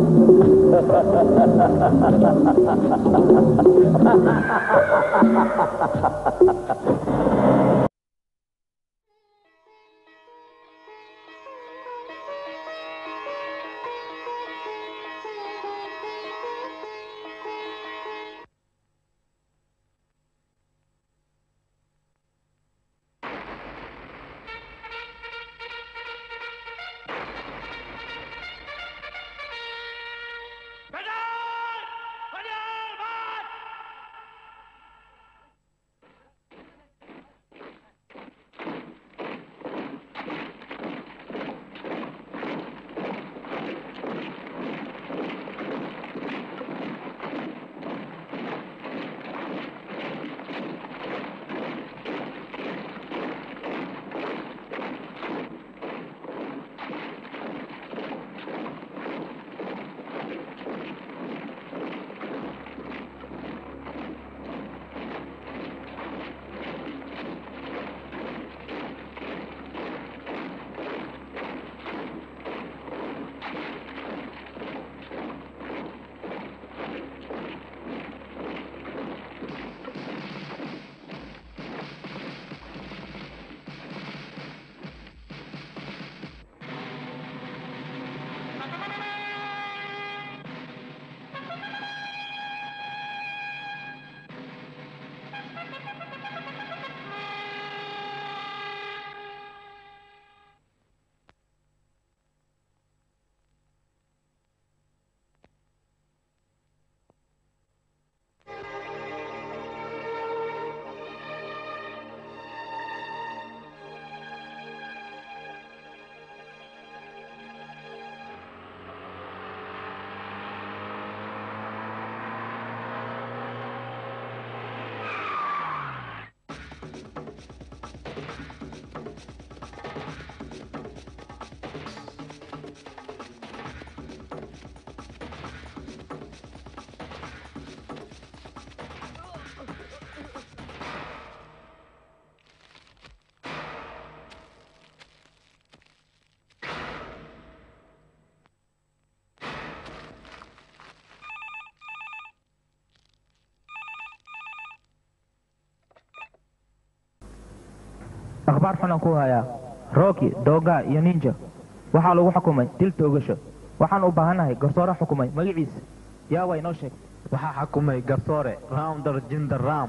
akhbaar xun aan ku hayaa rocky dooga iyo ninja waxaa lagu xukumay dil toogasho waxaan u baahannahay garsoore xukumay magaciisa yaa waa inoo sheeg waxaa xukumay garsoore rounder jinder ram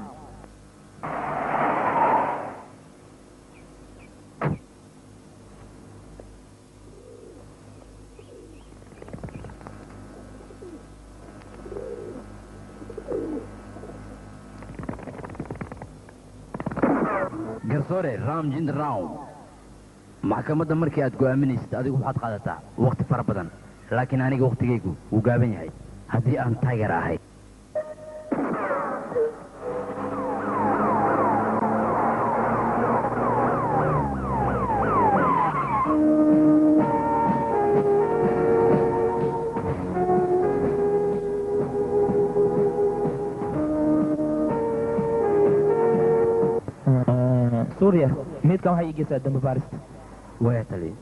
garsoore ram jinder ram maxkamadda markii aad go'aaminaysid adigu waxaad qaadataa wakhti fara badan laakiin aniga wakhtigaygu wuu gaaban yahay haddii aan taageer ahay suuriya miidkan waxay ii geysaa dambi baarista waya taliya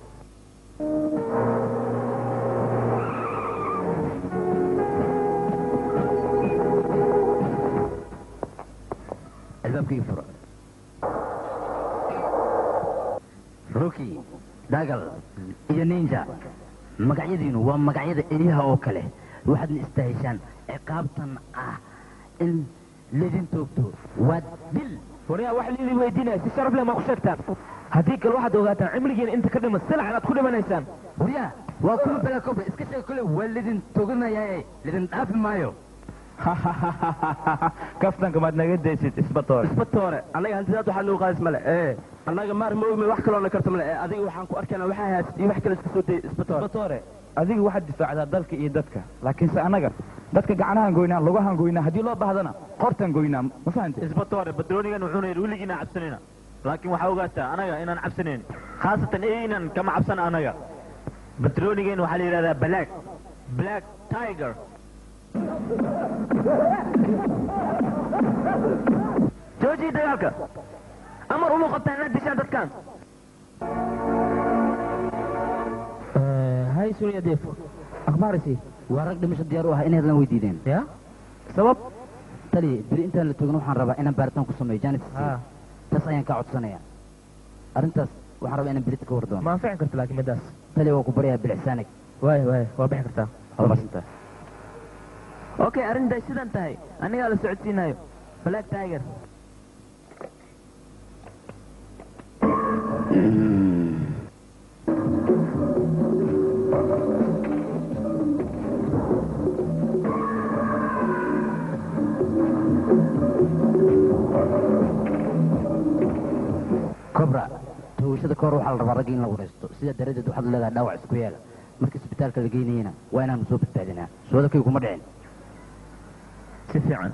albaabkii fura ruki dagal iyo ninja magacyadiinu waa magacyada eliyaha oo kale waxaadna istahishaan ciqaabtan ah in ledin toogto waa dil waryaa wax liidii weydiinaya si sharaf leh maa ku sheegtaan haddii kale waxaad ogaataan cimrigiina inta ka dhiman silax inaad ku dhimanaysaan waryaa waa kuwa balakoba iska sheeg kole waa ledin toganayaae ledin dhaafi maayo kaftanka maad naga daysid isbatoore isbatoore annaga hantidaad waxaa nagu qaadis male ee annaga maar ma ogmi wax kaloona karta male ee adiga waxaan ku arkayna waxaa haasad iyo wax kale iska soo dayay isbatoore isbatoore adiga waxaad difaacdaa dalka iyo dadka laakiinse annaga dadka gacnahan goynaa lugahan goynaa haddii loo baahdana qortan goynaa ma fahante isbatoore badroonigan wuxuuna yidhi weligiina cabsanayna laakiin waxaa ogaataa anaga inaan cabsanayn khaasatan eynan kama cabsan anaga badroonigan waxaa la yidhahdaa black black tiger joojiya dagaalka amar uma qabtaan inaad dishaan dadkan hay suuriya deef akhbaarisi waa rag dhimasho diyaar u ah inay hadlan weydiideen ya sabab tali beri intaan la toogin waxaan rabaa inaan baaritaan ku sameeyo janis ha taas ayaan kaa codsanaya arrintaas waxaan rabaa inaan berita ka war doono ma anficin karta laakiin midaas tali waa ku baryaa bilicsaanag waay waay waa bixi kartaa hormarsantaa okay arrintaay sidan tahay anigaa la socodsiinayo black tiger cobra toogashada ka hor waxaa la rabaa ragga in la waraysto sidaa daraaddeed waxaad leedahay dhaawac isku yaala marka isbitaalka la geynayana waa inaanu soo badbaadinaa soodankaygu kuma dhicin si fiican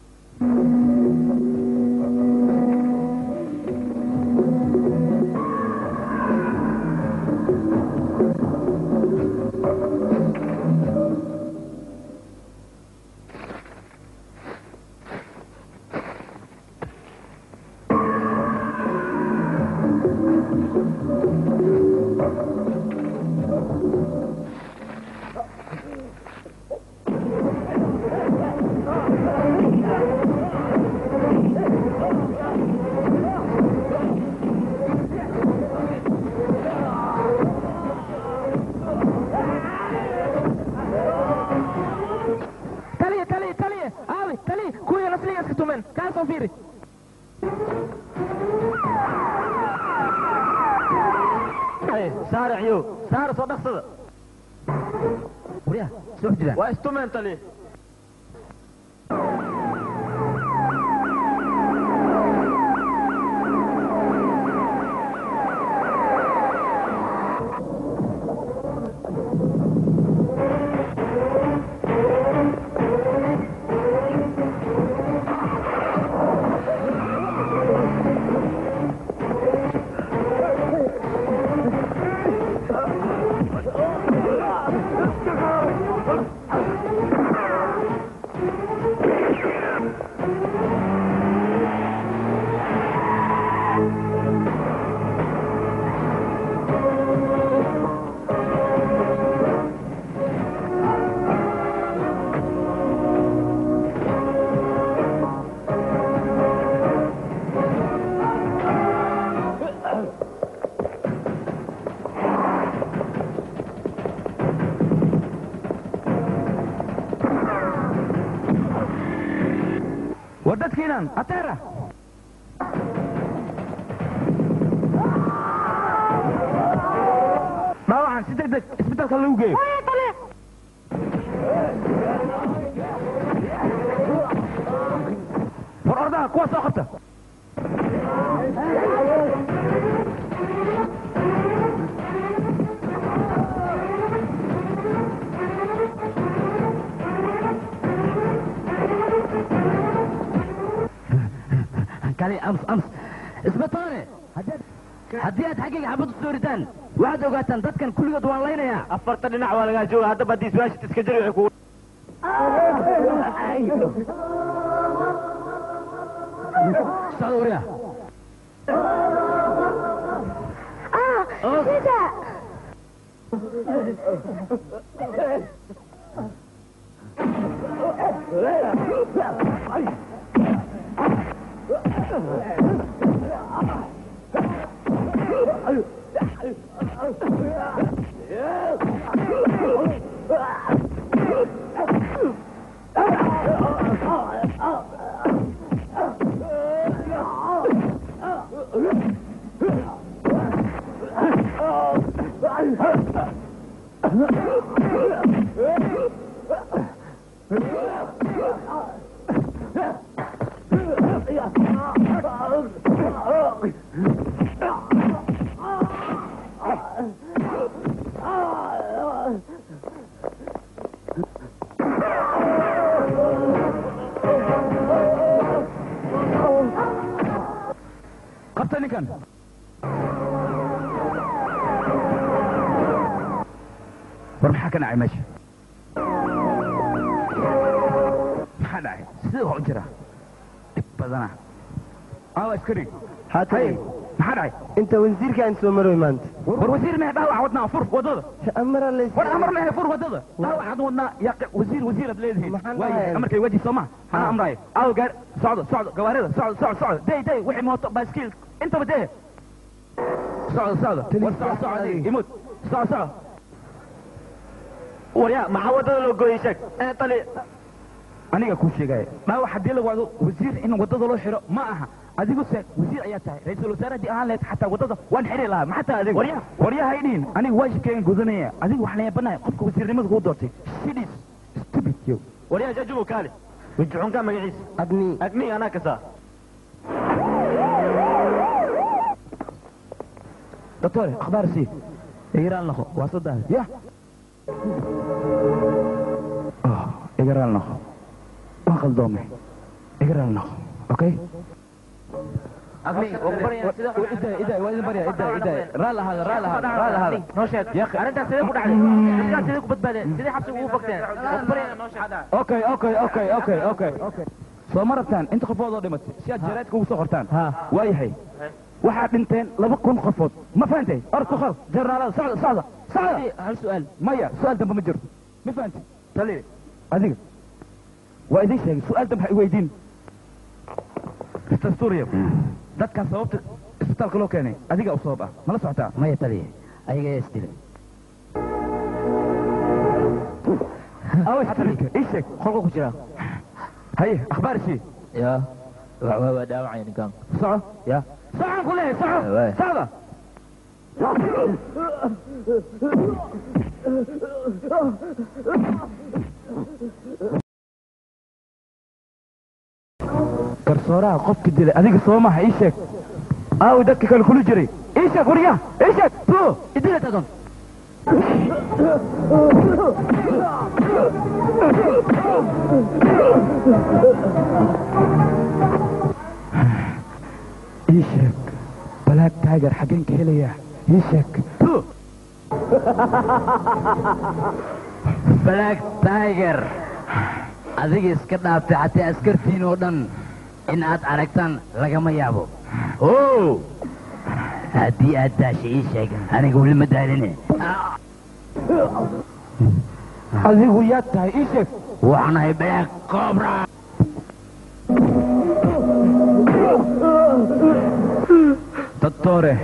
taliya taliya taliya aawi taliya kuwii nasliga iska tumeen kaa soo fiiri saaraciyo saara soo dhaqsada waryaa soo jiraan waa istumeen tali war dadkiinan ateera dhaawacan si deg deg isbitaalka lagu geeyo war ordaha kuwa soo qabta kali ams ams isbitaale haddii aad xaggayga xabad u soo ritaan waxaad ogaataan dadkan kulligood waan laynayaa afarta dhinac waa lagaa jooga haddaba haddii su-aashid iska jari waxay kugu socda waryaa qabta ninkan war maxaa ka dhacay meesha maxaa dhacay sidee wax u jira dhib badana aawa askari haa hay tali maxaa dhacay inta wasiirkaan soo maroy maanta war wasiir mehe dhaawac wadnaa fur wadada amara lays war amar mehe fur wadada dhaawac had wadnaa yaa wasiir wasiirad leedihiin Maxaan waaye dhahayaa? amarkay waji soo ma anaa amraayo aw gaar socdo socdo gawaarida socdo socdo socdo day day wixii mooto baaskiil intaba dee socdo socdo war socdo socdo imud socdo socdo waryaa maxaa wadada loo gooyey sheeg ee tali aniga kuu sheegaya dhaawac haddii la wado wasiir in wadada loo xiro ma aha adigu se wasiir ayaa tahay ra-iisul wasaare haddii ahaan lahayd xataa wadada waan xiri lahaa ma xataa adiga Waryaha. waryaha idhihin aniga waajibkeen gudanaya adigu waxaan yaabanahay qofka wasiirnimada kuu doortay sidis stupid yo waryaa jajubo kaale wajixunka magaciisa adni agni anaa kasaa doctore akhbaar sii igiraan laqo waa saddex ya igaraal noqo waan qaldoomay igaraal noqo okay agni idaa idaa waa idin barya idaa idaa raal ahaada raal ahaada raal ahaada noo sheeg arrintaas sidee ku dhacday dadkaas sidee ku badbaadeen sidee xabsiga ugu fogteen waxbaraya noo sheeg okay okay okay okay okay okay soo ma rabtaan inta qofood oo dhimatay si aad jaraadka ugu soo qortaan waayahay waxaad dhinteen laba kun qofood ma fahantay or ku qor jarnaalada socda socda socda hal su'aal maya su-aal dambe ma jiro ma fahantay tali adiga waa idin sheegay su-aal dambe ha i weydiin mr sturio dadkan sababta isbitaalka loo keenay adiga u sabab ah mala socotaa maya taliya ayaga ayaa isdilay awstarika ii sheeg qolka ku jira haye akhbaar shii ya waa waa dhaawacaya ninkan soco ya socon ku leeyahay soco waay. socda garsooraha qofka dilay adiga soo maha ii sheeg aawi dadka kale kula jiray ii sheeg warya ii sheeg tu idila tadon ii sheeg balaag taagar xaggeen ka helayaa ii sheeg tu black tiger adiga iska dhaaftay xataa askartiin oo dhan in aad aragtaan lagama yaabo o haddii aad daasha ii sheeg aniga weli ma daaline adigu yaad tahay ii sheeg waxaanahay black cobra doctore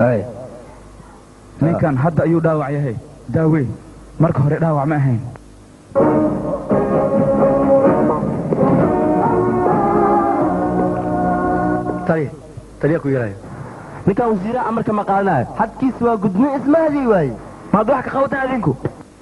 ninkan hadda ayuu dhaawac yahay daawey marka hore dhaawac ma ahayn taliya taliya ku yarayo ninkan wasiiraha amarka ma qaadanayo xadkiisa waa gudmo ismahadii waaye maad wax ka qabataan adinku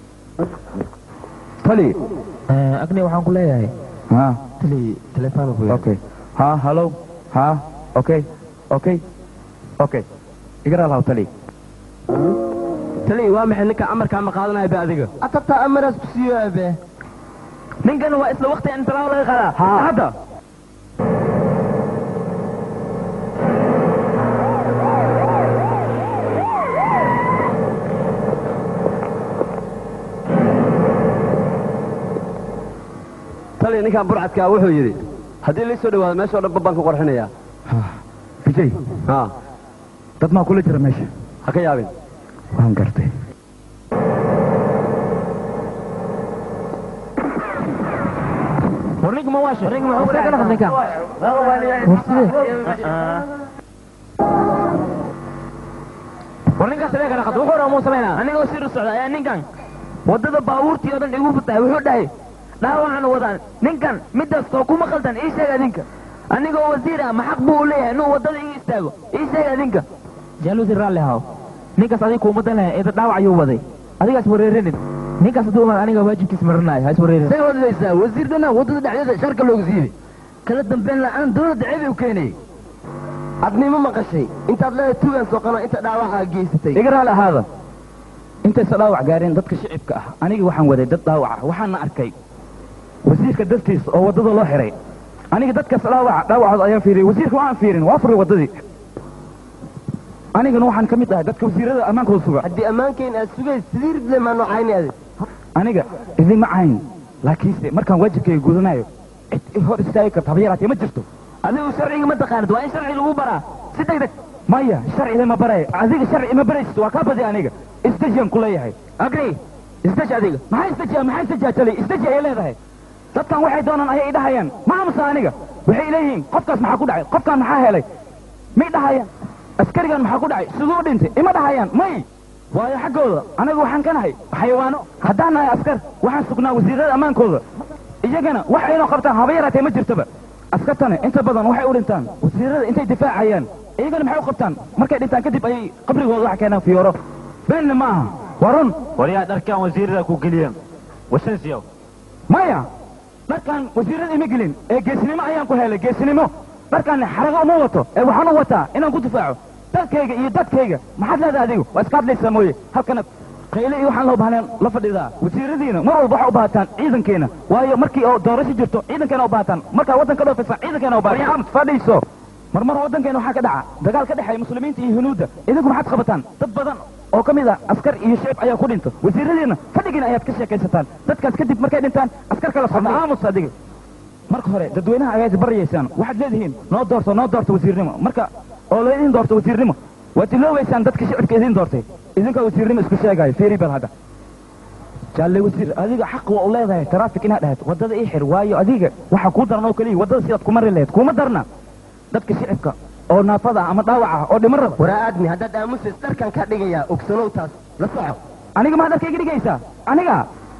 tali agni waxaan ku leeyahay ha tali telefoon ku okay ha hallo ha okay okay okay igara lahaw tali taliya waa maxay ninkan amarkaa ma qaadanayo be adiga atabtaa amaraas ku siiyo abe ninkan waa isla waqti in talaabo laga qaadaa ha hadda taliya ninkan burcadkaa wuxuu yidhi haddii lii soo dhawaado meeshao dhan babbaan ku qorxinayaa vijay ha dad maa kula jira meesha ha ka yaabin waan gartay war ninka ma waasho ninka ma waasho ninka ninka war sidee war ninkaas sidee kala qad wuxuu dhaa muu samaynaa aniga sir socda ayaa ninkan wadada baabuurtii oo dhan igu futahay wuxuu dhahay dhaawacan wadaan ninkan midaas oo kuma qaldan ii sheeg adinka anigoo wasiir ah ma xaq buu u leeyahay inuu wadada ii istaago ii sheeg adinka jaalusi raalli haw ninkaas adiga kuuma dan lahay eeda dhaawac ayuu waday adigaas wareerinin ninkaas hadduu imaan aniga waajibkiis marinayo ha is wareerin say wadlaysaa wasiirdana waddada dhexdeeda sharka loogu siibay kala dambeyn la'aan dowladda ceeb u keenayay adnimo maqashay intaad leedahay tuugan soqano inta dhaawaca geysatay iga raali ahaada intaysa dhaawac gaareen dadka shicibka ah aniga waxaan waday dad dhaawac ah waxaana arkay wasiirka dartiisa oo waddada loo xiray aniga dadkaas dhaawaca dhaawacooda ayaan fiiriyey wasiirka waan fiirin waa furay waddadii anigana waxaan ka mid ahay dadka wasiirada ammaankooda suga haddii ammaankeyn aad sugays sidii ridle maa noocayni adi aniga idima cayn laakiinse markaan waajibkayga gudanayo cid i hor istaagi karta haba yaraatee ma jirto adigu sharciga ma taqaanid waa in sharci lagu baraa si deg deg maya sharci lama baraya adiga sharci ima baraysid waa kaa badi aniga isdejiyan ku leeyahay agri isdeji adiga maxaa isdejiya maxaa isdejiya tali isdeji ayay leedahay dadkan waxay doonaan ayay idhahayaan ma aamusa aniga waxay leeyihiin qofkaas maxaa ku dhacay qofkaan maxaa helay may dhahayaan askarigan maxaa ku dhacay siduu dhintay ima dhahayaan may waayo xaggooda anaga waxaan ka nahay xayawaano haddaan nahay askar waxaan sugnaa wasiirada ammaankooda iyagana wax aynoo qabtaan haba yaraatee ma jirtaba askartana inta badan waxay u dhintaan wasiirada intay difaacayaan iyagana maxay u qabtaan markay dhintaan kadib ayay qabrigooda wax keenaan fiyooro beenna ma aha waa run waryaa dharkan wasiirada ku geliyeen wasansiyow maya dharkan wasiirada ima gelin ee geesnimo ayaan ku helay geesnimo dharkan xarago uma wato ee waxaan u wataa inaan ku difaaco dalkayga iyo dadkayga maxaad leedahay adigu waa iska hadlaysaa mooye halkana qayle iyo waxaan loo bahneen la fadhidaa wasiiradiina mar walba waxaa u baahataan ciidankeena waayo markii oo doorasho jirto ciidankeena u baahataan markaa waddanka dhoofaysan ciidankeena u baahataan fadhiiso marmar waddankeena waxaa ka dhaca dagaal ka dhexeeya muslimiinta iyo hunuudda idinku maxaad qabataan dad badan oo ka mid ah askar iyo shicib ayaa ku dhinta wasiiradiina fadhigiina ayaad ka sheekaysataan dadkaas kadib markay dhintaan askar kala socda aamus adiga marka hore dadweynaha ayaad baryaysaan waxaad leedihiin noo doorto noo doorto wasiirnimo marka oo la idin doorto wasiirnimo waad iloobaysaan dadka shicibka idin doortay idinkaa wasiirnimo isku sheegaayo fiiri bal hadda jaalle wasiir adiga xaq waa u leedahay taraafik inaad dhahayd waddada ii xir waayo adiga waxa kuu daran oo keliya waddada sidaad ku mari lahayd kuma darna dadka shicibka oo naafada ah ama dhaawac ah oo dhiman raba waraa aadmi haddaad aamusis dharkan kaa dhigayaa ogsanow taas la soco aniga maa dharka iga dhigaysaa aniga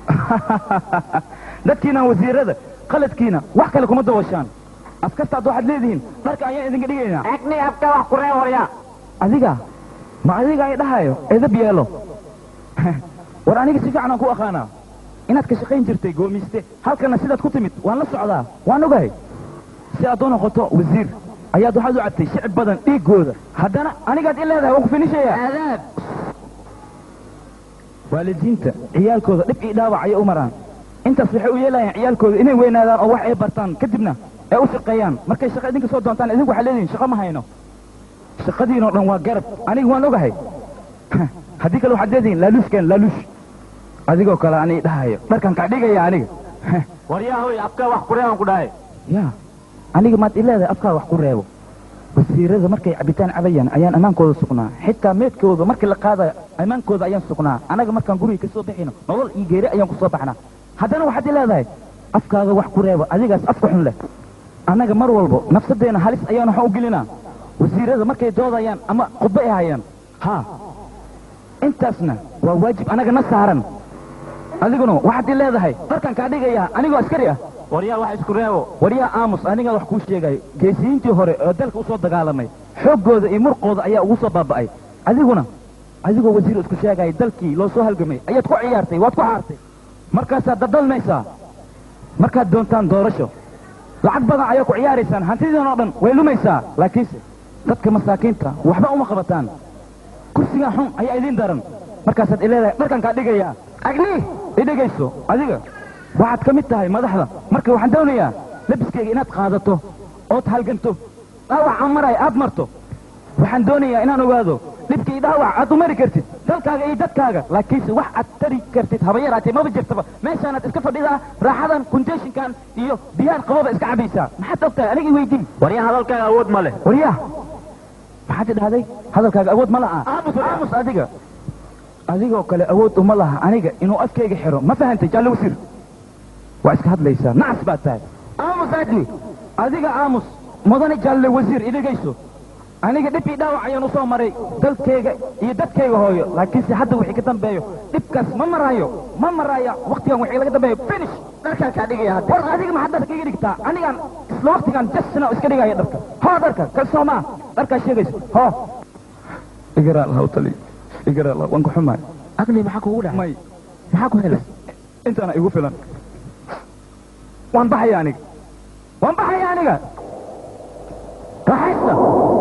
dadkiina wasiirada qaladkiina wax kale kuma dabashaan askartaad waxaad leedihiin dharka ayaan idinka dhigaynaa agni abka wax ku ree waryaa adiga ma adiga ay dhahayo edab yeelo war aniga si fiican aan ku aqaanaa inaad ka shaqayn jirtay goomiste halkana sidaad ku timid waan la socdaa waan ogahay si aad u noqoto wasiir ayaad waxaad u cabtay shicib badan dhiiggooda haddana anigaad i leedahay waan ku finishaya aadaab waalidiinta ciyaalkooda dhib ii dhaawac ayay u maraan intaas waxay u yeelayaan ciyaalkooda inay weynaadaan oo wax ay bartaan kadibna ay u shaqeeyaan markay shaqa idinka soo doontaan idinku waxaad leedihin shaqa ma hayno shaqadiinoo dhan waa garab aniga waan ogahay haddii kale waxaad leedihin laaluushkeen laaluush adigoo kale ani dhahayo dharkan kaa dhigaya aniga waryaa hoy abkaa wax ku reeban ku dhahay ya aniga maad i leedahay afkaa wax ku reebo wasiirada markay cabitaan cabayaan ayaan ammaankooda sugnaa xitaa meedkooda markii la qaadayo ammaankooda ayaan sugnaa anaga markaan guriga kasoo bixino nolol iyo geeri ayaan kusoo baxnaa haddana waxaad i leedahay afkaaga wax ku reebo adigaas afka xun leh annaga mar walbo nafsadeena halis ayaan waxaan u gelinaa wasiirada markay doodayaan ama khudba ay hayaan ha intaasna waa waajib anaga na saaran adiguna waxaad i leedahay dharkan kaa dhigayaa anigoo askari ah waryaa wax isku reebo waryaa aamus anigaa wax kuu sheegayo geesiyiintii hore oo dalka usoo dagaalamay xooggooda iyo murqooda ayaa ugu soo baaba'ay adiguna adigoo wasiir isku sheegaya dalkii loo soo halgamay ayaad ku ciyaartay waad ku xaartay markaasaad dadalmaysaa markaad doontaan doorasho lacag badan ayaa ku ciyaaraysaan hantidiin oo dhan way lumaysaa laakiinse dadka masaakiinta waxba uma qabataan kursigaa xun ayaa idiin daran markaasaad ileedahay dharkan kaa dhigayaa agni i dhegayso adiga waxaad ka mid tahay madaxda marka waxaan doonayaa labiskayga inaad qaadato ood halganto dhaawac aan maray aad marto waxaan doonayaa inaan ogaado dhibkii dhaawac aad u mari kartid dalkaaga iyo dadkaaga laakiinse wax aad tari kartid haba yaraatee maba jirtaba meeshaanaad iska fadhidaa raaxadan kunteeshinkan iyo biyahan qababa iska cabaysaa maxaad og tahay aniga iweydii waryaa hadalkaaga awood ma leh waryaa maxaad idhahday hadalkaaga awood ma laha aamus adiga adigoo kale awood uma laha aniga inuu afkayga xiro ma fahantay jaalle wasiir waa iska hadlaysaa nacas baad tahay aamus aadmi adiga aamus mudane jaalle wasiir idhegayso aniga dhib ii dhaawac ayaan usoo maray dalkayga iyo dadkayga hooyo laakiinse hadda wixii ka dambeeyo dhibkaas ma maraayo ma maraayo waktigan wixii laga dambeeyo finish dharkan kaa dhigaya hadda war adiga maxaad dharka iga dhigtaa anigaan isla waktigan jasna iska dhigaya dharka hoo dharka kalsoomaa dharkaa sheegayso hoo igaraal haw tali igaraal waan ku xumaay agni maxaa kugu dhacay may maxaa ku helay intaana igu filan waan baxaya aniga waan baxaya aniga raaxaysta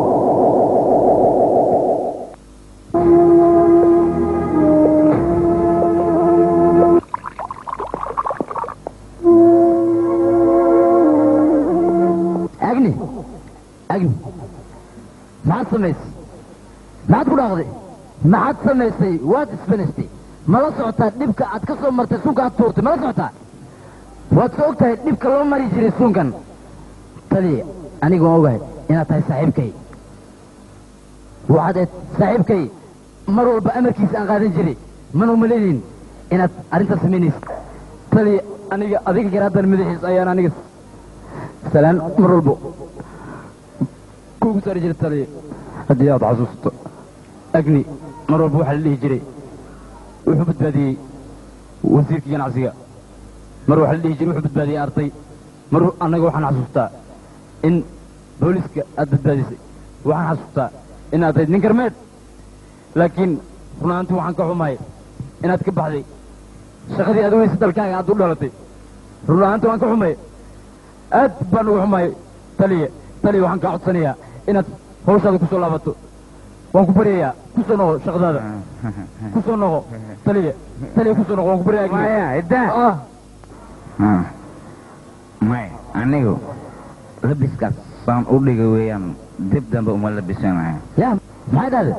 agni agni maxaad samaysay maxaad ku dhaaqday maxaad samaysay waad isbanastay mala socotaa dhibka aad ka soo martay suunka aad tuurtay mala socotaa waad soo og tahay dhibka loo mari jiray suunkan taliya aniga waan ogahay inaad tahay saaxiibkay waxaad eed saaxiibkay mar walba amarkiisa aan qaadan jiray mana umalaynayn inaad arrintaas samaynaysid tali aniga adiga garaadan madaxiis ayaan aniga salaan mar walbo kuugu saari jiray tali haddii aad xasuusto agni mar walba waxaa la dhihi jiray wuxuu badbaadiyey wasiirkii ganacsiga mar waxaa la dhihi jiray wuxuu badbaadiyey arday mar annaga waxaan xasuustaa in booliska aad badbaadisay waxaan xasuustaa inaad tayd nin karmeed laakiin run ahaantii waxaan ka xumahay inaad ka baxday shaqadii aad weysa dalkaaga aad u dhalatay run ahaantii waan ka xumay aad baan uga xumahay taliya taliya waxaan kaa codsanayaa inaad hawshaada kusoo laabato waan ku baryayaa kusoo noqo shaqadaada kusoo noqo taliya taliya kusoo noqo waan ku baryayaa maya iddaa ah may anigu labiskaas saan u dhiga weeyaan dib dambe uma labisanayo ya maxay dhahday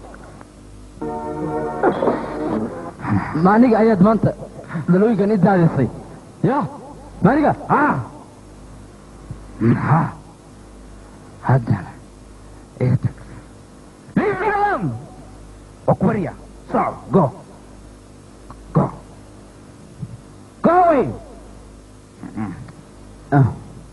ma aniga ayaad maanta dhalooyinkan i daadisay ya ma aniga ha maxaa haddana ii tag okbarya soco go go go away ah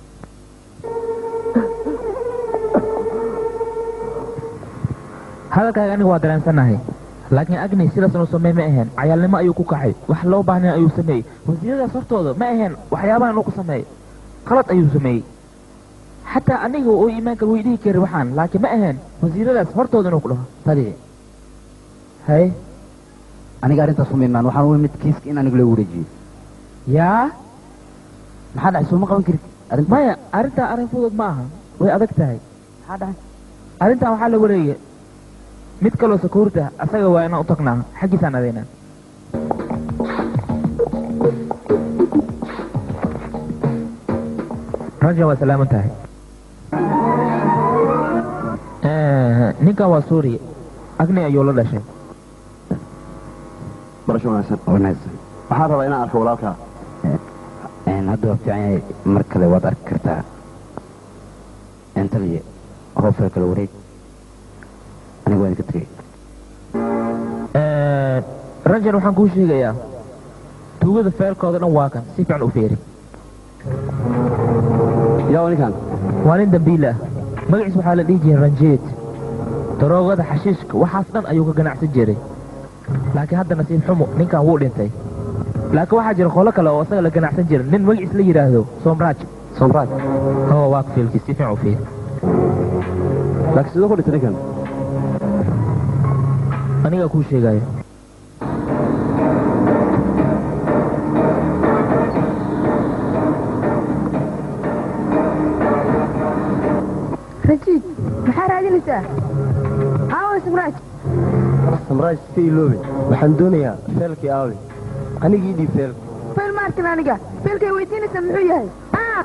hadalkaaga aniga waa dareensannahay laakiin agni sidaas uu sameey ma aheen cayaalnimo ayuu ku kaxay wax loo baahnay ayuu sameeyey wasiiradaas hortooda ma aheen waxyaabahan uu ku sameeyey qalad ayuu sameeyey xataa aniga uu iimaanka way dhihi kari waxaan laakiin ma aheen wasiiradaas hortooda inuu ku dhaho taliya hay aniga arrintaas uma imaan waxaan u imid kiiska in aniga loo wareejiyo yaa maxaa dhacay sooma qaban karid arrinta maya arrintaa arrin fudud ma aha way adag tahay maxaa dhacay arrintan waxaa la wareegay mid kaloo sakuurta asaga waa inaan u tagnaa xaggiisaan adeynaa raja waa salaaman tahay ninkan waa suuriya agni ayuu la dhashay barasho wanaagsan wanaagsan waxaan rabaa inaan arko walaalkaa een hadda waa fiican yahay mar kale waad arki kartaa een taliya hoofee kale wareeg aniga waan idinka tegey rajan waxaan kuu sheegayaa tuugada feerkooda dhan waa kan si fiican u feeri yaa ninkan waa nin dambiil ah magaciis waxaa la dhihi jiray ranjeed daroogada xashiishka waxaas dhan ayuu ka ganacsan jiray laakiin hadda nasiib xumo ninkan wuu dhintay laakiin waxaa jira qolo kale oo isaga la ganacsan jira nin magaciis la yidhaahdo soomraaj somraaj oo waa ku fiilkii si fiican u fiiri laakiin sidoo ku dhintay ninkan anigaa kuu sheegayo rajiid maxaa raadinaysaa aawe samraaj samraaj iska iloobe waxaan doonayaa feelkii aawe anigii dhiib feel feel ma arkin aniga feelkay weydiinaysaa muxuu yahay Ah!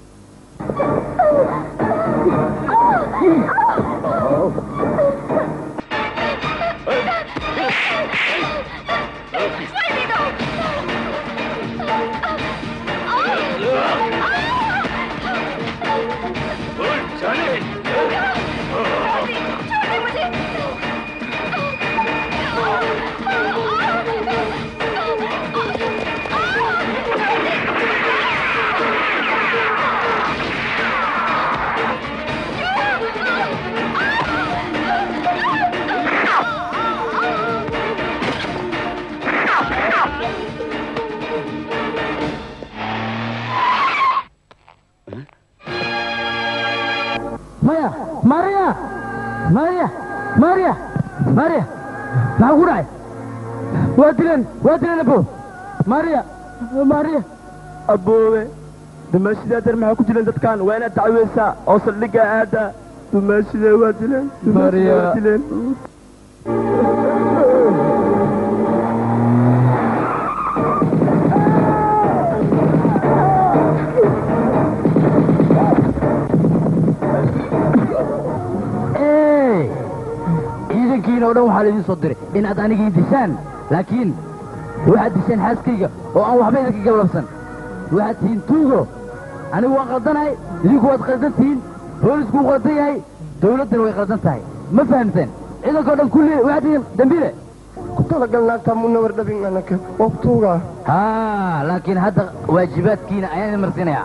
maya maria maria maria maria maxaa ku dhacay waa dileen waa dileen abo maria maria aboobe dumaashidaa dar maxaa ku jiran dadkan waa inaad dacweysaa oo saldhigga aada dumaashida waa dileen dumaashida waa Maria. dileen Hey! ciidankiina oo dhan waxaa laidin soo diray inaad anigii dishaan laakiin waxaad disheen xaaskayga oo aan waxba idinka gablabsan waxaad tihiin tuugo anigu waan qaldanahay idinku waad qaldan tihiin boolisku wuu qaldan yahay dawladdana way qaldan tahay ma fahamteen ciidankoo dhan kulli waxaad tihiin dambiile ku talagal naagtaa muna war dhabin anaka waqtuugaa haa laakiin hadda waajibaadkiina ayaan idin marsiinayaa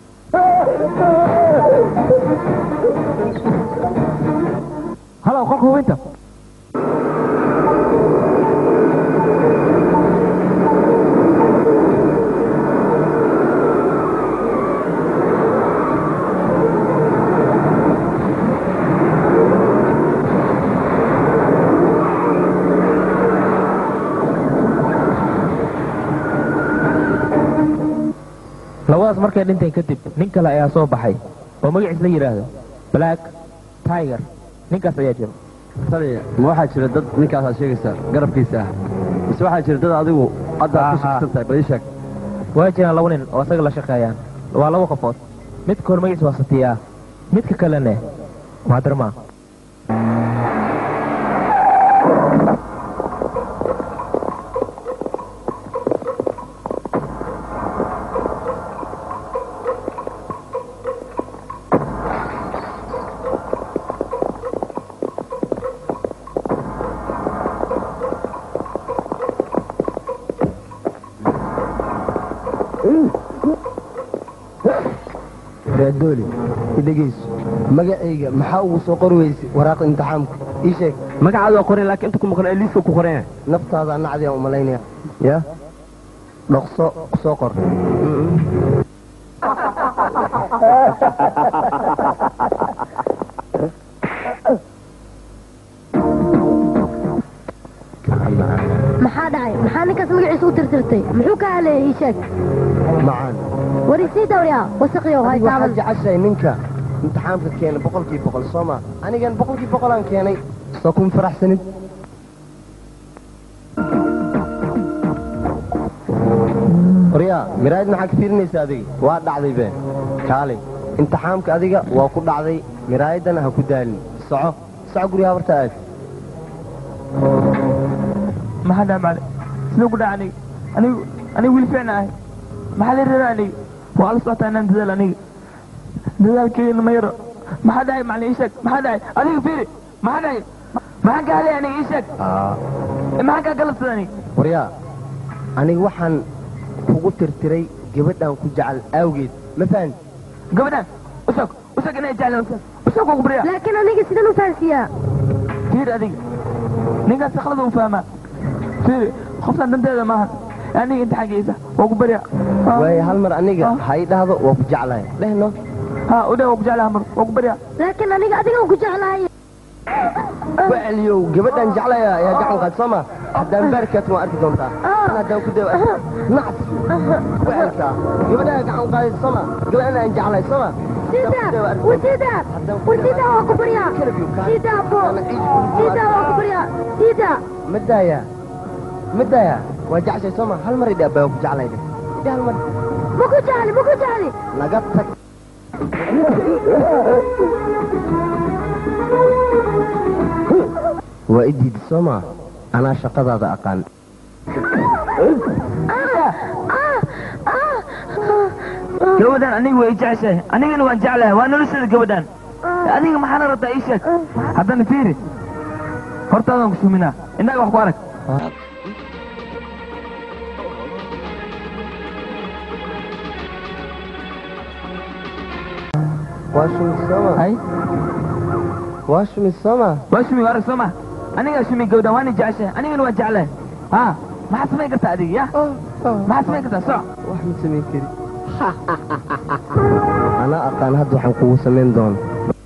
halow qolka hubinta labadaas markay dhinteen kadib nin kale ayaa soo baxay oo magaciis la yidhaahdo black tiger ninkaas ayaa jira taliya ma waxaa jira dad ninkaas aad sheegaysaa garabkiisa ah mise waxaa jira dad adigu hadda aad ku shaksan tahay bal ii sheeg waa jiraan laba nin oo isaga la shaqeeyaan waa laba qofood midka hor magaciis waa satiyaa midka kalene waa darmaa raadooli idhegeyso magacayga maxaa ugu soo qori weyse waraaqda imtixaamka ii sheeg magacaada waa qoran laakiin inta ku maqan ee liiska ku qoran naftaada nacdi aan umalaynaya ya dhaqso soo qor maxaa dhacay maxaa ninkaas magaciisa u tirtirtay muxuu ka haleeyay ii sheeg macaan war isii dawriya wasaqyow hay waxaad taaban jeceshahay ninka imtixaamka keenay boqolkii boqol soo ma anigan boqolkii boqolaan keenay soo kuma faraxsanid qoryaa miraayad maxaa ka fiirinaysa adiga waa dhacday be kaalay imtixaamka adiga waa ku dhacday miraayaddana ha ku daalin soco soco guriga habarta aad maxaa dhaca macali siduu ku dhaca aniga anigu anigu wiil fiicna ahay maxaa la reera aniga waa la socotaa inaan dadaal aniga dadaalkeena ma yaro maxaa dhacay macalin ii sheeg maxaa dhacay adiga fiiri maxaa dhacay maxaan ka hadlay aniga ii sheeg maxaan kaa galabsada aniga qoryaa aniga waxaan kugu tirtiray gabadhan ku jecel awgeed ma fahan gabadhan usog usog inay jeclaan usog usog ugu baryaa laakiin aniga sidaan u fahansiiyaa fiir adiga ninkaas saklada u fahmaa fiiri qoftan danteeda maahan aniga inta xaggiisa waa ku baryaa waayo hal mar aniga ha ii dhahdo waa ku jeclahay dhehno ha u dheh waa ku jeclaha mar waa ku baryaa laakiin aniga adigan ku jeclahay ku celiyow gabadhan jeclaya ayaa gacan qaad soo ma haddaan baarkaad waa arki doontaa Tan haddaan ku dawa nacd ku celkaa gabadhaa gacan qaaday soo ma gabadhan aan jeclay soo ma sida wasida wasida waa ku baryaa sida bo sida waa ku baryaa sida ma daaya ma daaya waa jeceshay soo ma hal mar idhaa baa ku jeclay dheh idha hal mar ma ku jecli ma ku jecli naga tag waa i diidi soo ma anaa shaqadaada aqaan gabadhan aniga way jeceshahay anigana waan jeclahay waa nolosheeda gabadhan adiga maxaana rabtaa ii sheeg haddana fiiri hortaadaan ku suminaa innaga wax ku arag waa shumis soo ma hay waa shumis soo ma waa shumi waa arag soo ma anigaa shumi gabadhan waana jeceshahay anigana waan jeclahay ha maxaad samayn kartaa adiga ya maxaad samayn kartaa soc wax ma samayn kari anaa aqaan hadda waxaan kugu samayn doono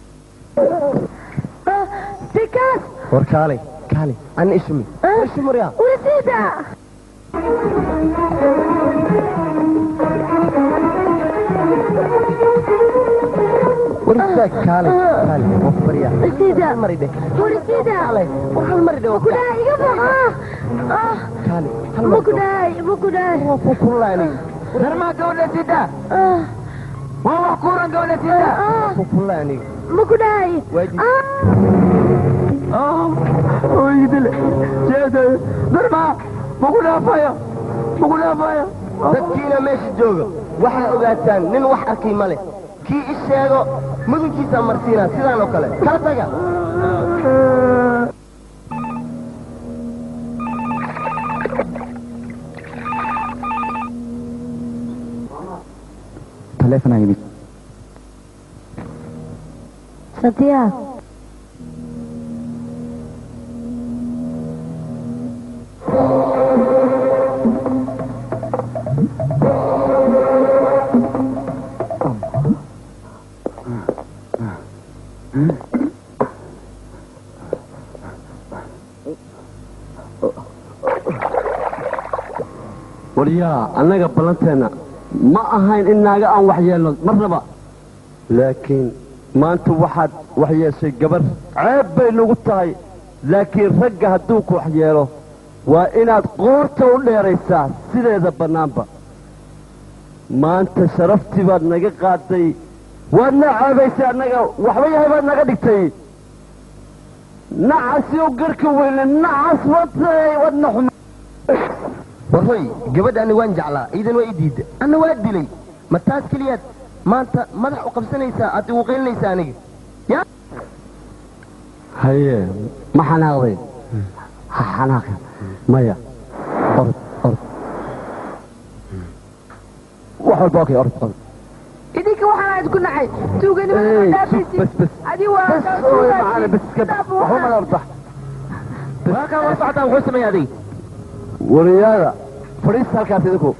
sikaas war kaalay kaalay ana ishumi ishumuryaa wasida war istaag kaalay kaalay waan ku baryaa wasida hal mar idhe wasida kaalay war hal mar idhe ma ku dhahay iga boq ah kaalay hal ma mar ku idhe dhahay ma ku dhahay waa ku kulaa aniga darmaa gabadha sida ah waa wax kuuran gabadha sida ah ku kulaa aniga ma ku dhahay Waajib. ah oydile jeeda darmaa ma ku dhaafayo ma ku dhaafayo dadkiina meesha jooga waxaa ogaataan nin wax arkay ma leh kii i sheego mudunkiisa marsiinaa sidaan oo kale kala taga taleefanaa yimid sadiya waryaa annaga ballanteenna ma ahayn in naaga aan wax yeelno marnaba laakiin maanta waxaad wax yeeshay gabar ceeb bay nagu tahay laakiin ragga hadduu ku wax yeelo waa inaad qoorta u dheeraysaa sideeda bannaanba maanta sharaftii baad naga qaaday waadna ceebaysay annaga waxba yahay baad naga dhigtay nacasi u garka weyne nacas watay wadna xuma warhoy gabadhaani waan jeclaa iidan waa i diidda anna waa dilay ma taas keliyaad maanta madax u qabsanaysaa aad igu qaylinaysaa aniga ya haye ma xanaaqday ha xanaaqin maya orod orod wax walba okay orod orod idinka waxaan aad ku nacay tuuganimada Hey, dhaafaysid bas, bas. adi waa bas ooy macaane bas ka waxba ma ordax waa kaa waa socotaa muxuu sameeyey adig wariyaada fadhiista halkaas idinku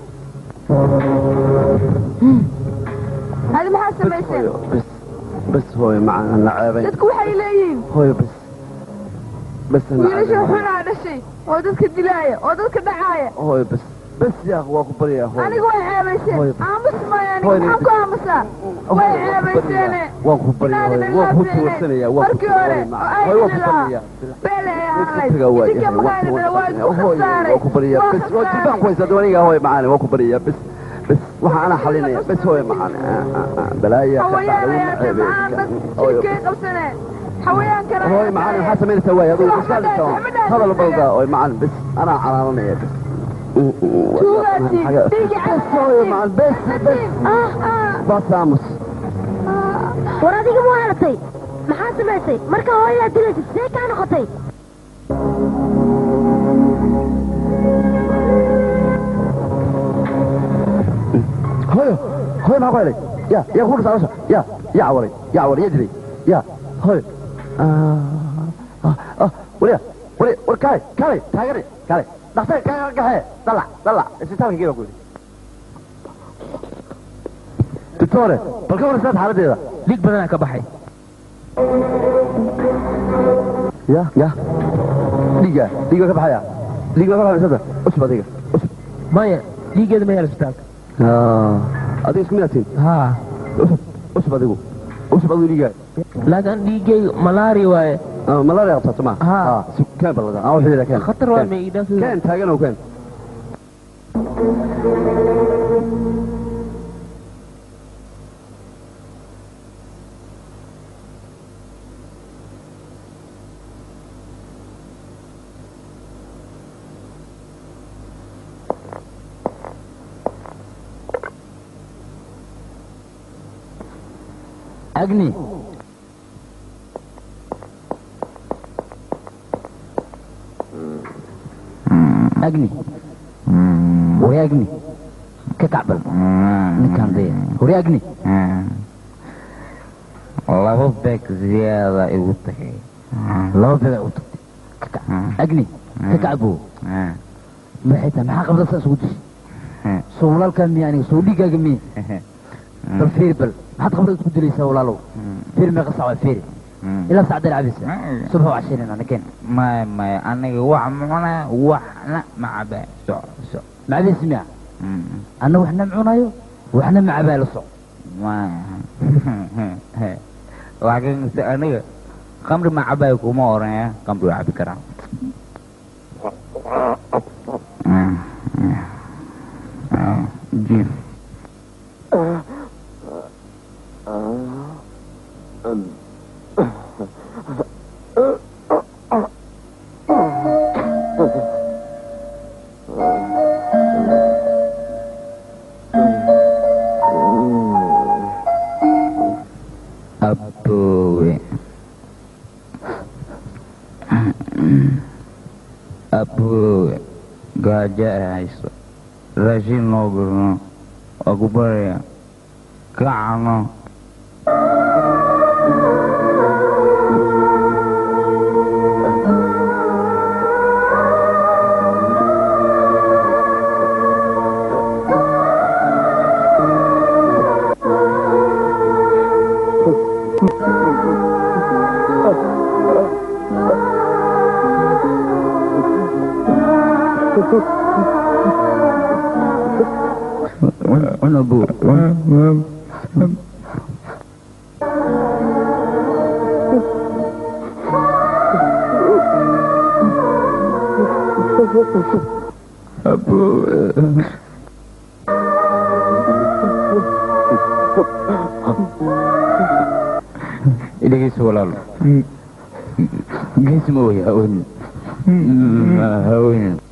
adi maxaad samayseen hooyo bas bas hooyo macana na ceebay dadku waxay leeyihiin hooyo bas bas na wiilasha ceebay xunaa dhashay oo dadka dilaaya oo dadka dhacaaya hooyo bas bas yaaq waa ku baryaa hooyo aniga way ceebayseen Hooyo. aamus maayo aniga Hooyo. maxaan ku aamusaa way ceebayseene waan ku baryaa hooyo waan ku tuursanaya waan ku markii hore tuursanaya oo ay hooyo waan ku dilaa baryaa beele ay Iska ahayd tagaa waa idinka yahay waan maqaanidana waa isku hooyo khasaaray waan ku baryaa waa bas waa khasaaray. jibaan ku haysaa dawaniga hooyo macaane waan ku baryaa bas bas waxaa ana xalinaya bas hooyo macaane Ah, ah, ah, balaaya ka hawayaan dhacday ayaa ceebay maxaan dad hooyo shirkay qabsaneen hawayaankana hooyo macaane maxaa samaynaysaa waay adigu iska hadlaysaa hadal balda hooyo macaane bas anaa calaananaya bas tuugaasi dhiigi hooyo macaane bas bas ah ah bas aamus war adiga mu halatay maxaa samaysay marka hooyadaa dilaysid see kaa noqotay hooyo hooyo maxaa ku helay ya yaa ku dhisa nolosha ya yaa cawaray yaa cawaray yaa dilay ya hooyo Ah, ah, ah, wariya wari war kaalay kaalay taagani kaalay dhaqtar kaaga gaxee dalac dalac isbitaalka geeba ku yidhi doctore bal ka waraysaad xaaladeeda dhiig badanaa ka baxay ya ya dhiiga dhiiga ka baxaya dhiiga ka baxaya sada usub adiga usub maya dhiiggeeda ma yaal isbitaalka adiga isku midaatiin haa usub usub adigu usub adigu dhiiga laakiin dhiiggeyga malaria waaye malaria qabtaa soma Haa. keen balada aan waxyeela keen khatar waa ma idhaan keen taagan oo keen agni agni wari agni ka kacbal ninkaan daya wari agni laba beeg ziyaada igu tagay laba beegaa u tagtay ka kac agni ka kacbo maxay tahay maxaa qabda saas ugu dishay soo walaalkaa miya aniga soo dhiigaaga miya bal fiiri bal maxaad qabda isku dilaysaa walaalow fiiri meeqa sac waa fiiri ilaa sacdeen cabisa subxa waa cashirin anakeen maya maya aniga wax mucuna waxna macaba soc soc macabis miya anna waxna cunayo waxna macabaa la soc maya waxkase aniga kamri macabay kuma oranaya kamri waa cabi karaa jiif gaaja ay hayso raashin noo gurno waa ku baraya kacano Una bu. dhegeyso walaal geesi ma way haweenin haweenin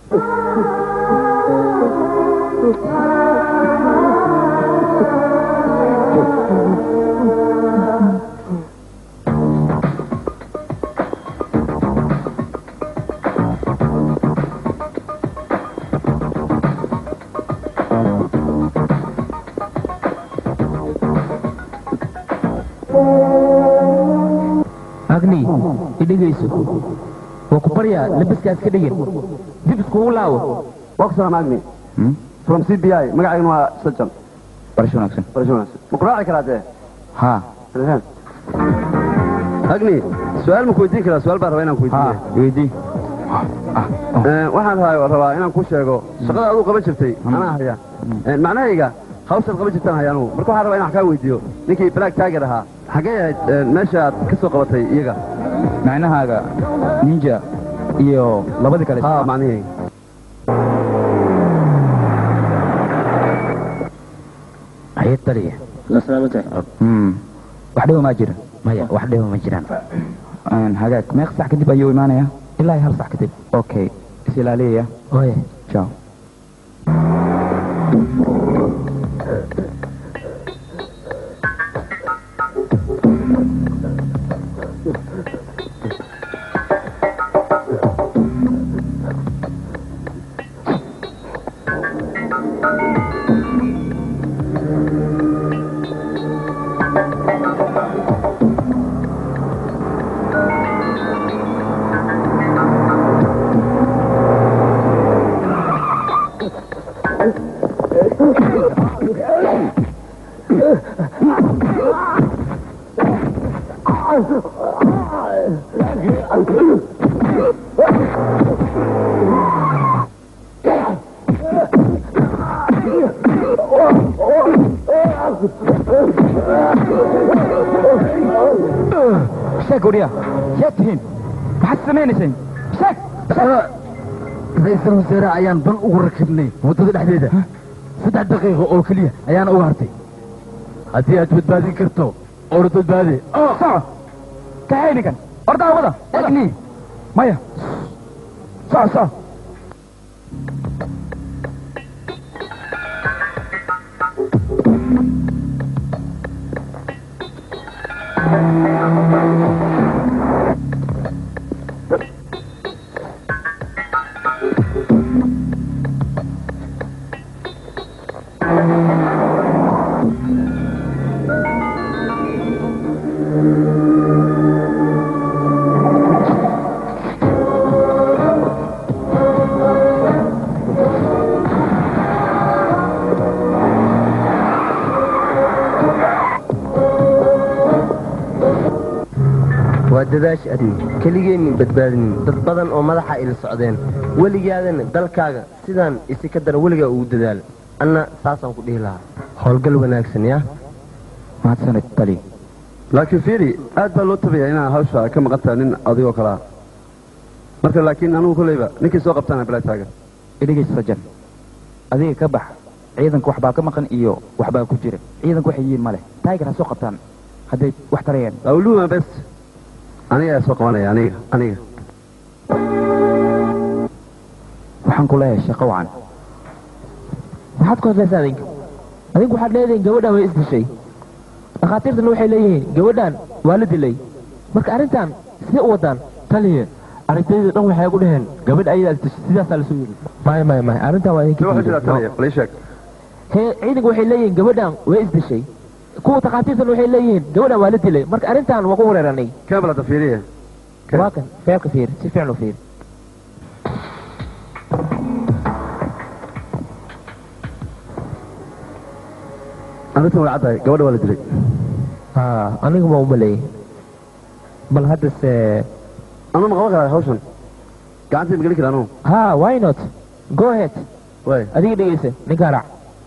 agni idhegayso waa ku baryaa labiskaas ka dhigin dib iskugu laawo waa ku salaam agni from c b i magacaygana waa sajan barasho wanaagsan barasho wanaagsan ma ku raaci karaa dee ha agni su-aal ma ku weydiin karaa su-aal baan rabaa inaan ku weydiiye weydii waxaan rabaa inaan ku sheego shaqada aduu qaban jirtay anaa haya macnahayga hawshaad qaban jirtaan haya anugu marka waxaan rabaa inaan wax kaa weydiiyo ninkii black tiger ahaa xaggee ahayd meesha aad ka soo qabatay iyaga macnahaaga ninja iyo labadii kale ha macnihayga haye taliya wax dhibo maa jira maya wax dhibo ma jiraan hagaag meeq sax kadib ayuu imaanaya ilaa iyo hal sax kadib okay is ilaaliyaya oye ciao sheeg wariya yaad tihiin maxaad samaynayseen sheeg ra-iisul wasaare ayaan ban ugu rakibnay waddada dhexdeeda saddex daqiiqo oo keliya ayaana uga hartay haddii aad badbaadin karto oona badbaade soco kaxay ninkan ordaa wada agni maya soco soco waa dadaash adni keligeennin badbaadinin dad badan oo madaxa ila socdeen weligaadana dalkaaga sidaan isi ka dara weligaa ugu dadaal anna saasaan ku dhihi lahaa howlgal wanaagsan yaa mahadsanid tali laakiin fiiri aad baa loo tabaya inaan hawsha ka maqan tahay nin adigoo kalaa marka laakiin anugu kolleyba ninkii soo qabtana black tiger idhegaysa sajan adiga ka bax ciidanka waxbaa ka maqan iyo waxbaa ku jira ciidanka waxay yihiin male tiger ha soo qabtaan hadday wax tarayaan awluuma bes aniga ayaa soo qabanaya aniga aniga waxaan ku leeyahay shaqo wacan maxaad ku hadlaysaa adinka adinku waxaad leedihiin gabadhan way isdishay dhakhaatiirtana waxay leeyihiin gabadhan waa la dilay marka arrintan sidee u wadaan taliya arintayda dhan waxay ku dhaheen gabadh ayadaa isdashay sidaasaa lasoo yiri maya maya maya arrintaa waa idinka waxaa jira taliya bal ii sheeg he ciidanka waxay leeyihiin gabadhan way isdashay kuwa takhaatiirtan waxay leeyihiin gabadhan waa la dilay marka arrintan waa ku wareeranay kabalada fiiriya waa kan feelka fiir si fiican u fiir arrintan way caddahay gabadha waa la dilay ha aniga ma umaleeyay bal haddase ama ma qaban karaa hawshan gacantii ma gelin kara anugu ha why not go ahead way adiga dhegeysa ninkaa raac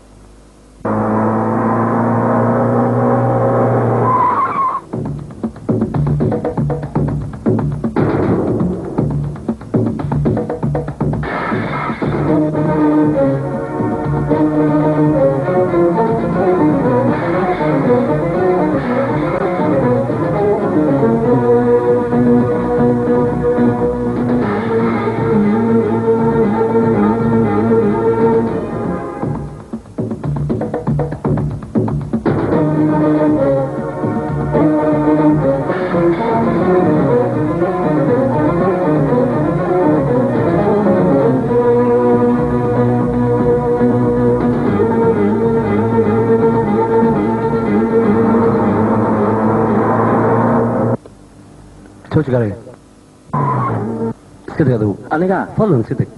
jooji garaya iska deg adigu aniga fadlan iska deg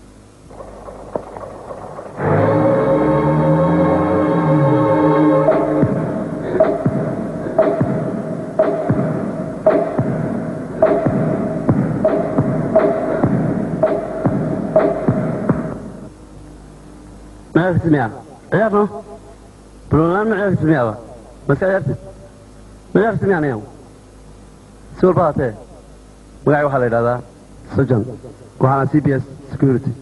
ما عرفت مياه عيارنا بلونان ما عرفت مياه بس عرفت ما عرفت مياه نيو سور باتي magacay waxaa la yidhahdaa sojan waxaana c b s security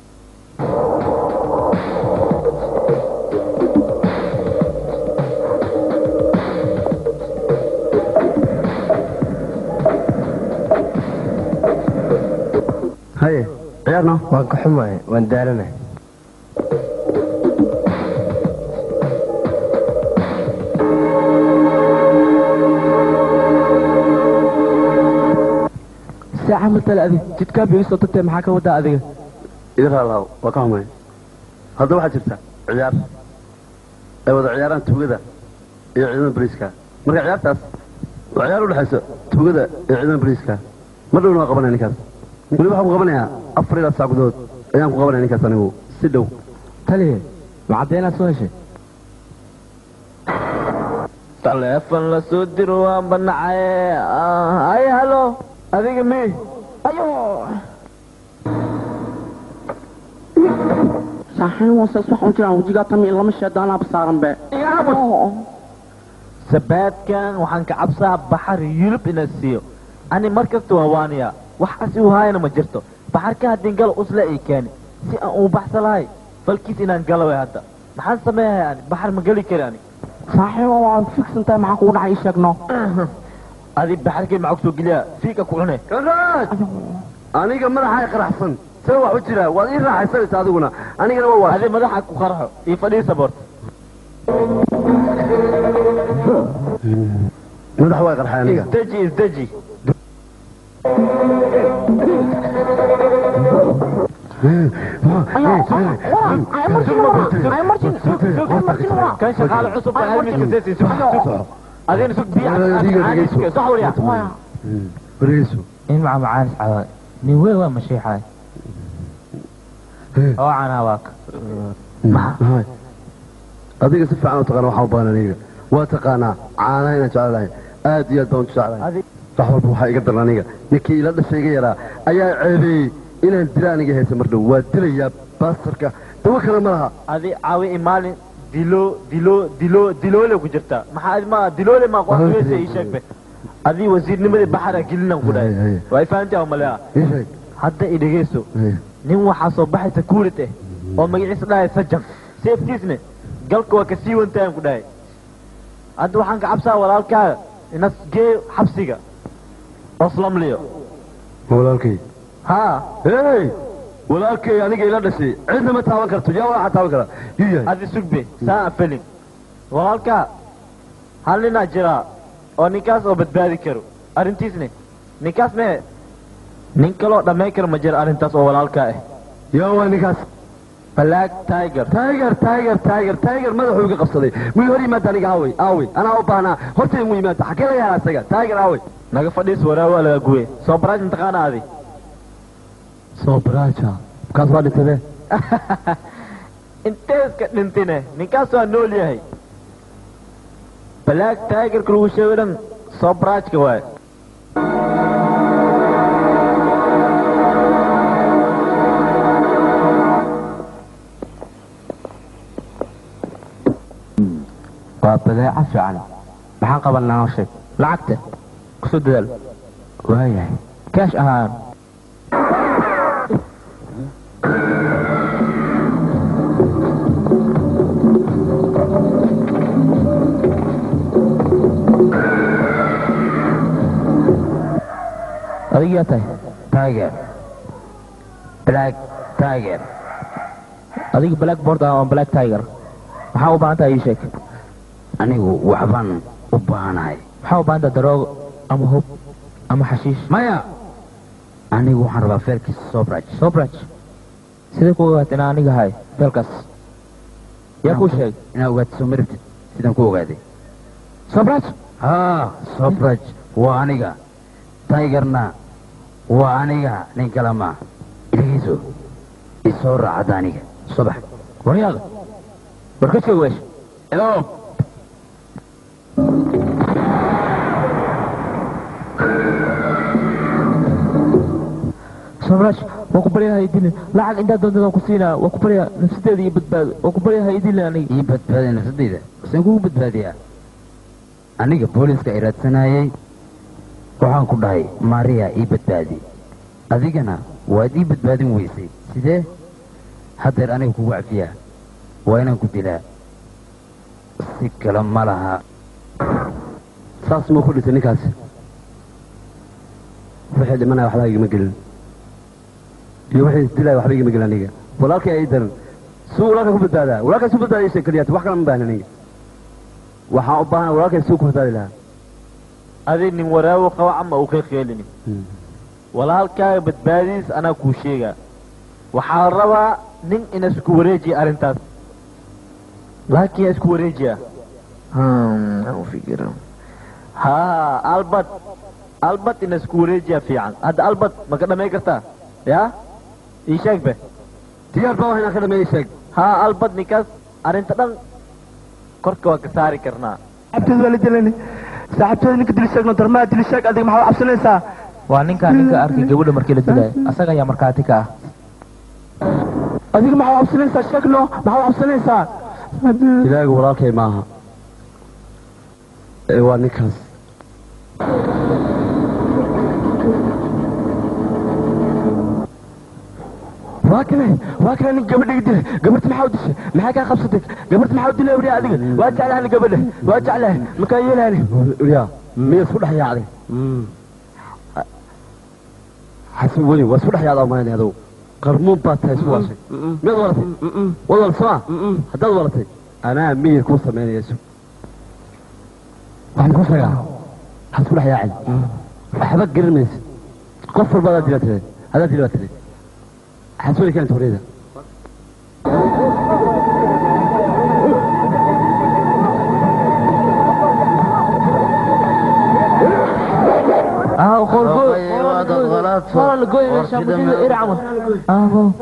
haye ciyaarno waan ka xumahay waan daalanahay saaca matala adig jidkaa bigisoo tagtee maxaa ka wadaa adiga idin raalahaw waa ka xumay hadda waxaa jirta ciyaar ay wada ciyaaraan tugada iyo ciidamada boliiska marka ciyaartaas waa ciyaar u dhexaysa tugada iyo ciidamada boliiska mar dhowna waa qabanaya ninkaas weli waxaan ku qabanayaa afar ilaa saac gudahood ayaan ku qabanaya ninkaas anigu si dhow taliye ma caddeynaad soo heshay taleefon la soo diro waan banacay ay halo adiga mi ayo saaxiib wasa waxaan jiraan wajigaa tami lama sheedaanaaba saaran be sabaadkan waxaan ka cabsaa baxar yulub inaad siiyo ani mar kasta waa waaniya wax asi u haayana ma jirto baxarka haddii galo usle ay keeni si aan uu baxsa lahay falkiis inaan galo way hadda maxaan sameeyahay ani baxar ma geli kari ani saaxiib waa fiksan tahay maxaa kugu dhacay ii sheegno adi baxarkay maxaa kusoo geliyaa fiika ku cune kanraaj aniga madaxa qaraxsan see wax u jira waad ii raaxaysanaysa adiguna anigana waa waa adi madaxa ku qarxo io fadhiisa boort madax waa qarxay aniga isdeji isdeji kan shaqaale cusub baa helmiska seesi sug sug adina sug biya sax wariya wargeyso in maca macaanis cadaa nin weyn waa mashiixay oo canaa waa ka Hay. adiga si fiican u taqaana waxaan u baahan aniga waa taqaanaa caanaha inaan jeclahay aad iyo aad baan u jeclahay wax walba waxaa iga daran aniga ninkii ila dhashay iga yaraa ayaa ceebeeyey inaan dila aniga haysa mar dhow waa dilayaa baastarka dawo kale ma laha adi caawi imaalin dilo dilo dilo diloole ku jirta maxaa adi ma diloole ma qoonweese ii sheeg be adii wasiirnimadii baxara gelinan ku dhahay Haye, haye. waa ifahantaa malea ii sheeg hadda i dhegeyso Haye. nin waxaa soo baxay sakuurit eh oo magaciisa dhahay sajan seeftiisne galka waa ka sii wantayan ku dhahay hadda waxaan ka cabsaa walaalkaaga inas gee xabsiga oslamliyo walaalkay ha hey walaalkay aniga ila dhashay cidna ma taaban karto yaa waxaa taaban kara yuu yahay adi sugbe saa afelin walaalkaa hal ninaa jiraa oo ninkaas oo badbaadi karo arrintiisne ninkaas mee nin kaloo dhammayn kara ma jira arrintaas oo walaalkaa ah yaa waa ninkaas black tiger tiger tiger tiger tiger madaxuu iga qabsaday muu hor yimaada aniga aawey aawey anaa u baahnaa horta inuu yimaado xagee laga helaa isaga tiger aawey naga fadhiis waraa waa laga guye soo baraaj mataqaana adi soo baraaja kaas waa dhintade intee iska dhintine ninkaas waa nool yahay black tigerka lagu sheego dhan soo baraajka waaye waa badeeco fiican maxaan qabanaa noo sheeg lacagta kusoo dadaal waayahay kaash ahaan adiga yaa tahay tiger black tiger adiga black board ah oo black tiger maxaa u baahan tahay ii sheeg anigu waxbaan u baahanahay maxaa u baahan tahay daroogo ama hub ama xashiish maya anigu waxaan rabaa feelkiisa sobraj sobraj sidee ku ogaatay inaan aniga ahay feelkaas yaa kuu sheeg inaa ogaatay soo marabtid sidaan ku ogaaday sobraj haa sobraj waa aniga tigerna waa aniga nin kale ma dhegeyso isoo raacada aniga subax waryaada war ka joog weesh Hello. sobraj waa ku baryaha idilin lacag intaa doontada ku siinaa waa ku baryaa nafsadeeda iyo badbaado waa ku baryaha idilin aniga ii badbaaday nafsadayda saan kugu badbaadiyaa aniga booliska ay raadsanayay waxaan ku dhahay maariya ii badbaadi adigana waad ii badbaadin weysay sidee haddeer aniga kugu cafiyaa waa inaan ku dilaa si kale ma laha saas muu ku dhintay ninkaas wixii dhimanaya waxba igama gelin iyo wixii isdilaya waxba igama gelin aniga walaalkay ay daran suu walaalka ku badbaadaa walaalkay suu badbaadaya isha keliyaat wax kale ma baahna aniga waxaan u baahana walaalkay suu ku badbaadi lahaa adi nin waraawo qaba ama uu ka qeelinin walaalkaaga badbaadidiis anaa kuu sheegaa waxaa la rabaa nin ina isku wareejiya arrintaas laakiin yaa isku wareejiya haa albert albert ina isku wareejiya fiican hadda albert ma ka dhamay kartaa yaa ii sheeg be diyaar baa wax inaan ka dhameeya sheeg haa albert ninkaas arrinta dhan korka waa ka saari karnaa abteed waa la dilani saaxiibteeda ninka dili sheegno darmaa dili sheeg adiga maxaa u cabsanaysaa waa ninkaa ninka arkay gabadha markii la dilaayo asaga ayaa markhaati ka ah adiga maxaa u cabsanaysaa sheegno maxaa u cabsanaysaa ilaahigu walaalkay maaha ee waa ninkaas waa kane waa kane nin gabadhiga dilay gabarta maxaa u dishay maxaa kaa qabsatay gabarta maxaa u dilay wariya adiga waa jeclahan gabadha waa jeclahay makaa yeelahani ya miya isku dhex yaacday xasan weli waa isku dhex yaacdaa maayna adow qarmuun baad tahay isku waashay miyaad walatay waad walatay soma haddaad walatay anaa miyir kuu samaynayayso waxaan kuu sheegaa ha isku dhex yaacin waxba garan maysid qof walba adaad dila tire haddaad dila baa tire xasan weli keenta horeyda اه خرجوا صار الجوي من شامبو ارعموا اه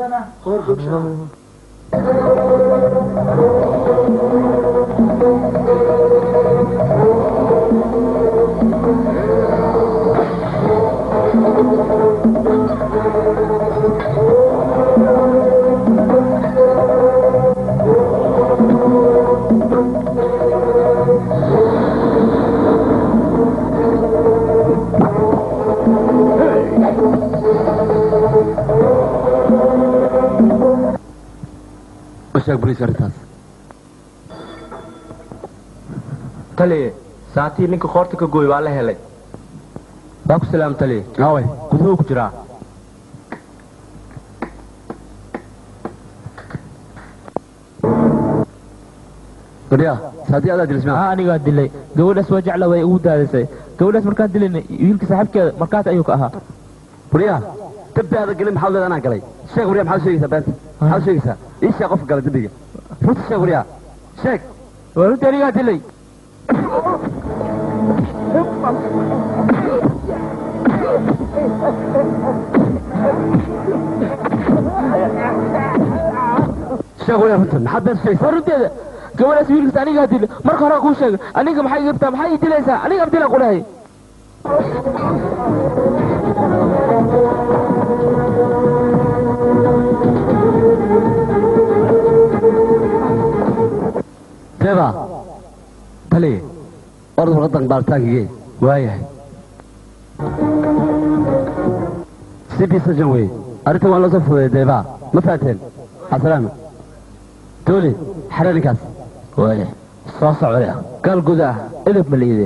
ma sheeg boliis arrintaas taliye saatii ninka qoorta ka gooy waa la helay waa ku salaam taliye aaway guduhu ku jiraa gabdhiya saatii adaa dilismaa اه anigaa dilay gabadhaas waa jecla way ugu daadisay gabadhaas markaan dilayna wiilka saaxiibkeeda markaas ayuu ka ahaa gabdhiya dembi aada gelin maxaad leeda anaan galay sheeg waryaa maxaad sheegaysaa beenta maxaad sheegaysaa ii sheeg qofka gala dembiga runta sheeg waryaa sheeg waa runta anigaa dilay sheeg waryaa runta maxaad beenta sheegaysaa waa runteeda gabadhaas wiilkaas anigaa dilay marka hore kuu sheegay aniga maxay igabtaa maxay ii dilaysaa aniga abdila qudhahay deeba tali orad warqadan baaritaankigee waayahay c b sajan wey arrintan waan loo soo fudeeyay deeba ma fahateen asalaama dooli xare ninkaas waayahay soo socda gaal guda ah edab maliide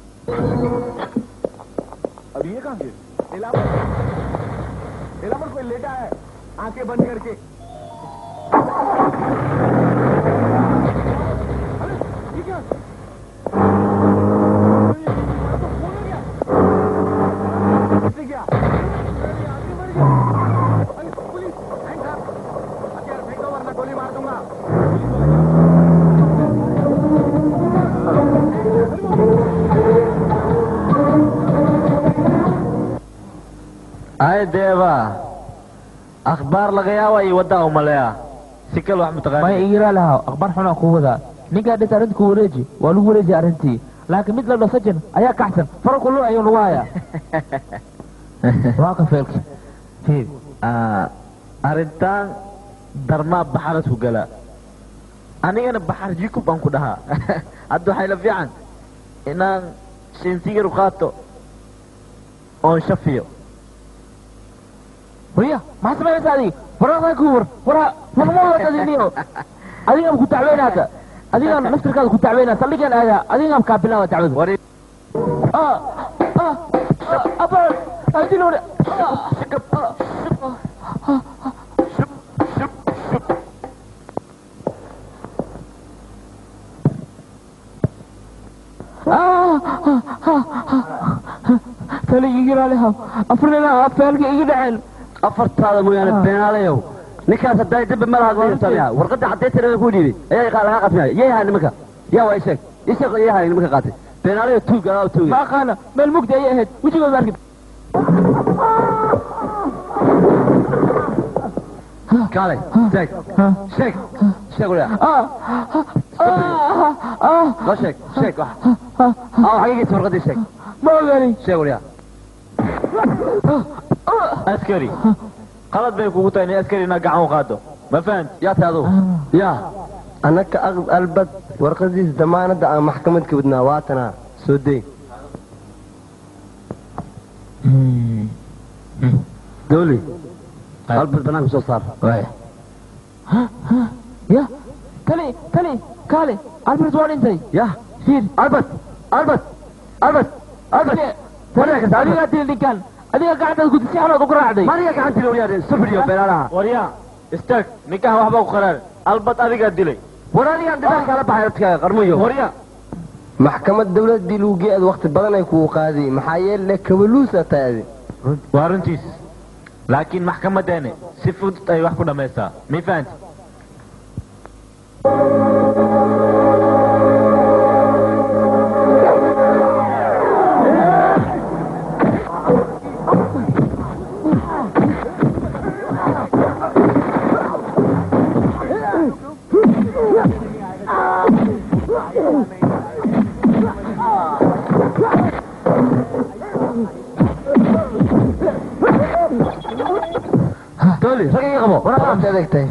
ay deeba akhbaar laga yaaba iyo waddaa umaleya si kale wax may mataqaani igira lahaa akhbaar xunaa kuu wadaa ninkaa dhis arrinta ku wareeji waa lagu wareeji arrintii laakiin mid la dhasajan ayaa kaxsan fara kullu ayuu lagu hayaa waa ka feelki fiir Ah, arrintan darmaa baxaras ku gala anigana baxar jikub aan ku dhahaa hadda waxay la fiican inaan shinsigar u qaato oon shafiyo wariya maxaa samaynaysa adiga waraqdaa ku war wara warma wadadiniyo adigaan ku dacweynaata adigaan naftirkaada ku dacweynaa saldhigaan aadaa adigaan kaa bilaaba dacwada war ah ah apa adilo tali iga ilaaliha afrinina afaalka iga dhaceen afartaada mooyaane beenaalayow ninkaas haddaa dembi ma laha taliya warqadda caddeynteeda ku dhiibay ayaa qa- laga qasmaya yay haay nimanka yaa waa isheeg isheeg yay haay nimanka qaatay beenaalayo tuug adaa tuuga ma aqaana meel mugdi ayay ahayd wejigood ma arkin kaalay sheeg sheeg sheeg waliya ah ah ah loo sheeg sheeg wax aa xagigiisa warqaddii sheeg ma ogani sheeg waliya askari qalad bay kugu tahay in askari inaad gacan u qaado ma fahanti yaa tahay adugu yaa annaka aqb albad warqadiisa damaanadda aan maxkamad ka wadnaa waatanaa soo deyn dooli albad banaanka soo saar ya tali tali kaale albert waa dhintay ya fiir albert albert albert albert Mariya ka adigaa dili ninkan adiga gacantaad gudi si xanood ugu raacday mariya gacantii waliyaa sufriyo beenaalaha waryaa istaag ninkaan waxba ku qaraar albad adigaa dilay war adigaan dhibaan kaala baxay hortkaaga qarmuyo waryaa maxkamad dawladii lagu geed waqti badan ay kugu qaadiy maxaa yeele kabaluusa tahay adi waa runtiis laakiin maxkamadeene si fudud ay wax ku dhammaysaa mi fahanti dooli rag iga qabo waad adeegtay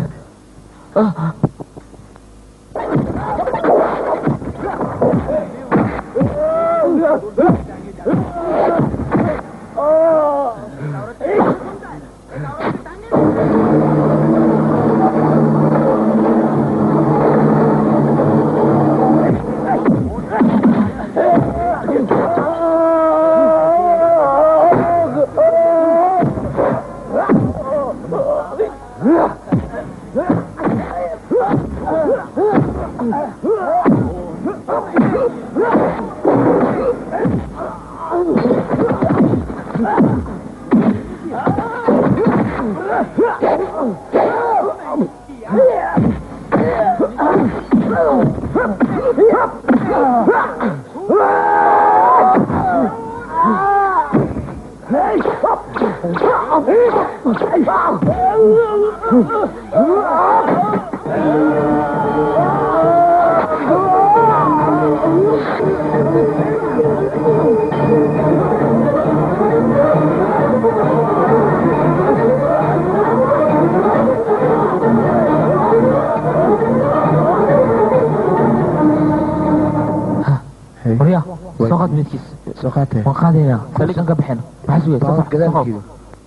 waryaa soo qaad midkiis soo qaatee waan qaadaynaa saldhigan ka bixina maxaa sugay soo qaad gadaalkiidu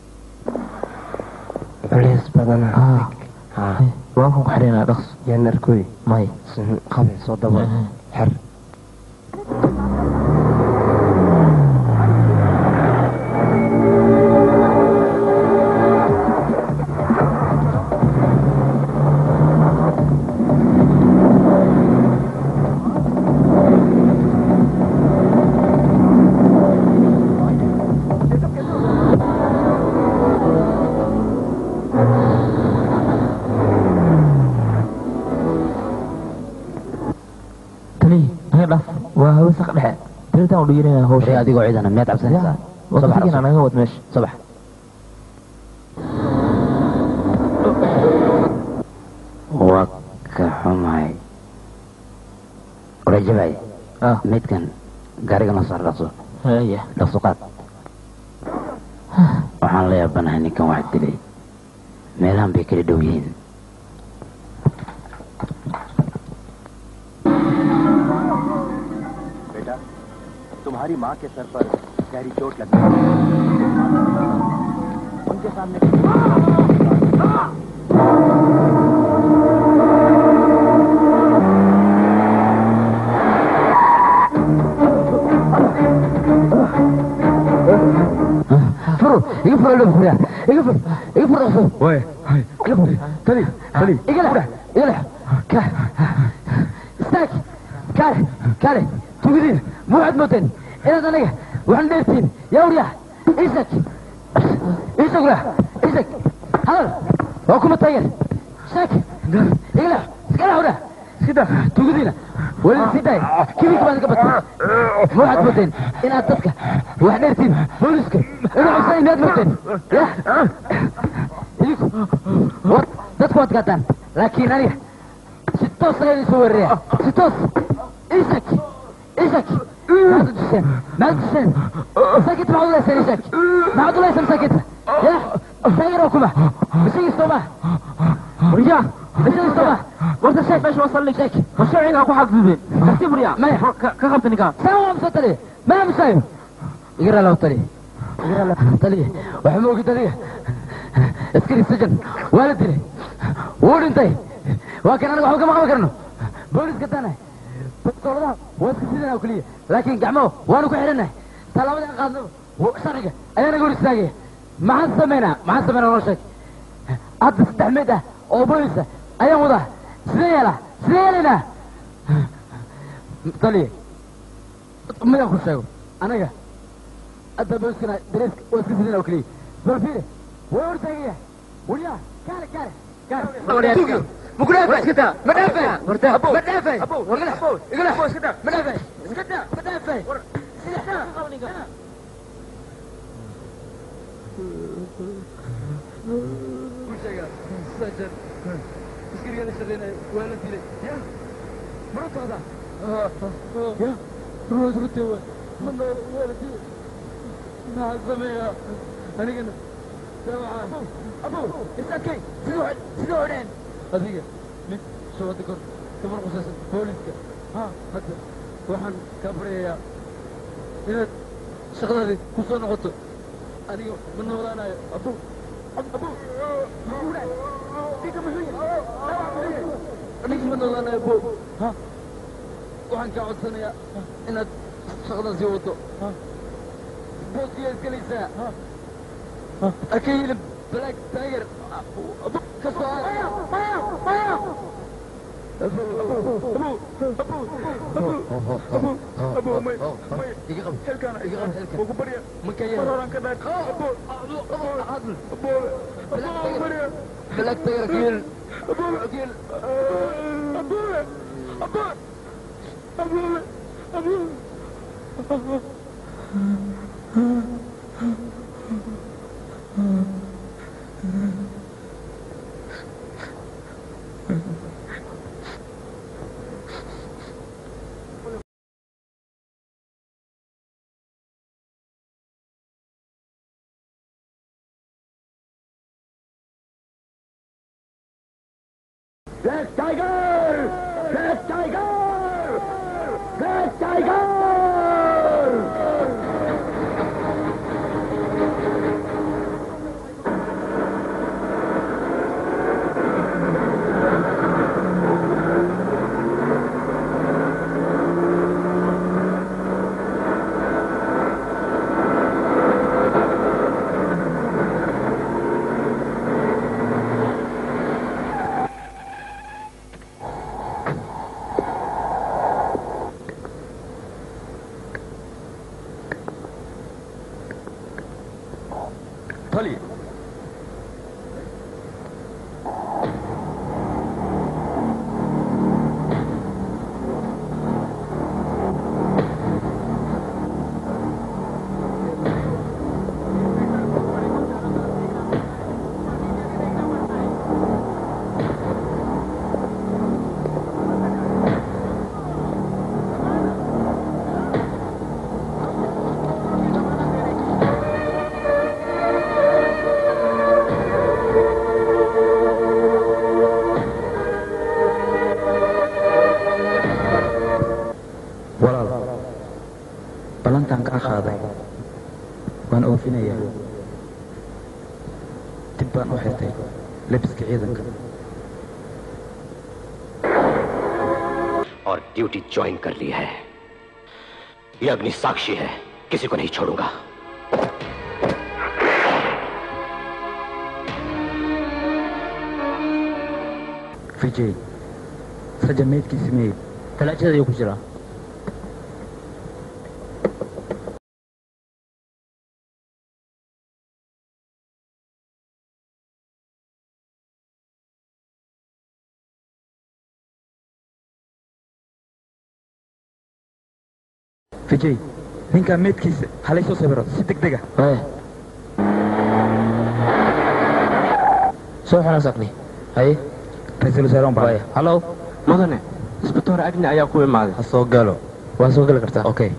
culays badana waa kan ku xidhaynaa dhaqs yaa narkoy may qabe soo dabo xer tani naga dhaaf waa hawesa ka dhexe tiritaan u dhiganayna waree hawsha adigoo ciidana miyaad cabsanaysaa waqtigina naga wad meesha subax waa ka xumahay waree jabay ah midkan gaariga noo saar dhaqso haya dhaqso qaad waxaan la yaabanahay ninkan wax dilay meelahan bay kala dhow yihiin तुम्हारी माँ के सर पर गहरी चोट लगी है। उनके सामने furo iga furo loo furiya iga fur iga fur dhaqso way hay iga fur tali tali iga lex iga lex ka istaag kaale kaale tugadiina ma waxaad mooteen inaad aniga waxaan dheertiin yaa waryaa isag isag leh isag hadal waa kuma taageer shaak iga lex iska lex wadha sida tugadiina weli sii daay kibika baad ka batay ma waxaad mooteen inaad dadka wax dheertiin booliska inuu cusay inaad mooteen ya idinku war dadku waad gaataan laakiin aniga si toos ayaan isu weeraraya si toos isak isak maxaad u duseen maxaad u duseen masaakinta maxaad u leyseen isak maxaad u leyseen masaakinta ya taageer oo kuma isagii sooma waryaa isagii sooma warta sheek meesha waa saldhig sheek war sharciga ku xadgudbeen tartiib waryaa maya ka qabta ninkaa saa waa amsa taliya ma amsayo igara law taliya igara law taliya waxa ma ogid adiga askari sajan waa la dilay wuu dhintay waa kan aniga waxba kama qaban karno booliska taanahay bastooladaha waa iska sidana oo keliya laakiin gacmo waanu ku xidhannahay tallaabada aan qaadno sharciga ayaa naga hor istaagaya maxaan samaynaa maxaan samaynaa noo sheeg hadda saddex meed ah oo boolisa ayaan wadaa sidee yeelaa sidee yeelaynaa taliya midaan ku sheego anaga hadda booliskana dareeska waa iska sidana oo keliya bal fiire waa hor istaagaya wariyaa kaale kaale kaale مقنافع اسكتها مدافع مدافع مدافع مدافع اسكتها مدافع adiga mid soo wada kor gabar qusaysan booliska ha hadda waxaan kaa baryayaa inaad shaqadaadi ku soo noqoto aniga ma noolaanayo abu abu aniga ma noolaanayo abu ha waxaan kaa codsanayaa inaad shaqadan sii wado booskiyaa isgelaysaa aka yilib black tiger abu kasoo بلاك تاير كيل كيل Mm-hmm. Black tiger black tiger black tiger taliya walaal ballantaan kaa qaaday waan oofinayaa dib baan u xirtay lebiska ciidanka और duty join कर ली है ये अग्नि साक्षी है किसी को नहीं छोड़ूंगा vijay sajameedkiisi meey talaajada ayuu ku jiraa vijay ninkaa meedkiisa halay soo sawiro si deg dega soo xira sakni haye ra-iisul wasaare baa hallo mudane isbitoor agni ayaa ku imaaday ha soo galo waa soo geli kartaa okay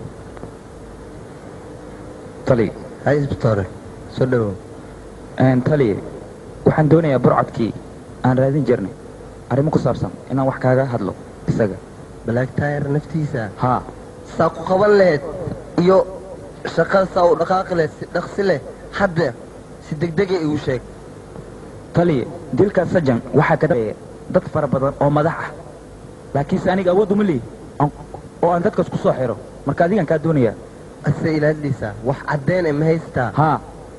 tali hay isbitoore soo dhawow tali waxaan doonayaa burcadkii aan raadin jirnay arrimo ku saabsan inaan wax kaaga hadlo isaga black tire naftiisa haa saa ku qaban lahayd iyo shaqada saa u dhaqaaqi lahayd si dhaqsi leh hadda si degdega igu sheeg tali dilka sajan waxaa ka dambeeya dad fara badan oo madax ah laakiinse aniga awood uma leeyi oo aan dadkaas ku soo xiro marka adigan kaa doonayaa ase ilaadhiisaa wax caddeyn e ma haystaa haa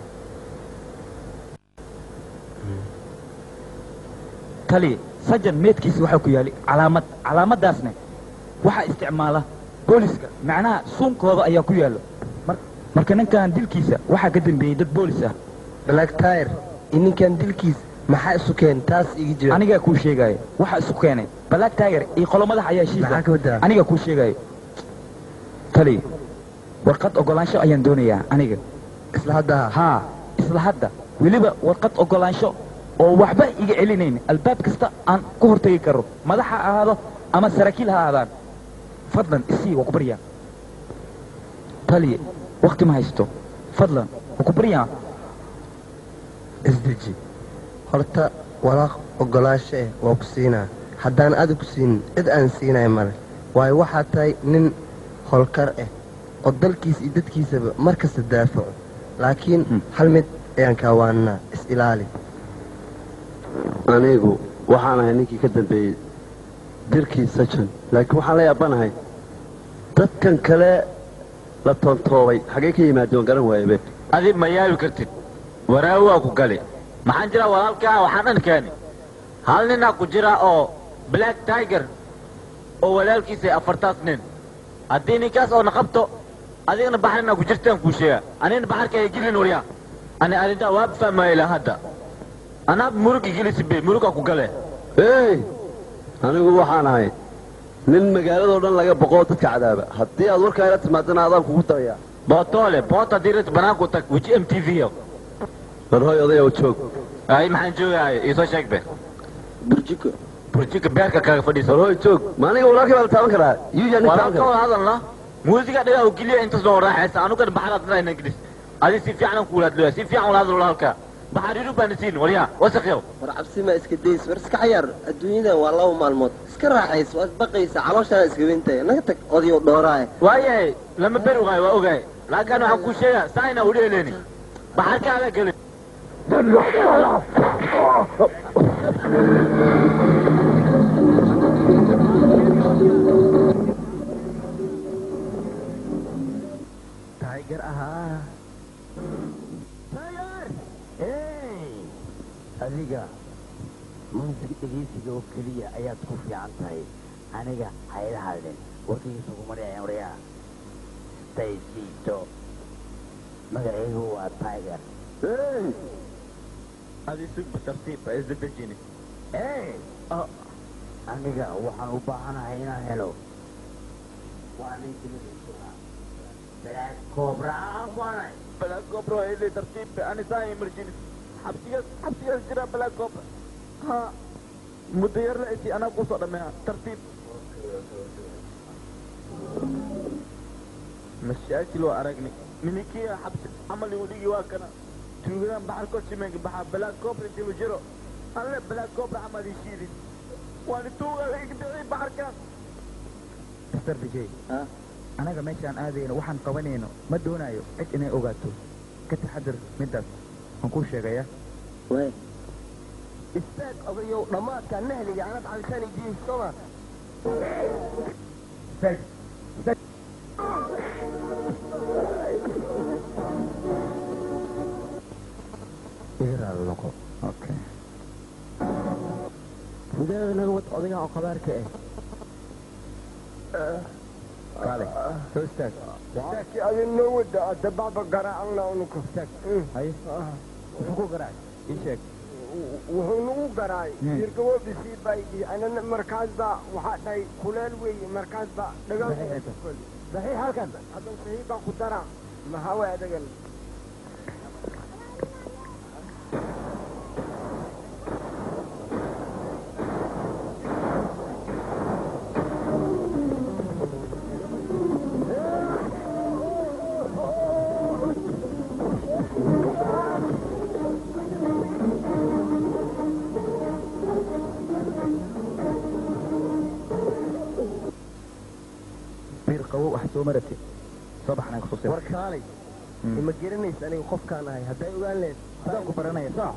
tali sajan meedkiisa waxaa ku yaali calaamad calaamadaasne waxaa isticmaala booliska macnaha suunkooda ayaa ku yaallo marka ninkan dilkiisa waxaa ka dambeeyey dad boolis ah black tire iyo ninkan dilkiis maxaa isu keen taas igi jira anigaa kuu sheegaayo waxaa isu keenay black tiger iyo qolo madax ayaa heshiisa anigaa kuu sheegaayo tali warqad ogolaansho ayaan doonayaa aniga isla hadda haa isla hadda weliba warqad ogolaansho oo waxba iga celinayn albaab kasta aan ku hortegi karo madax ha ahaado ama saraakiil ha ahaadaan fadlan isii waa ku baryaa tali wakti ma haysto fadlan waa ku baryaa isdeji horta walaaq ogolaansho eh waa ku siinaa haddaan adi ku siinin cid aan siinaya male waayo waxaa tahay nin holkar ah oo dalkiisa iyo dadkiisaba mar kasta daafaco laakiin hal mid ayaan kaawaanaa is ilaali anigu waxaan ahay ninkii ka dambeeyey dirkii sajan laakiin waxaan la yaabanahay dadkan kale la toontoobay xaggee ka yimaadeen waan garan waayabe adi ma yaabi kartid waraawi waa ku gali maxaan jiraa walaalkaa waxaan dhan keeni hal ninaa ku jira oo black tiger oo walaalkiisa afartaas nin haddii ninkaas oo na qabto adigana baxrinaa ku jirtaan kuu sheega anina baxarka ay gelin waryaa ani arrintaa waa fahmaya ilaa hadda anaa murugi gelisibe murugaa ku gale ey anigu waxaan ahay nin magaaladoo dhan laga boqoo dadka cadaaba haddii aad warkaa ila timaadana adaan kugu darayaa bootoole boota dirit banaanku tag weji m t v war hoy odayow joog ay maxaan joogahay iisoo sheeg be burjiko burjiko beerka kaga fadhiisa war hoy joog ma aniga walaalkii baa la taaban karaa yuya nin taaban walaalka wada karaa hadalna muusiga dhagaa u geliya intaas noo raaxaysa anugana baxraad inaa inaan gelis adi si fiican aan kuula hadlooya si fiican wala hadal walaalka baxar yurub baana siin waryaa wasakyow war cabsi ma iska days war iska cayaar adduunyadan waa laba maalmood iska raaxays waad baqaysa calooshaana iska wintaya naga tag odayo dhooraaye waayahay lama beri ogaay waa ogaay laakiin waxaan kuu sheegaa saa inaa udhi eleeni baxarkaaga gelin tiger ahaa adiga muusig dhegeysiga oo keliya ayaad ku fiican tahay aniga hayla hadlin warkigiisa kuma dhicin waryaa staysiito magacaygu waa tiger adi sugba tartiib ha isdedejini aniga waxaan u baahanahay inaan helo waa ninkiaa balaad koobra aan kuanay balaad koobra waa ili tartiib ani saa emergency xabsigaas xabsigaas jira balaad koobra ha muddo yar la esi anaa kusoo dhameeya tartiib mashaakil waa aragni minikiya xabsi camal igu dhigi waa kana tuugadan baxar kosimenka baxaa balaad koobra jiro jiro alle balaad koobra camal ishiidin waani tuuga igdicii baxarkan mr vijay anaga meeshaan aadayno waxaan qabanayno ma doonayo cid inay ogaato ka taxadar middaas waan kuu sheegaya istaag odayow dhammaadka nahliga anad cabitaan idiin soma igaraal noqo okay gudaha naga wad odayga oo qabaarka ah kaale soo istaag Laki adin noo wada adda baba garaacna unuka. haye wuxuu ku garaacay ii sheeg Wuxuu nagu garaay. Jirkawo bisi bay anana markaas ba waxa dhahay kuleel weeye markaas ba dhagal. Saxiix halkan. Hadan saxiix baan ku dara. Maxaa way adagan. bir qabow wax soo marati soo baxnaa kusoo sii war kaalay ima garanaysa aniga qofkaan ahay hadday ogaan lehed adaan ku baranaya soo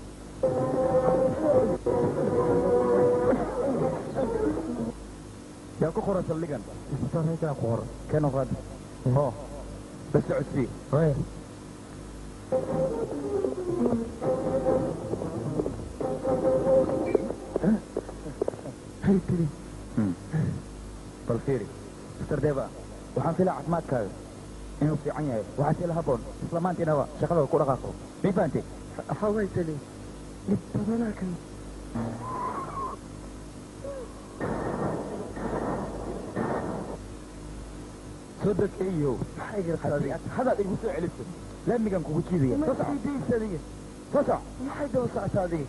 yaa ku qoran saldhigan isbitaalkaa ku qoran keno qaad ho bas socodsii bal fiiri mister deva waxaan filaa caafimaadkaaga inuu fiican yahay waxaa sila haboon isla maantiinaba shaqada ku dhaqaaqo may fahantay Haway tali. Dhib badanaa kan. soo deg eeyow haddii aad hadaad igu soo celiso laamigan kugu jiidaya soo soco adiga. soo soco Maxay daba socotaa adiga?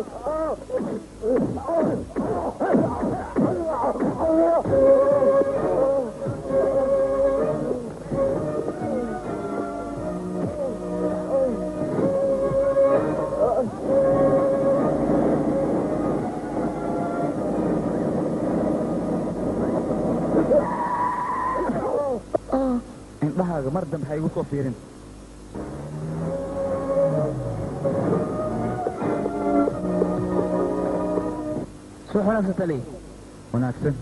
indhahaaga mar dambe ha igu soo fiirin soo wanaagsan tali wanaagsan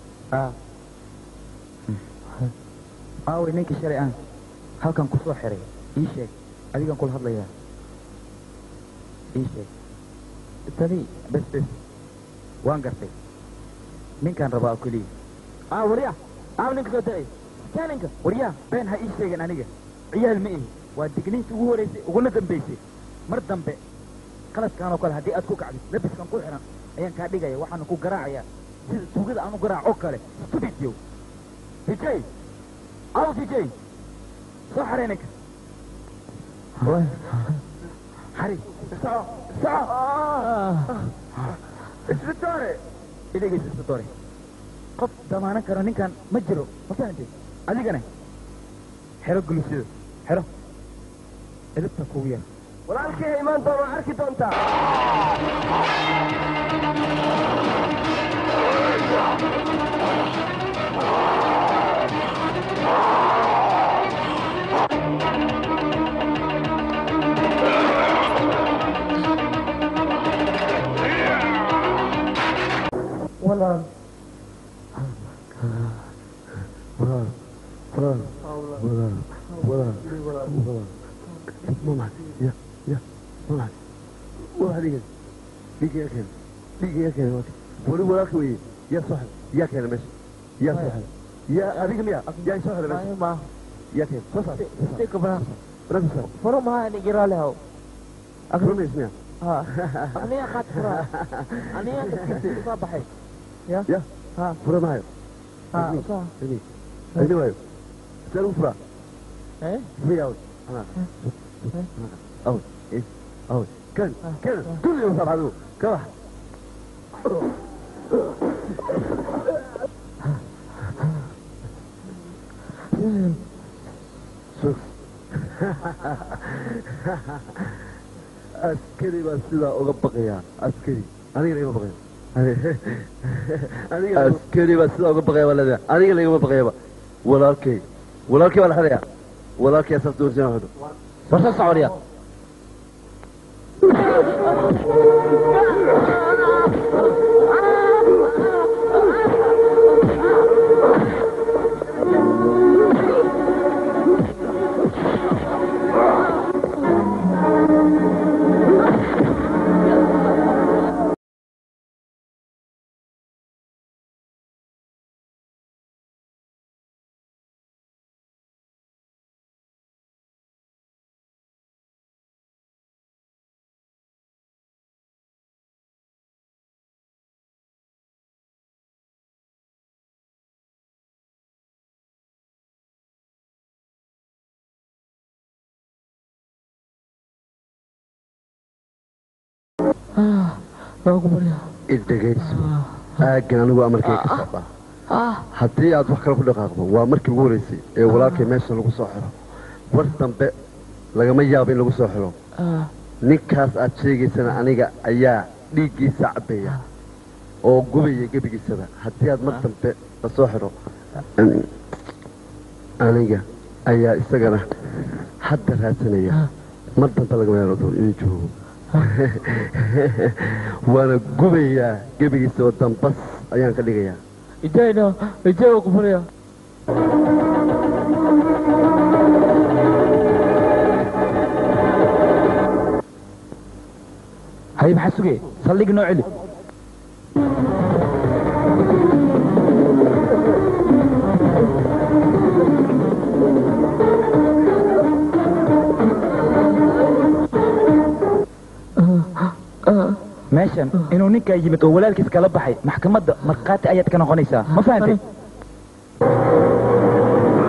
aaway ninkii shalay aan halkan ku soo xiray ii sheeg adigan kula hadlayaa ii sheeg tali bes bes waan gartay ninkaan rabaa oo keliya aa warya aaw ninka soo talay ninka waryaa been ha ii sheegin aniga ciyaal ma ihi waa digniinta ugu horeysay uguna dambaysay mar dambe qaladkaan oo kale haddii aad ku kacdid labiskan ku xiran ayaan kaa dhigaya waxaana ku garaacayaa sida tuugada aan u garaac oo kale stupid yow vijay aw vijay soo xarey ninka xari soco soco isbitoore idhegeysa isbitoore qof damaanan karo ninkan ma jiro ma fahamtay adigana xero gulusyada xero edabta kugu yar walaalkii imaan doona arki doontaa walaal walaal walaal walaal walaal walaal mama ya ya walaal walaal dhigan dhiga yaa keena dhiga yaa keena wali walaalka weye yaa soo xel yaa keena meesha yaa soo xel yaa adiga miya yaa soo xel meesha yaa keena soo saar Sika banaanka. banaanka saar Furo maha ni giraleho. rumays miya Ha. Aniga qaad fura. Aniga kaskisi usa baxay. Ya. ya Ha. fura maayo Ha. Usa. ini ini waayo see lagu furaa Eh? furi awd awd eh awd kan kan kulli usaar adigu ka bax Sug. askari baa sidaa uga baqayaa askari anigana igama baqayo askari baa sidaa uga baqaya baa leedahay anigana igama baqayaba walaalkay walaalkay baa la xidhayaa walaalkay asaas doorsan xidho Warsa socodiya. isdhegayso aaggan anigu amarkay ka socdaa haddii aad wax kale ku dhaqaaqdo waa markii ugu horeysay ee walaalkay meesha lagu soo xiro war dambe lagama yaabo in lagu soo xiro ninkaas aad sheegaysana aniga ayaa dhiiggiisa cabbeeya oo gubaya gebigiisaba haddii aad mar dambe la soo xiro aniga ayaa isagana hadda raadsanaya mar dambe lagama yaabo inuu joogo waana gubayaa gebigiisa oo dambas ayaan ka dhigayaa Ijayna, ijay waa ku furaya. hay maxaa sugee saldhig noo celi meeshan inuu ninkaa yimid oo walaalkiis kala baxay maxkamadda markhaati ayaad ka noqonaysaa ma fahantay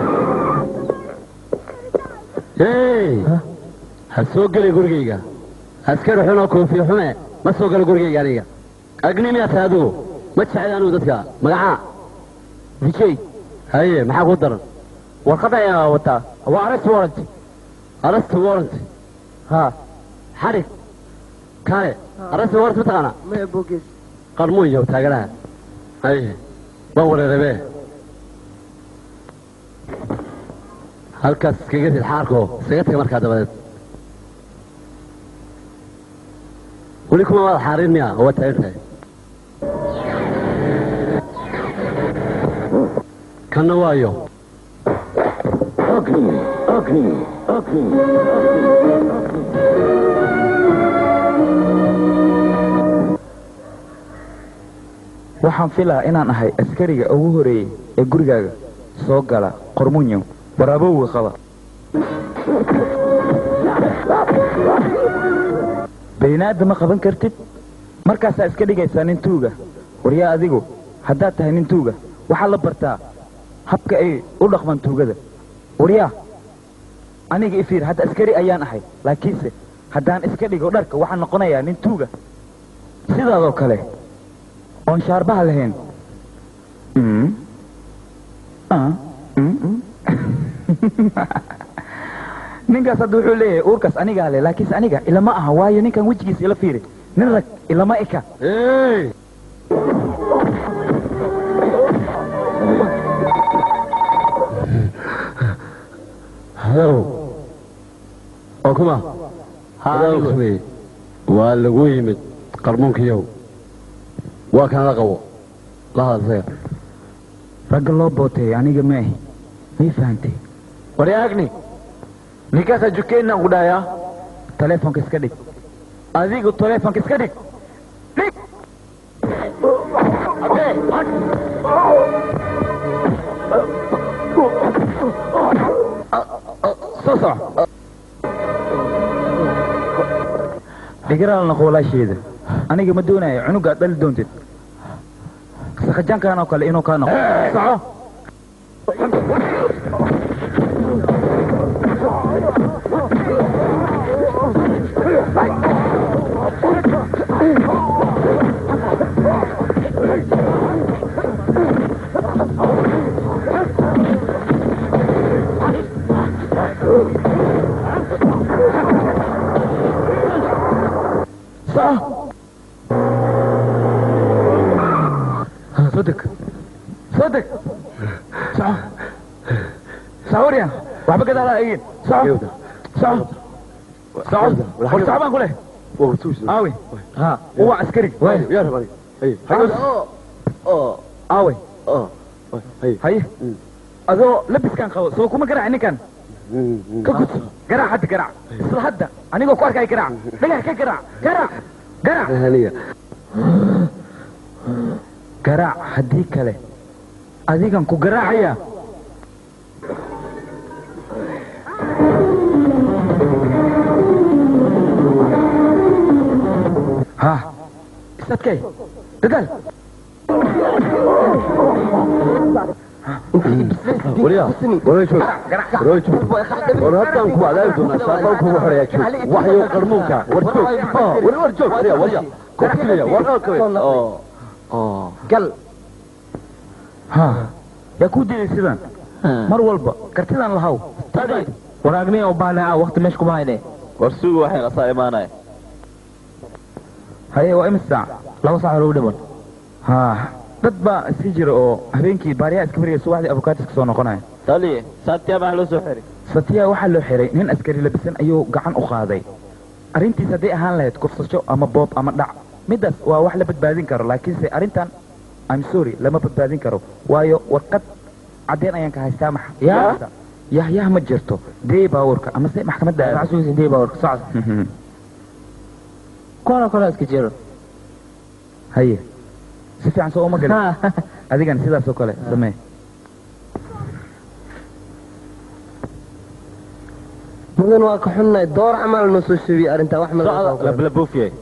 hey ha soo gelay gurigayga askari xun oo koofiya xume ma soo galo gurigayga aniga agni miyaa tahay adigu ma jecel anigu dadka magacaa vijay haye maxaa ku daran warqad ayaa wataa waa arrest warrant arrest warrant ha xarig kale arrest warrant ma taqaanaa maya bogees qarmuun yow taaganaha haye waan wareerabe halkaas iskaga rid xaarko iskaga taga markaa dabadeed weli kuma waad xaarin miya oo waad taagan tahay kanna waayo waxaan filaa inaan ahay askariga ugu horeeyey ee gurigaaga soo gala qormunyo waraabowga qaba baynaada ma qaban kartid markaasaa iska dhigaysaa nin tuuga waryaa adigu haddaad tahay nin tuuga waxaa la bartaa habka ay u dhaqmaan tuugada waryaa aniga ifiir hadda askari ayaan ahay laakiinse haddaan iska dhigo dharka waxaan noqonayaa nin tuuga sidaadoo kale oon shaarbaha lahayn Mm. Ah. Mm. ninkaas hadda wuxuu leeyahay uurkaas anigaa leh laakiinse aniga ilama aha waayo ninkan wejigiisa ila fiiri nin rag ilama eka hadow oo kuma hadow kumey waa lagu yimid qarmuunkiyow waa kanala qabo la hadal isaga ragga loo booteeyo aniga maahi may fahantay waryaagni ninkaasaa jukeenna ku dhahayaa taleefonka iska dhig adigu taleefonka iska dhig dhig soo soco dhigaraal noqo walaasheeda aniga ma doonayo cunugaad dhali doontid sakajaankan oo kale inuu kaa noqo soco soco soo deg soo deg soco soco warya waxba gadaala egin soco soco soco war soco baan ku leh aawe ha uwa askari aawe haye adoo labiskan qabo soo kuma garaac ninkan ka gudso garaac hadda garaac isla hadda anigoo ku arkaya garaac dhagax ka garaac garaac garaac garaac haddii kale adigan ku garaacaya ha isadkay dadaal waryaa warway joog warway joog war haddaan ku adaabi doonaa shaaqaan kugu xoreeyaa joog waxyo qarmuunka war joog war war joog waryaa waryaa kofilaya war alkawe gal ha yaa kuu diiday sidan mar walba kartidan lahaw waraagni oo baanaa waqti meesha kuma hayne war sugu waxay qasaa imaanaya haye waa imis saac laba saac hore u dhiman ha dad baa iska jira oo habeenkii baariyaa iska bariyay subaxdii avokaatis soo noqonaya taliye saatiya baa loo soo xiray satiya waxaa loo xiray nin askari labisan ayuu gacan u qaaday arrintiis hadday ahaan lahayd kufsasho ama boob ama dhac middaas waa wax la badbaadin karo laakiinse arrintan I'm sorry lama badbaadin karo waayo warqad caddeen ayaan ka haystaa max Yaa? yah yah ma jirto dee baawarka ama se maxkamadda aad. maxsuusin dee baa warka socod kuwana kale iska jiro haye si fiican soo uma galin adigan sidaas oo kale samee mudan waa ka xunnahay door camal noo soo sheegay arrintaa wax socda labla buufiyay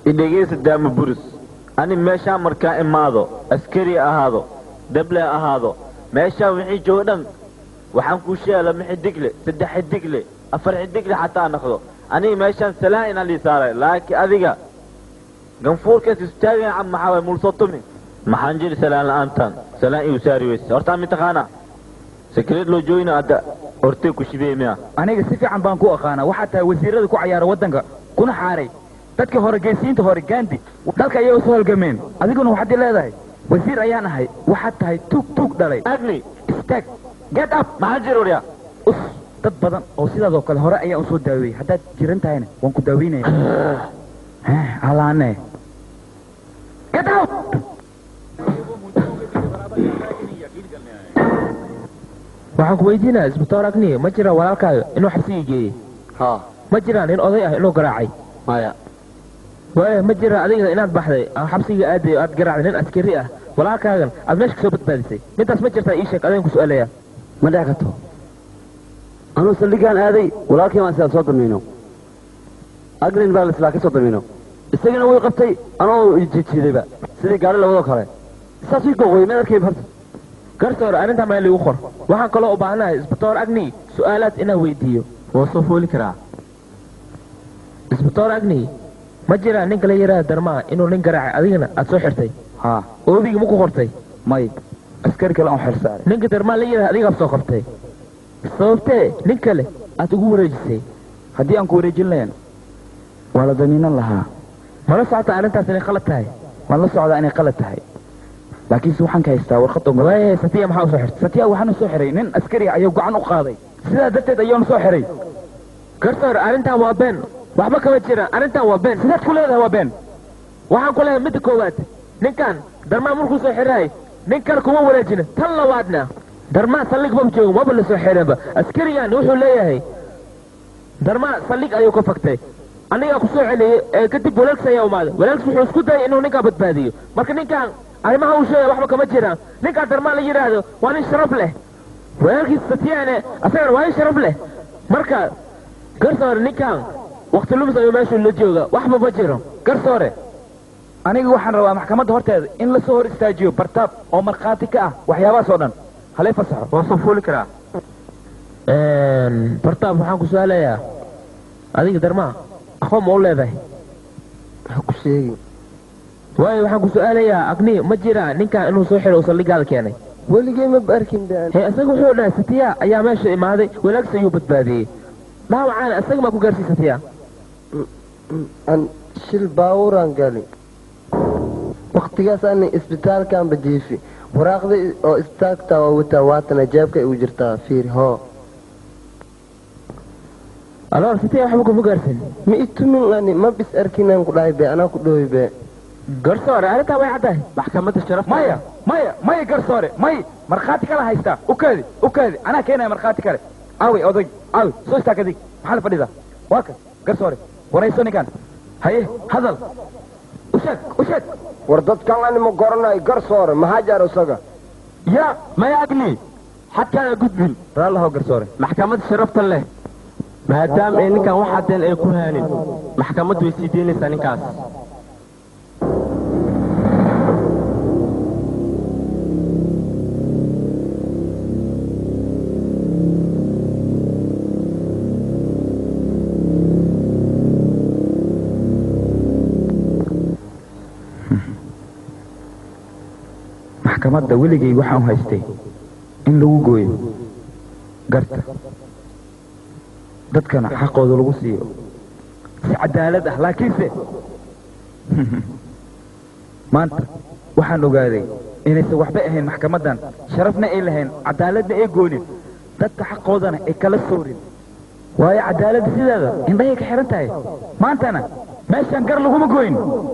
idhegeysa daama buris ani meeshaan markaa imaado askari ahaado dable ahaado meeshaan wixii jooga dhan waxaan kuu sheela ma xidigle saddex xidigle afar xidigle xataa noqdo aniga meeshaan salaan inaan lii saaray laakiin adiga ganfuurkaas istaagan cam maxaa waay mulsoo tumi maxaan jiri salaan la'aantan salaan iu saari weyse hortaa mitaqaana sekreed loo joogina hadda hortay ku shibiyey miya aniga si fiican baan ku aqaanaa waxaa tahay wasiirada ku cayaara waddanka kuna xaaray dadka hore geesiinta hore gaandi dalka ayay usoo halgameen adiguna waxaad i leedahay wasiir ayaan ahay waxaad tahay tuug tuug dhalay agni istaag get up maxaa jir warya us dad badan oo sidaadoo kale hore ayaan usoo daaweeyey haddaad jiran tahayna waan ku daaweynaya halaane get out waxaan ku weydiinaa isbitaal agniye ma jira walaalkaaga inuu xabsigii geeyey ha ma jiraan nin oday ah inuu garaacay maya waaya ma jira adiga inaad baxday aan xabsiga aaday aad garaacday nin askari ah walaalkaagan aad meesha kasoo badbaadisay midaas ma jirtaa ii sheeg adeen ku su-aalaya ma dhici karto anuu saldhigaan aaday walaalkii baan sidaa soo damiino agrin baa lislaa ka soo damiino isagana way qabtay anoo jijiidayba sidii gaari labadoo kale saas ii goqoy mid arkay horta garsoor arrintaa meel igu qor waxaan kaloo u baahanahay isbitaal agni su-aalaad inaan weydiiyo waa soo fooli karaa isbitaal agni ma jiraa ninka la yidhaha darmaa inuu nin garaacay adigana aad soo xirtay ha oobigi ma ku qortay may askari kale aan xilsaaray ninka darmaa la yidhaha adigaad soo qortay sababtee nin kale aad ugu wareejisay haddii aan ku wareejin lahayn waa la damiinan lahaa mala socota arrintaas inay qalad tahay waan la socdaa inay qalad tahay laakiinse waxaan ka haystaa warqad ogol waaye satiya maxaa usoo xirtay satiya waxaanu soo xiray nin askari ah ayuu gacan u qaaday sidaa darteed ayaanu soo xiray garsoor arrintan waa been waxba kama jiraan arrintan waa been sidaad ku leedahay waa been waxaan ku leedahay midda koowaad ninkan darmaa markuu soo xirahay nin kale kuma wareejina tan labaadna darmaa saldhig maba joogo maba la soo xirinba askarigan wuxuu leeyahay darmaa saldhig ayuu ka faktay anigaa ku soo celiyey ee kadib walaalkis ayaa umaaday walaalkis wuxuu isku dayay inuu ninkaa badbaadiyo marka ninkan arrimaha uu sheegay waxba kama jiraan ninkaa darmaa la yidhaahdo waa nin sharaf leh walaalkiis satiyaane asagana waa nin sharaf leh marka garsoore ninkan wakti lumis ayuu meeshuu la jooga waxba ma jiro garsoore aniga waxaan rabaa maxkamadda horteeda in lasoo hor istaajiyo bartaab oo markhaati ka ah waxyaabahaas oo dhan halay fasaxo waa soo fooli karaa bartaab waxaan ku su-aalayaa adiga darmaa aqoon ma u leedahay ha ku sheegi waayo waxaan ku su-aalayaa agni ma jiraa ninkan inuu soo xiro uu saldhigaada keenay weligay maba arkin baan he isaga wuxuu dhahay satiya ayaa meesha imaaday walaagis ayuu badbaadiyey dhaawacaana isaga maa ku gaarsiiy satiya an shil baawuraan gali waktigaas ana isbitaalkaan bajiifi waraaqda oo isbitaalka waa wataa waatana jeebka igu jirtaa fiir hoo aloor satiya waxba kuma gaarsin ma itumin ani ma bis arkinaan ku dhahay be anaa ku dhahoy be garsoore arrintaa way caddahay maxkamadda sharaf maya maya maya garsoore may markhaati kala haystaa ukaadi ukaadi anaa keenaya markhaati kale aawey oday aawey soo istaag adig maxaa la fadhidaa waa ka garsoore warayso ninkan haye hadal usheeg usheeg war dadkan anima goranayo garsoore maxaa jaar isaga ya maya agni xadkaana gudbin raallaho garsoore maxkamadda sharafta leh maadaama ay ninkan wax haddeen ay ku haanin maxkamaddu way sii deynaysaa ninkaas maxkamadda weligay waxaan haystay in lagu gooyo garta dadkana xaqooda lagu siiyo si cadaalad ah laakiinse maanta waxaan ogaaday inaysan waxba ahayn maxkamaddan sharafna ay lahayn cadaaladna ay goonin dadka xaqoodana ay kala soorin waayo cadaaladda sideeda indhahay ka xihan tahay maantana meeshaan gar laguma gooyn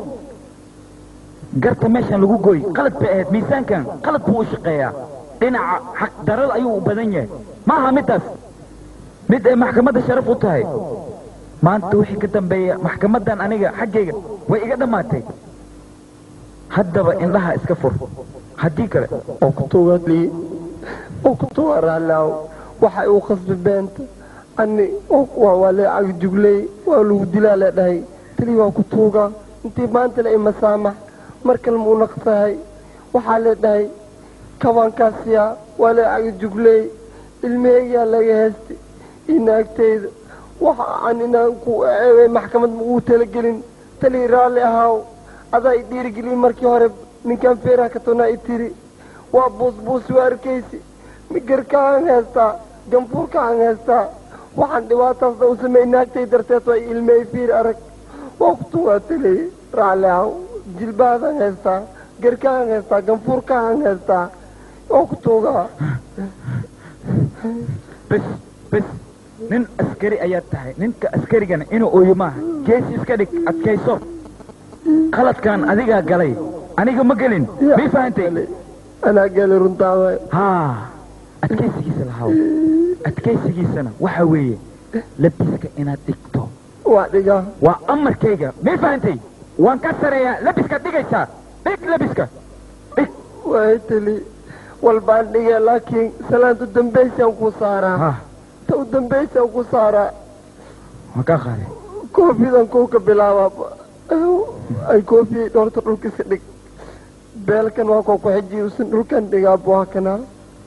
garta meeshaan lagu gooy qalad bay ahayd miisaankan qalad buu u shaqeeyaa dhinaca xaqdarada ayuu u badan yahay maaha midaas mid ay maxkamadda sharaf u tahay maanta wixii ka dambeeya maxkamaddan aniga xaggayga way iga dhammaatay haddaba indhaha iska fur haddii kale oo ku tuugadlii oo ku tuuga raallaaw waxay uu khasbi beenta ani waa waa lee cagjugley waa lagu dilaa lee dhahay tali waa ku tuuga intii maanta la ima saamax mar kale muu naqsahay waxaa la dhahay kabaankaasiya waa la caga jugley ilmaheygaa laga heestay iyo naagteyda waxa aan inaan ku eebay maxkamad ugu talagelin talii raalli ahaaw adaa i dhiirigelin markii hore ninkan feeraha ka tonaa i tiri waa buusbuus waa arkaysi migarkaan heestaa ganfuurkaan heestaa waxaan dhibaataasna u sameey naagtay darteed waa ilmey fiir arag waa kutu waa taley raalli ahaaw jilbaadaan heestaa garkaan heestaa ganfuurkaan heestaa waa kutuugaa bes bes nin askari ayaad tahay ninka askarigana inuu ooyo maaha geesi iska dhig adkayso qaladkan adigaa galay aniga ma gelin may fahantay anaa geli runtaada haa adkaysigiisa lahaw adkaysigiisana waxa weeye labiska inaad dhigto waa dhigaa waa amarkayga may fahantay waan ka sareeyaa labiskaad dhigaysaa dhig labiska waay tali walbaan dhigee laakiin salaanta dambaysaan ku saaraa ta u dambaysaan ku saaraa waa kaa qaaday koofidan kow ka bilaabaa ay koofi dhorta dhulka iska dhig beelkan waa koo ku xejiy usan dhulkan dhigaa buha kanaa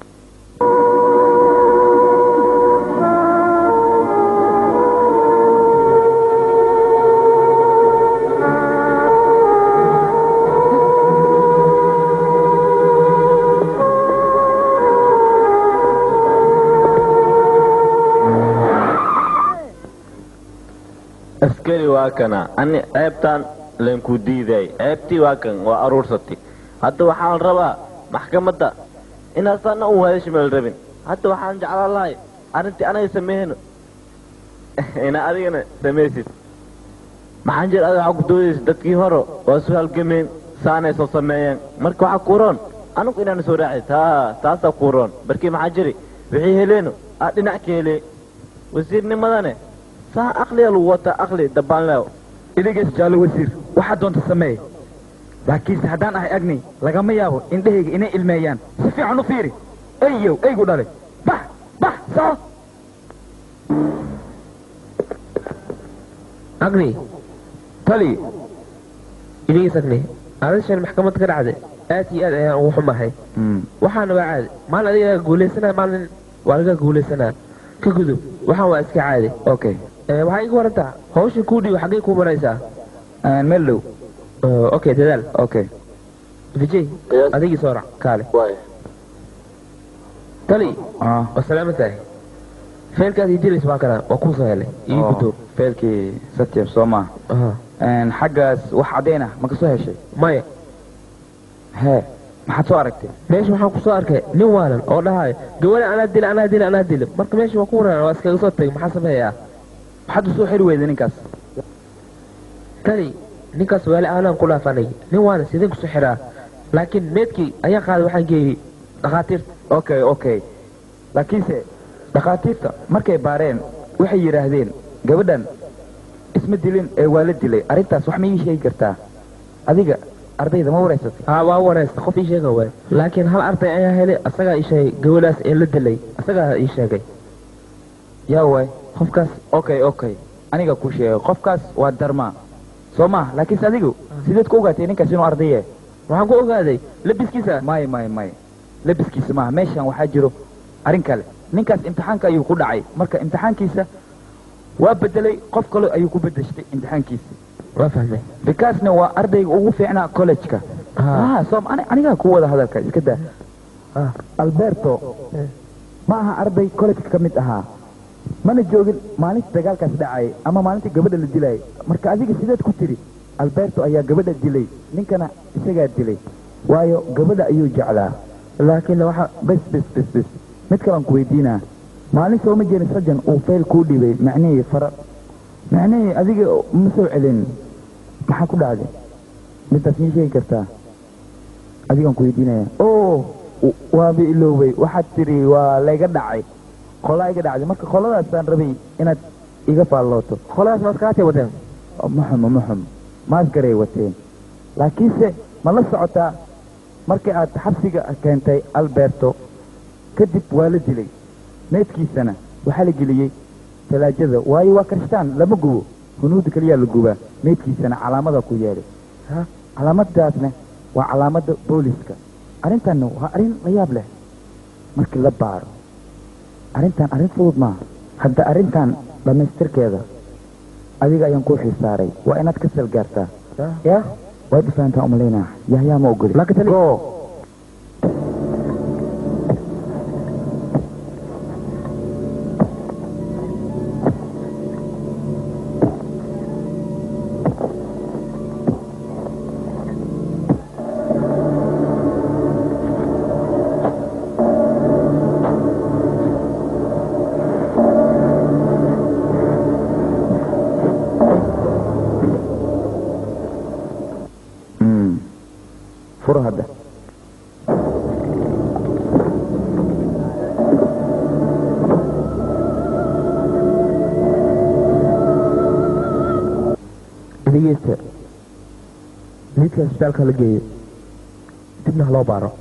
askari waa kana ani ceebtaan laynku diiday ceebtii waa kan waa aruursatay hadda waxaan rabaa maxkamadda inaad sanna u hadasha meel rabin hadda waxaan jeclaan lahay arrintii anaga sameeyno ina adigana samaysid maxaan jir adiga waxaa ku doodaysa dadkii hore waa su halgameen saanay soo sameeyeen marka waxaa kuuroon anigu inaan soo raacid taa taasaa kuuroon barkii maxaa jiri wixii heleeno aa dhinac ka helee wasiirnimadane saa aqliga lagu wataa aqli dabaanleew idigees jaallo wasiir waxaa doonta sameeye laakiinse haddaan ahay agni lagama yaabo indhahayga inay ilmeeyaan si fiican u fiiri eyow eygu dhalay bax bax soo agni tali idigiis agni adashan maxkamad ka dhacday aad iyo aad ayaan ugu xumahay waxaana waa caadi maalin adiga guulaysanaa maalin waa laga guulaysanaa ka gudub waxaan waa iska caadi okay waxaa iga warantaa hawsha kuu dhiibo xaggay kuu maraysaa meel dhow okay dadaal okay vijay adigii soo rac kaale tali waa salaama tahay feelkaad ii dilays waa kana waa kuu soo helay ii gudoo feelkii satyab soo maa xaggaas wax caddayn ah ma ka soo heshay maya hee maxaad soo aragtay meesha waxaan ku soo arkay nin waalan oo dhahayo gabadha anaa dila anaa dila anaa dila marka meesha waa ku waran waa iskaga soo tagay maxaa sameeyaa maxaad u soo xiri weyday ninkaas tani ninkaas waali aanaan ku dhaafanay nin waana sideen kusoo xiraa laakiin meedkii ayaa qaaday waxaan geeyey dhakhaatiirta okay okay laakiinse dhakhaatiirta markay baareen waxay yidhaahdeen gabadhan isma dilin ee waa la dilay arrintaas wax ma ii sheegi kartaa adiga ardayda ma wareysatay haa waa wareysta qof ii sheega waay laakiin hal arday ayaa helay asagaa ii sheegay gabadhaas ee la dilay asagaa ii sheegay yaa waay qofkaas okay okay aniga ku sheegay qofkaas waa darmaa soo maa laakiinse adigu sideed ku ogaatay ninkaas inuu ardaye waxaan ku ogaaday labiskiisa may may may labiskiisa maaha meeshan waxaa jiro arrin kale ninkaas imtixaanka ayuu ku dhacay marka imtixaankiisa waa bedelay qof kale ayuu ku bedeshtay imtixaankiisa waa fahmay bikaasna waa ardayga ugu fiicnaa college-ka som anigaa ku wada hadalka iska daa alberto ma aha arday college-ka ka mid ahaa mana joogin maalinta dagaalkaas dhacayay ama maalintii gabadha la dilayay marka adiga sideed ku tiri alberto ayaa gabadha dilay ninkana isagaa dilay waayo gabadha ayuu jeclaa laakiin waxa bes bes bes bes mid kalaan ku weydiinaa maalin sooma jerin sajan uu fayl kuu dhibay macnihii fara macnihii adiga ma soo celin maxaa ku dhacday midaas mii sheegi kartaa adigaan ku weydiinaya o waaba iloobay waxaad tiri waa layga dhacay qolaa iga dhacday marka qoladaasaan rabay inaad iga faallooto qoladaas maaskaatay wateen maxum maxum maasgaray wateen laakiinse ma la socotaa markii aad xabsiga keentay alberto kadib waa la dilay meedkiisana waxaa la geliyey talaajada waayo waa karishtaan lama gubo hunuudda keliyaa la gubaa meydkiisana calaamada ku yeedhay calaamadaasna waa calaamadda booliska arrintanna waa arrin la yaab leh markii la baaro arrintan arrin fudud maaha hadda arrintan dhammaystirkeeda adiga ayaan kuu xisaaray waa inaad ka salgaartaa ya waad ifahantaa umalaynaa yahyaa ma ogoli go furo hadda dhegeysta meydka isbitaalka la geeyo dibna ha loo baaro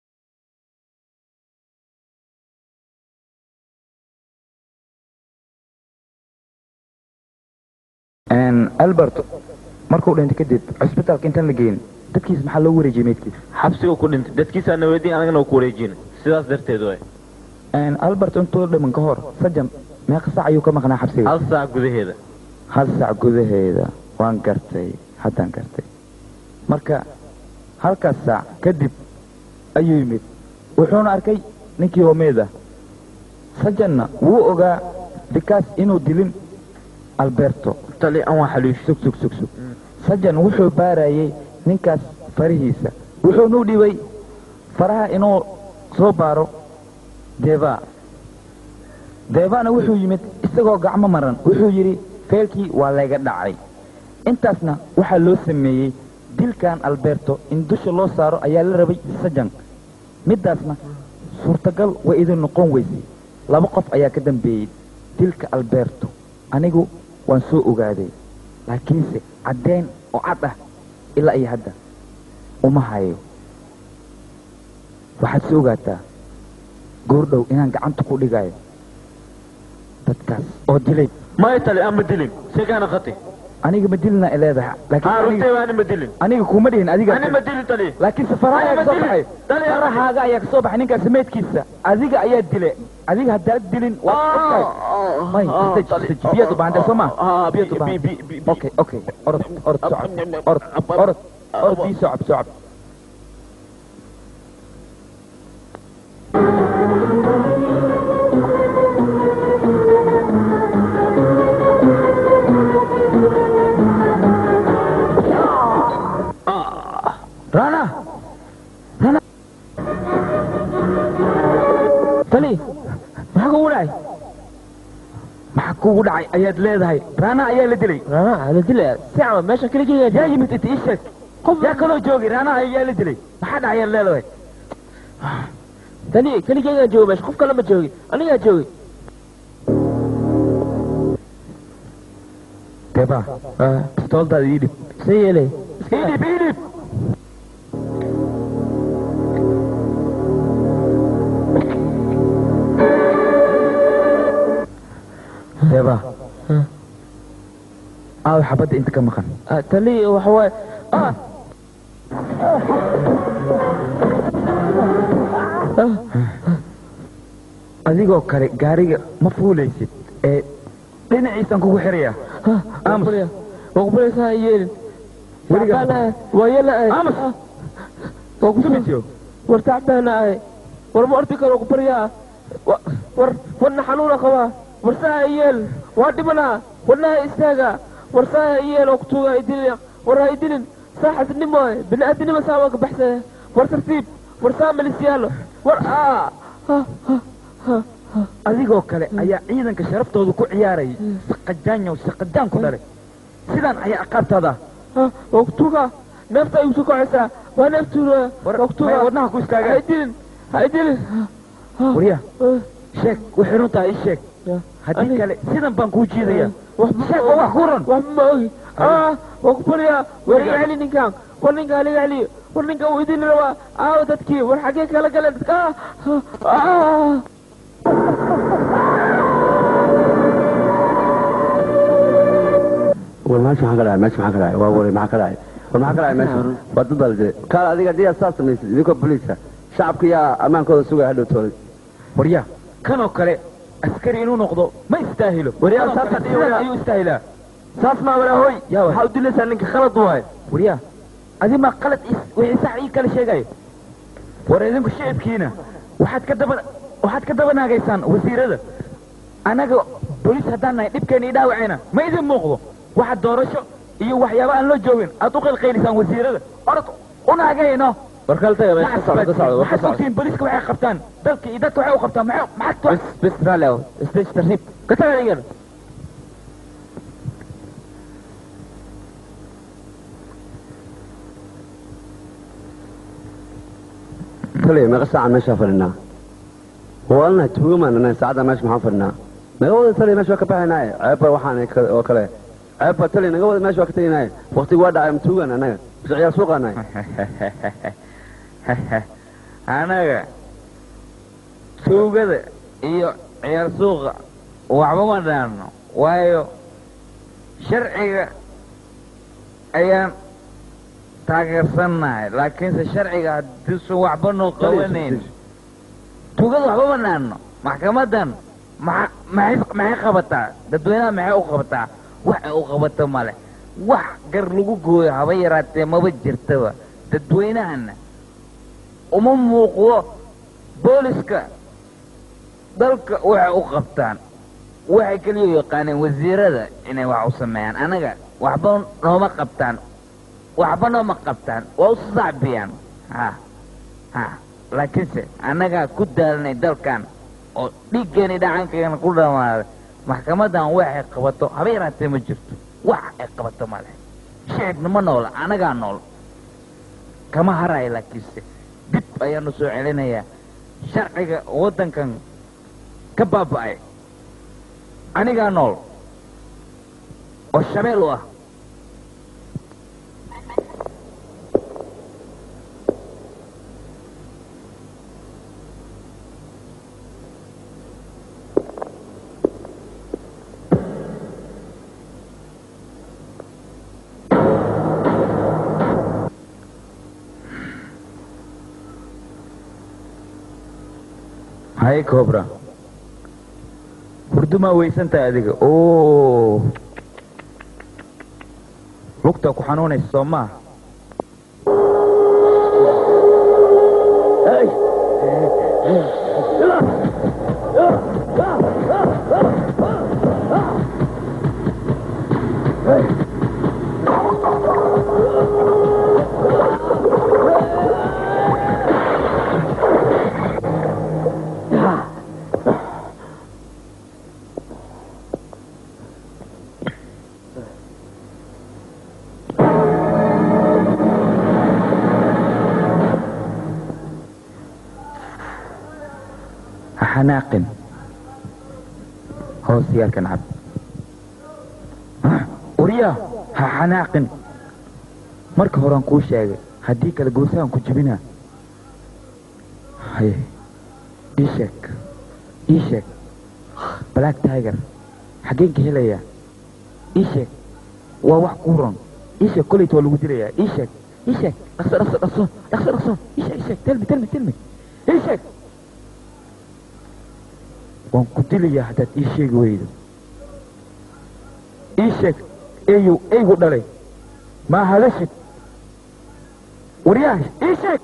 albert markuu dhintay kadib cusbitaalka intaan la geyn dadkiis maxaa loo wareejiyey meydkiis xabsiga ku dhintay dadkiisaa na weydiin anagana ku wareejin sidaas darteed way albert intuu dhiman ka hor sajan meeqa saac ayuu ka maqnaa xabsiga hal saac gudaheeda hal saac gudaheeda waan gartay haddaan gartay marka halkaas saac kadib ayuu yimid wuxuuna arkay ninkii homeeda sajanna wuu ogaa bikaas inuu dilin alberto tali an waa xaliish sug sug sug sug sajan wuxuu baarayey ninkaas farihiisa wuxuunu dhibay faraha inuu soo baaro deva devana wuxuu yimid isagoo gacmo maran wuxuu yidhi feelkii waa layga dhacay intaasna waxaa loo sameeyey dilkan alberto in dusha loo saaro ayaa la rabay sajan middaasna suurtagal way idin noqon weysay laba qof ayaa ka dambeeyey dilka alberto anigu waan soo ogaaday laakiinse caddeyn oo cad ah ilaa iyo hadda uma hayo waxaad soo ogaataa goordhow inaan gacanta ku dhigayo dadkaas oo dilay maya tali aan ma dilin segaana qati aniga ma dilina ay leedahay aa runtay ani ma dilin aniga kuma dhihin adiga ani ma dilin tali laakiin safaraha ayaa kasoo baxay farahaaga ayaa kasoo baxay ninkaas meydkiisa adiga ayaa dile adiga haddaad dilin waad may biyaad u baahantay soo ma biyaad u baahantay okay okay orod orod socod orod orod orod bii socod socod rana rana tali maxaa kugu dhacay maxaa kugu dhacay ayaad leedahay rana ayaa la dilay rana la dilay si cama meesha keligeega yaa yimid inta ii sheeg yaa kaloo joogay rana ayaa la dilay maxaa dhacay ayaad leedahay tali keligeegaan jooga meesha qof kale ma joogi anigaa joogay deba pistooldaada ii dhib see yeelay ii dhib ii dhib deba aaw xabadda inta ka maqan tali waxa waaye adigoo kale gaariga ma fuulaysid ee dhinaciisaan kugu xiraya wakubaraysaa yeelin weligaa waa yeela amus wakusumisyo war tacbaana ahay war ma ordi karo kubaryaa war wadna xanuuna qabaa war saa yeel waa dhibanaa wadnaha istaaga war saa yeel oo kutuuga idilin war ha idilin saa xasnimo bini'aadanimo saa waa ka baxsaya war tartiib war saa malisyaalo war adigoo kale ayaa ciidanka sharaftooda ku ciyaarayay saqajaanyow saqajaan ku dhalay sidaan ayaa aqaabtaada waa kutuuga neefta ay usoo kacaysaa waa neeftuuna waa kutuuga wadnaha ku istaaga ha idilin ha idilin warya sheeg waxay runtahay ii sheeg haddii kale sidan baan kuu jiidaya sheeg oo wax ku ran wax ma ogi waa ku baryaa war iga celi ninkan war ninka haliga celiyo war ninka uu idin rabaa aawo dadkii war xaggee kala galeen dadka war meesha maxaa ka dhacay meesha maxaa ka dhacay waa waray maxaa ka dhacay war maxaa ka dhacay meesha waa dad baa la dilay kaal adiga haddii aad saas samaysid idinkoo boliisa shacabka yaa ammaankooda sugaya hadhow tooday waryaa kanoo kale askari inuu noqdo ma istaahilo Waryaa, Kanoo saas kale haddii sidan waryaa- ayuu istaahilaa saas maa walaahoy yaa waay. maxaa u dilaysaa ninka khalad waay waryaa adi maa qalad is- wixii sax ii kala sheegayo war idinku shicibkiina waxaad ka daba waxaad ka daba naagaysaan wasiirada annaga bolis haddaan nahay dhibkeena ii dhaawacayna ma idin muuqdo waxa doorasho iyo waxyaaba aan loo joogin aad u qalqaylisaan wasiirada orod u naagayno war kale taga meesha ka socdo ka socdo war ka maxaad socdo ogtihiin boliska waxay qabtaan dalka iyo dadka waxay u qabtaan maxay maxaad bes bes raalli aw isdeji tartiib ka taga adigan taliya meeqa saacaan meeshaa fadhinaa waalnahay tuugamaan anahay saacadda meesha maxaan fadhinaa naga wada taliya meesha waa ka baxaynaaye ceebba waxaan ka- oo kale ceebba taliya naga wada meesha waa ka teginaaye waktigu waa dhacay matuugan annaga bis ciyaar suuqaanahay anaga tuugada iyo ciyaar suuqa waxba ma dhaano waayo sharciga ayaan taageersannahay laakiinse sharciga haddiisan waxba noo qabanayn tuugada waxba ma dhaano maxkamadan maxa- maxay maxay qabataa dadweynaha maxay u qabataa waxay u qabato male wax gar lagu gooyo haba yaraatee maba jirtaba dadweynahana uma muuqdo booliska dalka waxay u qabtaan waxay keliya yaqaaneen wasiirada inay wax u sameeyaan anaga waxba nooma qabtaan waxba nooma qabtaan waa u sacbiyaan ha ha laakiinse annagaa ku daalanay dalkan oo dhiiggeeni dhacankeena ku dhamaaday maxkamadan waxay qabato haba yaraatee ma jirto wax ay qabato male shicibna ma noola anagaa nool kama harayo laakiinse dib ayaanu soo celinayaa sharciga waddankan ka baaba'ay anigaa nool oo shabeel u ah hay cobra hurdumaa weysantahay adiga o lugta ku xanuunaysa soo maa ha xanaaqin hoos yaalkan cab uryaa ha xanaaqin marka horean kuu sheegay haddii kale goosaan ku jibinaa haye ii sheeg ii sheeg black tiger xaggeen ka helayaa ii sheeg waa wax kuu ron ii sheeg kolayta waa lagu dilayaa ii sheeg ii sheeg dhaqso dhaqso dhaqso dhaqso dhaqso ii sheeg ii sheeg telmi telmi telmi ii sheeg waan ku dilayaa haddaad ii sheegi weydo ii sheeg eeyow eygu dhalay maa hadashid waryaha ii sheeg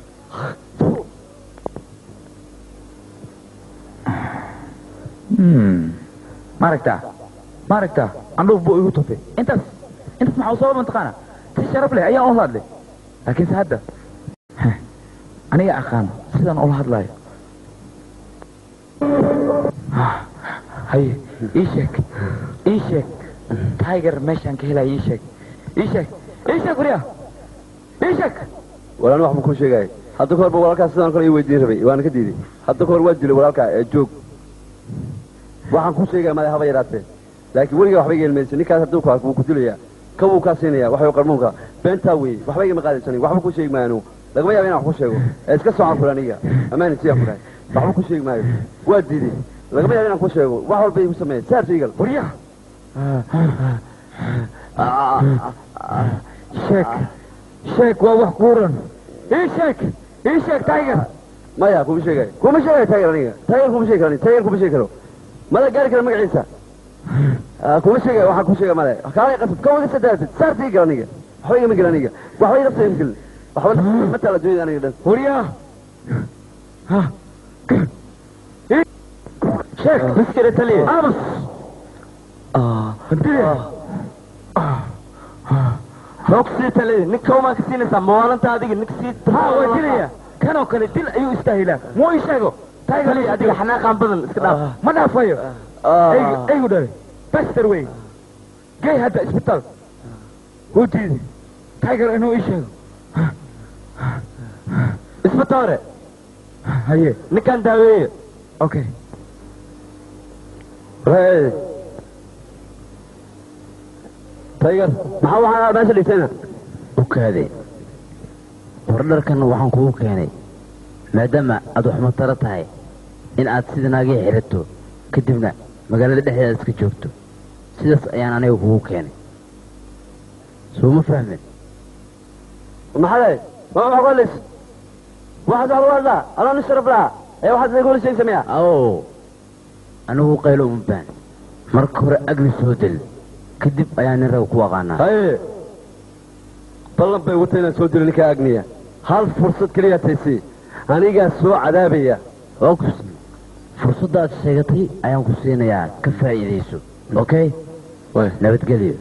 ma aragtaa ma aragtaa andhuuf buu igu tufay intaas intaas maxaa usaba mataqaana si sharaf leh ayaan ula hadlay laakiinse hadda aniga aqaano sidaan ula hadlayo haye ii sheeg ii sheeg tiger meeshaan ka helaya ii sheeg ii sheeg ii sheeg waryaa ii sheeg walaan waxba kuu sheegaya hadda kahorba walaalkaa sidaan kale ii weydiin rabay waana ka diiday hadda kahor waa dilay walaalkaa ee joog waxaan kuu sheegaya madax haba yaraatee laakiin weligaa waxba iga ilmaysa ninkaas hadduu ku arko wuu ku dilayaa kabuu kaa siinaya waxay qarmuunka beentaa weeye waxba igama qaadaysanin waxba ku sheegi maayo anugu lagama yaaba inaan wax ku sheego ee iska socon kula aniga amaani siyaan ku dhahay waxba ku sheegi maayo waa diiday lagama yaaba inaan ku sheego wax walba igu sameeya saar igal waryaa sheeg sheeg waa wax kuuran ii sheeg ii sheeg tiger maya kuma sheegay kuma sheegay tiger aniga tiger kuma sheegi karo tiger kuma sheegi karo mada gaari kara magaciisa Ah, kuma sheegay waxaa ku sheega male kaalay qasab ka wada sadaatid saartii gal aniga waxba igama gelin aniga waxba iga sii gelin waxba ma tala dunida aniga dhan huryaa sheeg miskire taliye amas roog sii taliye ninka umaa ka siinaysaa mawaalanta adiga ninka sii ha waa dilaya kanoo kale dil ayuu istaahilaa muu ii sheego tiger taliye adiga xanaaqaan badan iska dhaaf ma dhaafayo eygu eygu dhalay bester wey gey hadda isbitaal wuu diiday tiger inuu ii sheego isbitoore haye ninkaan daaweeye okay Hey. tiger maxaa waxaa meesha dhigtayna ukaaday wardharkan waxaan kugu keenay maadaama aad wax mataro tahay in aad sida naagii xirato kadibna magaalada dhexdeeda iska joogto sidaas ayaan aniga kugu keenay soo ma fahmin maxaday ma xogolis waxaad wax lagu hadlaa anoo nin sharaf laha ee waxaad idinka wala sheegi sameeya aw anigu qaylo uma baan marka hore agli soo del kadib ayaa nin rag ku aqaanaa haye ballan bay wata inaan soo dilo ninkaa agniya hal fursad keliya taysi anigaa soo cadaabaya waa ku sii fursaddaad sheegatay ayaan ku siinayaa ka faa'iidayso okay nabadgelyo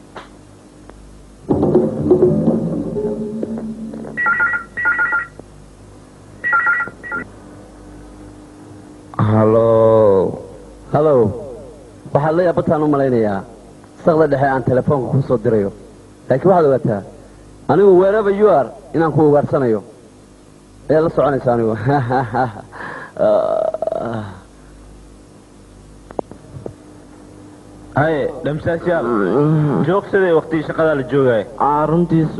hallo hallow waxaad la yaabataan u malaynayaa saqda dhexe aan telefoonka kuu soo dirayo laakiin waxaad ogaataa anigu wherever you are inaan ku ugaarsanayo ayaad la soconaysa anigu haye dhamsaasyaal joogsaday waqtigii shaqadaa la joogaya runtiis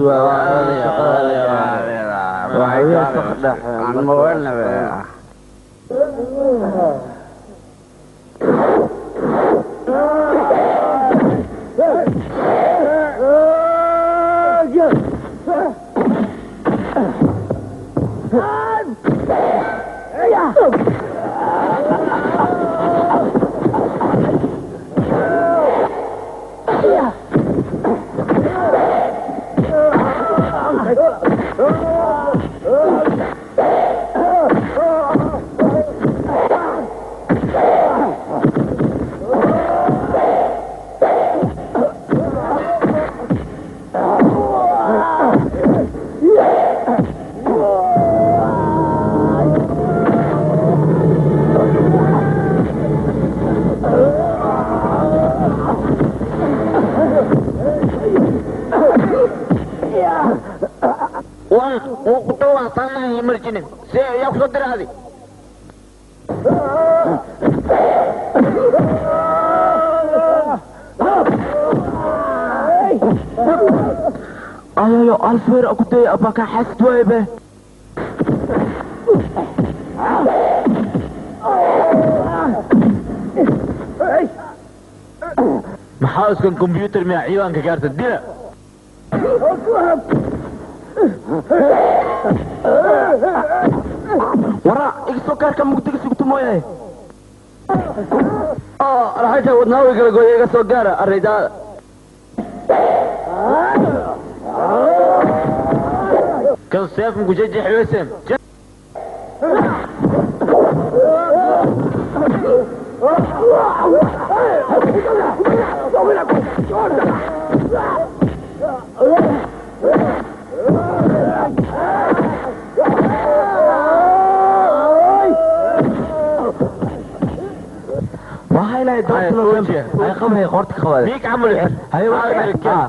waan wuu ku dhawaaqtaanahay marjinin see yaa kusoo diraadi ayayo alfeer akutay abaka xasd waybe maxaa iskan kombyuutar miya ciidaanka gaarta dila wara igasoo gaarka mugdiga sugto mooyahe alxaja wadnaawi kala gooya iga soo gaara araydaada kan seefan ku jejeexweyseen waxaa ilahay doortana ay qabay qorta qabaade miik camal xir haye waa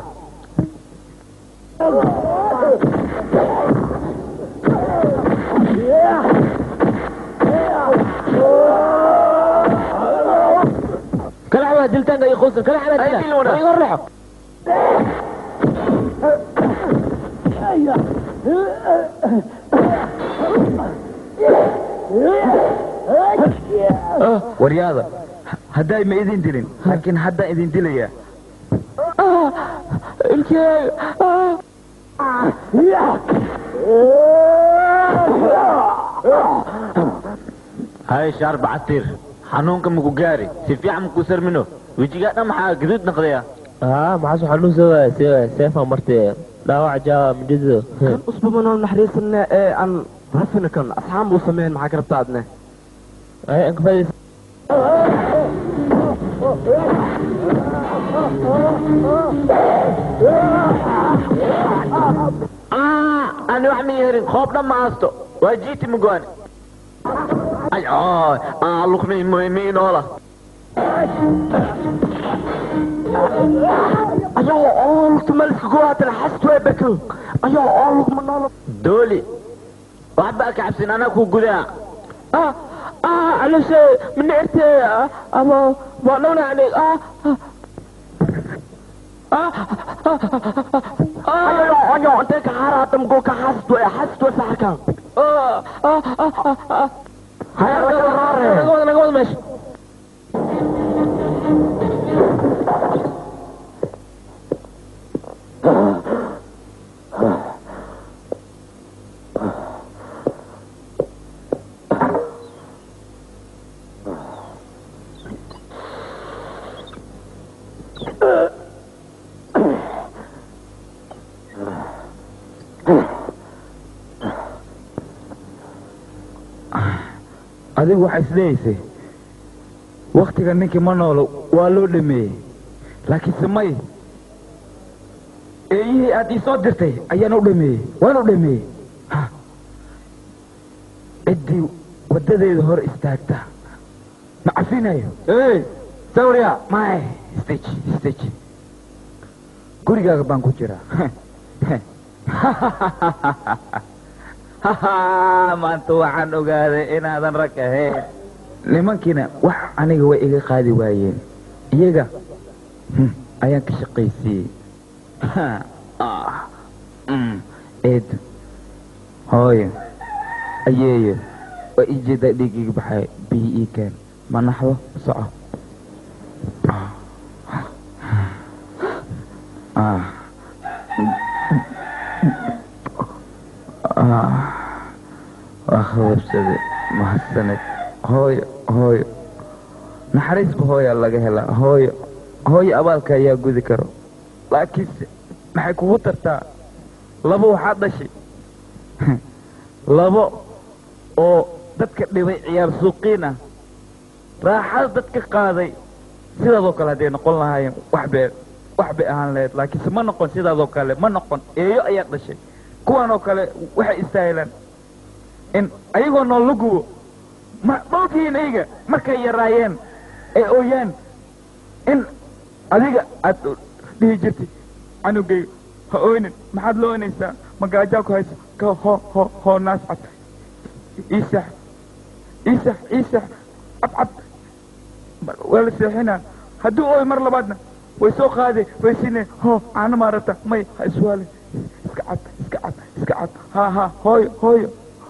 kala xabaa diltaanka iyo qoysan kala xabaa dila waa iga horleexo waryaada hadday ma idin dilin laakiin haddaan idin dilayaa wiilkeyga hay shaarba casiir xanuunka maku gaari si fiican maku sarmino wejigaa dhan maxaa gaduud noqdaya aa maxaas waxaa nuu soo waaya see waaya seefaa martay dhaawac jaawa midhido kan usbuba nool naxariisana ee aan rafina kan asxaab uu sameyn maxaa ka rabtaa adne ay ankafadis ani wax ma yerin qoob dhan ma haysto waa jiiti mugoani ay ay lukmi miinoola ayoo oo lugta maliska goohaatan xast way bekan ayoo oo lugma noola dooli waxba ka cabsin anaa ku gudaa ah ah alushe mina erte abo waa dhowna ani ah ayoo ayoo intee ka haaraatan goo ka xast way xast way saxakan haya laga raare naga wada naga wada meesha adigu waxaa isleeyaysay waktiga ninkii ma noolo waa loo dhameeyey laakiinse may eeyihii aad ii soo dirtay ayaan u dhameeyey waan u dhameeyey Ha. ciddii waddadeeda hor istaagta ma cafinayo sawriya may stage stage gurigaaga baan ku jiraa maanta waxaan ogaaday inaadan rag ahayn nimankiina wax aniga way iga qaadi waayeen iyaga hmm, ayaan ka shaqaysiiyey Ah, mm, eedo hooyo ayeeyo waa ii jeedaa dhiigiga baxay biyi ii keen ma naxdo soco Ah. Ah. waa khababsade mahadsaned hooyo hooyo naxariisba hooyaa laga helaa hooyo hooyo abaalka ayaa gudi karo laakiinse maxay kugu tartaa labo waxaad dhashay labo oo dadka dhibay ciyaar suuqiin ah raaxada dadka qaaday sidaadoo kale hadday noqon lahaayeen wax bay wax bay ahaan lahayd laakiinse ma noqon sidaadoo kale ma noqon eeyo ayaad dhashay kuwan oo kale waxay istaahilaan in ayagoo nool la gubo ma dhowrkiin ayga markay yaraayeen ee ooyaan in adiga aad dhihi jirtay canugayga ha oynin maxaad la oynaysaa magaajaa ku haysa ka ho ho hoo naas cad iisax iisax iisax cabcab waa la seexinaa hadduu ooy mar labaadna way soo qaade way sinee ho caano maarata may ha iswaale iska cab iska cab iska cab ha ha hooyo hooyo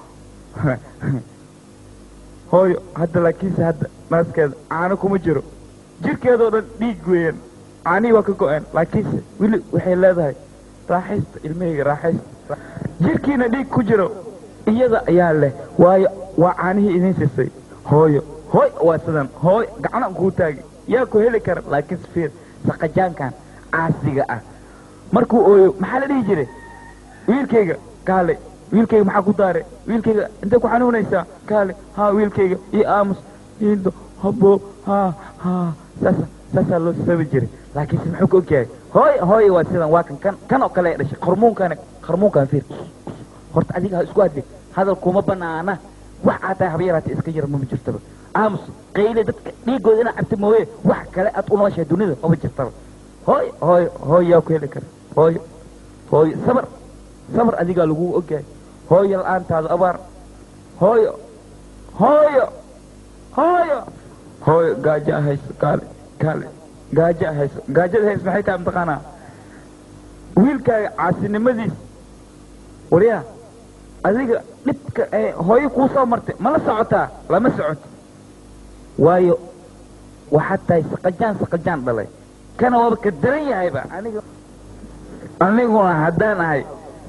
hooyo hadda laakiinse hadda naaskeeda caano kuma jiro jirkeedoo dhan dhiig weeyaan caanihii waa ka go-een laakiinse weli waxay leedahay raaxaysta ilmahayga raaxaysta jirkiina dhiig ku jiro iyada ayaa leh waayo waa caanihii idiin sisay hooyo hooy waa sidan hooy gacna kuu taagi yaa ku heli kara laakiinse fiir saqajaankan caasiga ah markuu ooyo maxaa la dhihi jiray wiilkayga kaale wiilkayga maxaa ku daare wiilkayga intay ku xanuunaysaa kaale haa wiilkayga io aamus iindo habo haa haa saasa saasaa loo sabi jiray laakiinse muxuu ka ogyahay hooy hooy waa sidan waa kan kan kan oo kale ay dhashay qarmuunkana qarmuunkan fiir horta adiga ha isku hadli hadal kuma banaana wax aad tahay haba yaraatee iska yar mama jirtaba aamus qayle dadka dhiigooda inaad cabta mooye wax kale aad u nooshahay dunida mama jirtaba hooy hooy hooy yaa ku heli kara hooyo hooyo sabar sabar adigaa lagu ogyahay hooyo la-aantaada abaar hooyo hooyo hooyo hooyo gaaja hayso kaale kaale gaaja hayso gaajada hayso maxay tahay mataqaanaa wiilkaaga caasinimadiis waryaa adiga dhibka ee hooyo kuu soo martay ma la socotaa lama socoto waayo waxaad tahay saqajaan saqajaan dhalay kana waaba ka daran yahayba aniga aniguna haddaan ahay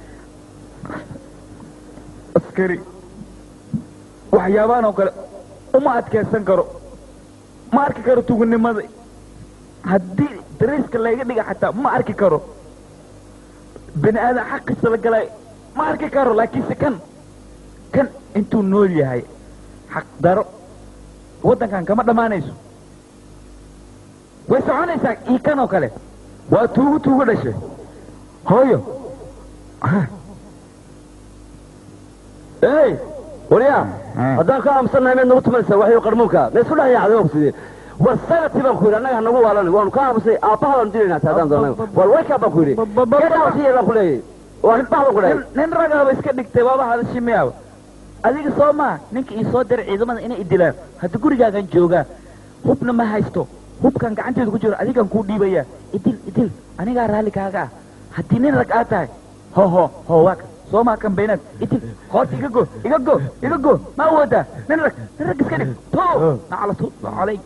askari waxyaabaan oo kale uma adkaysan karo ma arki karo tugunimada haddii dariiska layga dhiga xataa ma arki karo bini aadan xaqiisa la galay ma arki karo laakiinse kan kan intuu nool yahay xaq daro waddankan kama dhammaanayso way soconaysaa ii kan oo kale waa tuugu tuugu dhashay hooyo ey waryaa haddaan ka aamusannahay meed nagu tumanaysaa waxyo qarmuunka ma isku dhex yaacday sidee war sanadkii baan ku yidhi annaga hanagu waalan waanu ka aamusay aabbaha baanu dilaynaa taa haddaan doonay war waykaa baan ku yidhi geedhaawasiya baan ku leeyahay waa nin bax baan ku dhahay nin ragaaba iska dhigtay waaba hadashii miyaaba adiga soo maa ninka ii soo diray ciidamada inay idilaan hadda gurigaagan joogaa hubna ma haysto hubkan gacanteeda ku jiro adigan kuu dhiibaya idil idil anigaa raalli kaaga ah haddii nin rag aad tahay ho ho ho waa ka soo maa kan baynaad idil qoorta iga go iga go iga go ma awoodaa nin rag nin rag iska dhig to nacla tu calayk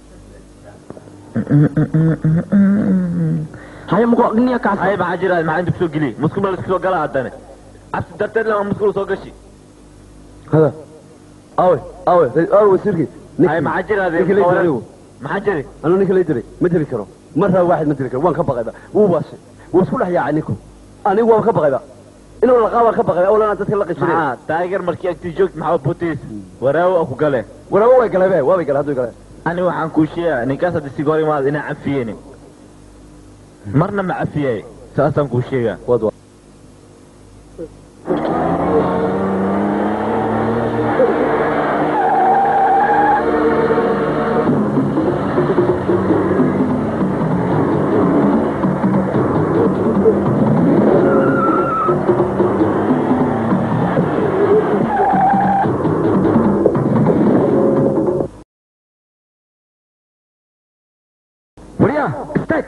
haya muku agniya kaas haya maxaa jira maxaa inta kusoo geliye musqul baa laskusoo galaa haddane cabsi darteed lama musqul soo gashi hada awe awe awe wasiirkii haya maxaa jira ninka la diray maxaa jiri anuu ninka la diray ma dili karo marraa waaxid ma dili karo waan ka baqayba wuu waashay wuu isku dhex yaacay ninku anigu waan ka baqayba inuu laqaa waan ka baqayba awlana dadka la qishireen maxaa taageer markii agtii joogta maxaa butiis waraawo ku gale waraawo way galee be waabay galee hadduu galee ani waxaan kuu sheegaa ninkaas hadda siga hor imaada inaan cafiyeynin marna ma cafiyay saasaan kuu sheegaa waryaa istaag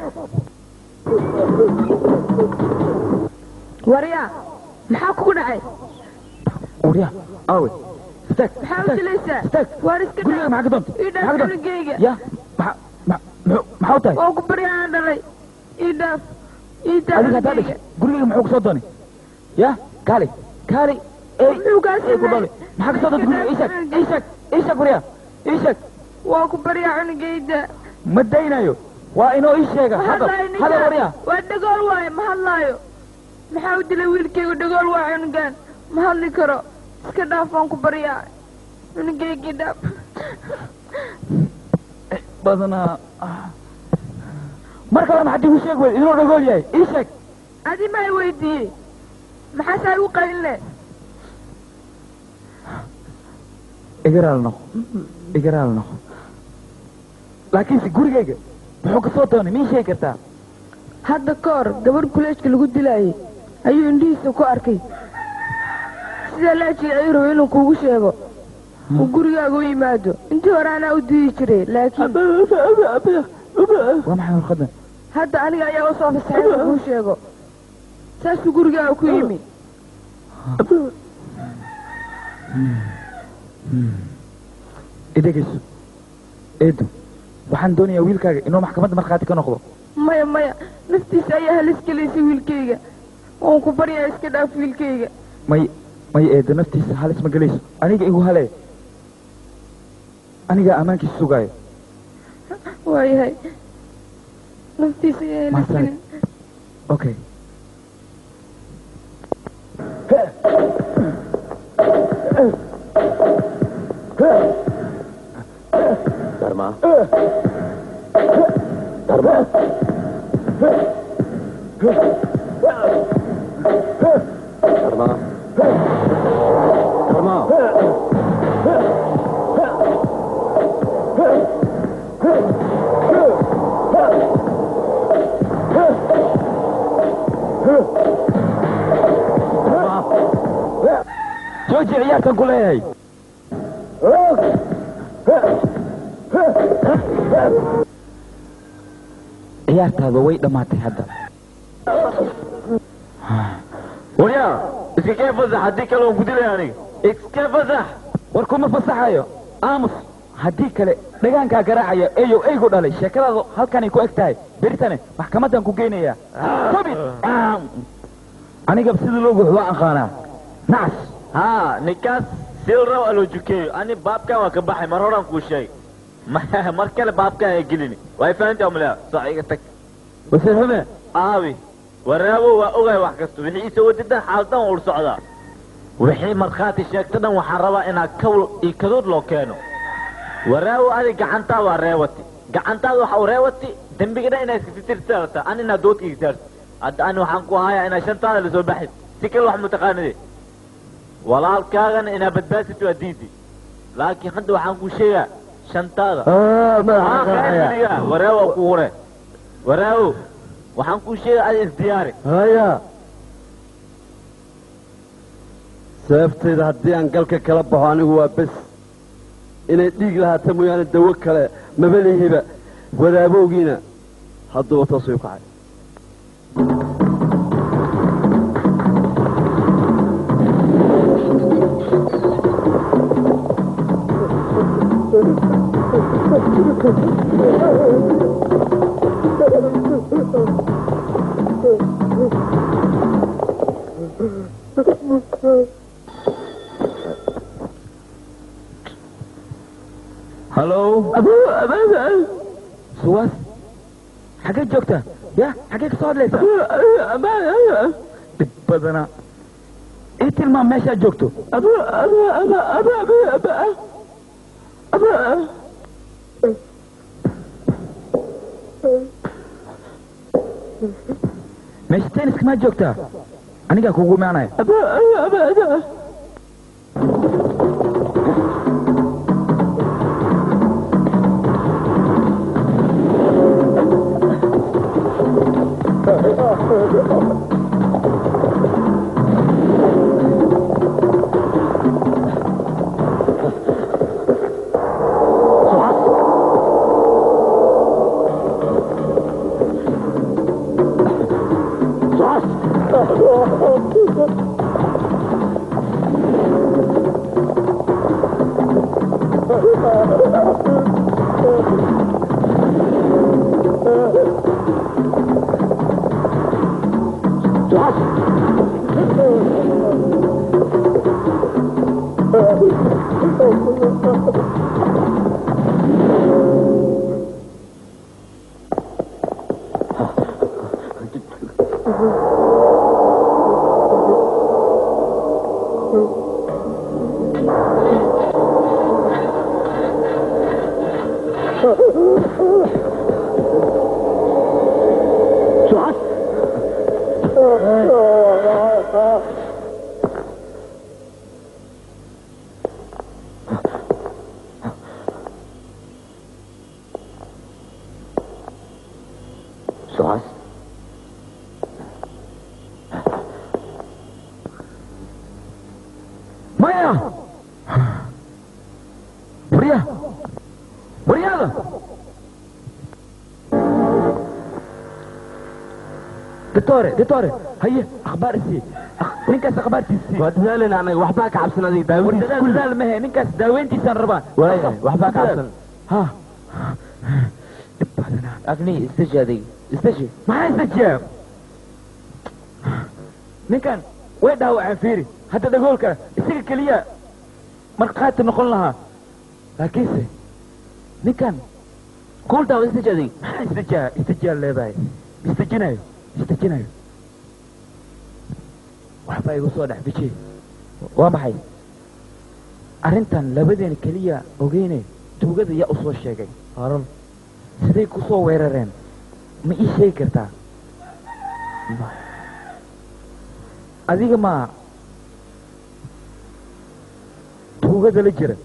waryaa maxaa kugu dhacay waryaa awe istaag maxaa u dilaysaa waar iska guriga maxaa ka doonta ii dhaaf maxaa ka doonta cunugeyga ya maxa ma- muxuu- maxaa u tahay oo ku baryaan dhalay ii dhaaf ii dhaaf adiga haddaa dhashay gurigayga muxuu kusoo doonay ya kaali kaali ey muxuu kaa ey ku doonay maxaa kasoo doonta guriga ii sheeg ii sheeg ii sheeg waryaa ii sheeg waa ku baryaa cunugeyda ma daynayo waa inoo ii sheega hadal hadlaayo hadal ninkaan waryaa waa dhagool waaye ma hadlaayo maxaa u dilay wiilkayga dhagool waa cunugaan ma hadli karo iska dhaaf waan ku baryaa cunugeygii dhaaf badanaa marka hore maxaad igu sheeg weyd inuu dhagool yahay ii sheeg adi maa weydiiyey maxaasaa igu qalinle igaraal noqo igaraal noqo laakiinse gurigayga muxuu kasoo doonay mii sheegi kartaa hadda ka hor gabadh kuleejka lagu dilaayay ayuu indhihiisa ku arkay sidaa laajiga ayuu rabay inuu kuugu sheego uu gurigaaga u yimaado intii hore anaa u diidi jiray laakiin waa maxay warqadan hadda aniga ayaa usoo fasaxay inuu kuu sheego saasuu gurigaaga ku yimi idegayso eedu waxaan doonayaa wiilkaaga inuu maxkamadda markhaati ka noqdo maya maya naftiisa ayaa halis gelaysay wiilkayga waan ku baryaa iska dhaaf wiilkayga may may eedo naftiisa halis ma gelayso aniga igu halee anigaa ammaankiisa sugaayo waayahay naftiisa ayaa halis Mahadsanid. gelin okay Dharma Dharma Dharma Dharma jooji ciyaarkan ku leeyahay ciyaartaada way dhammaatay hadda waryaa iska kee fasax haddii kale waan ku dilaya aniga iska fasax war kuma fasaxayo aamus haddii kale dhagaankaa garaacaya eyow eygu dhalay sheekadaadu halkanay ku eg tahay beritane maxkamadan ku geynayaa tobit aniga sida loo guux waa aqaanaa nacas haa ninkaas silraw aloo jukeeyo ani baabkan waa ka baxay mar horaan kuu sheegay Ma- mar kale baabkan ay gelini way fahantaa umlea soo iga tag wasiir xume aawi waraawo waa ogahay wax kasta wixii isoo wadidan xaaladan ul socdaa wixii markhaati sheegta dhan waxaan rabaa inaa kawl iyo kaduud loo keeno waraawo adi gacantaa waa reewati gacantaada waxa u reewati dembiga dhan inaa iskafitirsaarta an inaa doodka igsaarta hadda ani waxaan ku hayaa inaa shantaada lasoo baxid si kale wax mutaqaanide walaalkaagana inaa badbaadsid waa diidi laakiin hadda waxaan ku sheegaa shantaada madaxa waraawo ku hore waraawo waxaan kuu sheegaa adi isdiyaari haya sababteeda haddii aan galka kala baxo anigu waa bes inay dhiig lahaata mooyaane dawo kale mabalihiba wadaabowgiina hadduuba toos u kacay hallo suwaas xaggee joogta ya xaggee ka soo hadlaysa dhib badana ii tilmaam meeshaad joogto meesha tenniska maa joogtaa anigaa kugu imaanaya sucaas maya warya waryaada ditore ditore haye akhbaar isii Akh- ninkaas akhbaartiisii waa dadaalina anaga waxbaa ka cabsan adiga war daawadiisa dadaal dadaal mahe ninkaas daaweyntiisaan rabaa waayahay waxbaa ka cabsan ha agni istaji adiga istaji maxaa istajiyaa ninkan way dhaawaceen fiiri hadda dhagoolka isaga keliya markhaati noqon lahaa laakiinse ninkan cool down istaji adiga maxaa istajaa istajaa leedahay istajinayo istajinayo waxbaa igu soo dhex bijiyey waa maxay arrintan labadeena keliya ogeyne tuugada yaa u soo sheegay harun siday ku soo weerareen ma ii sheegi kartaa adiga ma tuugada la jira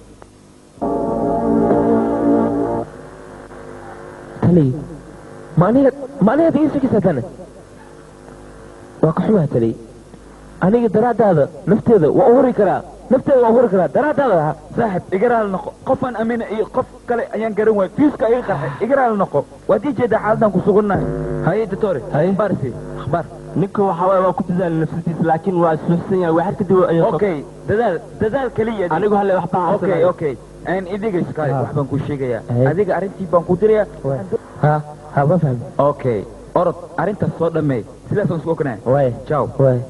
tali ma aniga ma anigaad ii sheegaysaa tane waa ka xumaa tali aniga daraaddaada nafteeda waa u huri karaa nafteeda waa u huri karaa daraaddaada ha saaxib igaraal noqo qofaan amina iyo qof kale ayaan garan waay fiiska iga qarxay igaraal noqo waad ii jeedaa xaaladan ku sugunnahay haye ditore akhbaarsi akhbaar ninka waxa waaye waa ku dadaala nafsadiisa laakiin waa isluxsan yahay waxaad kadib ayaa okay dadaal dadaal keliya anigu halle waxbaa okay okay een idiga iskaale Ah. wax baan kuu sheegayaa Hey. adiga arrintii baan kuu dirayaa ha ha ma fahmi okay orod arrintaas soo dhameey sidaasaan isku ognahay waay jaw waay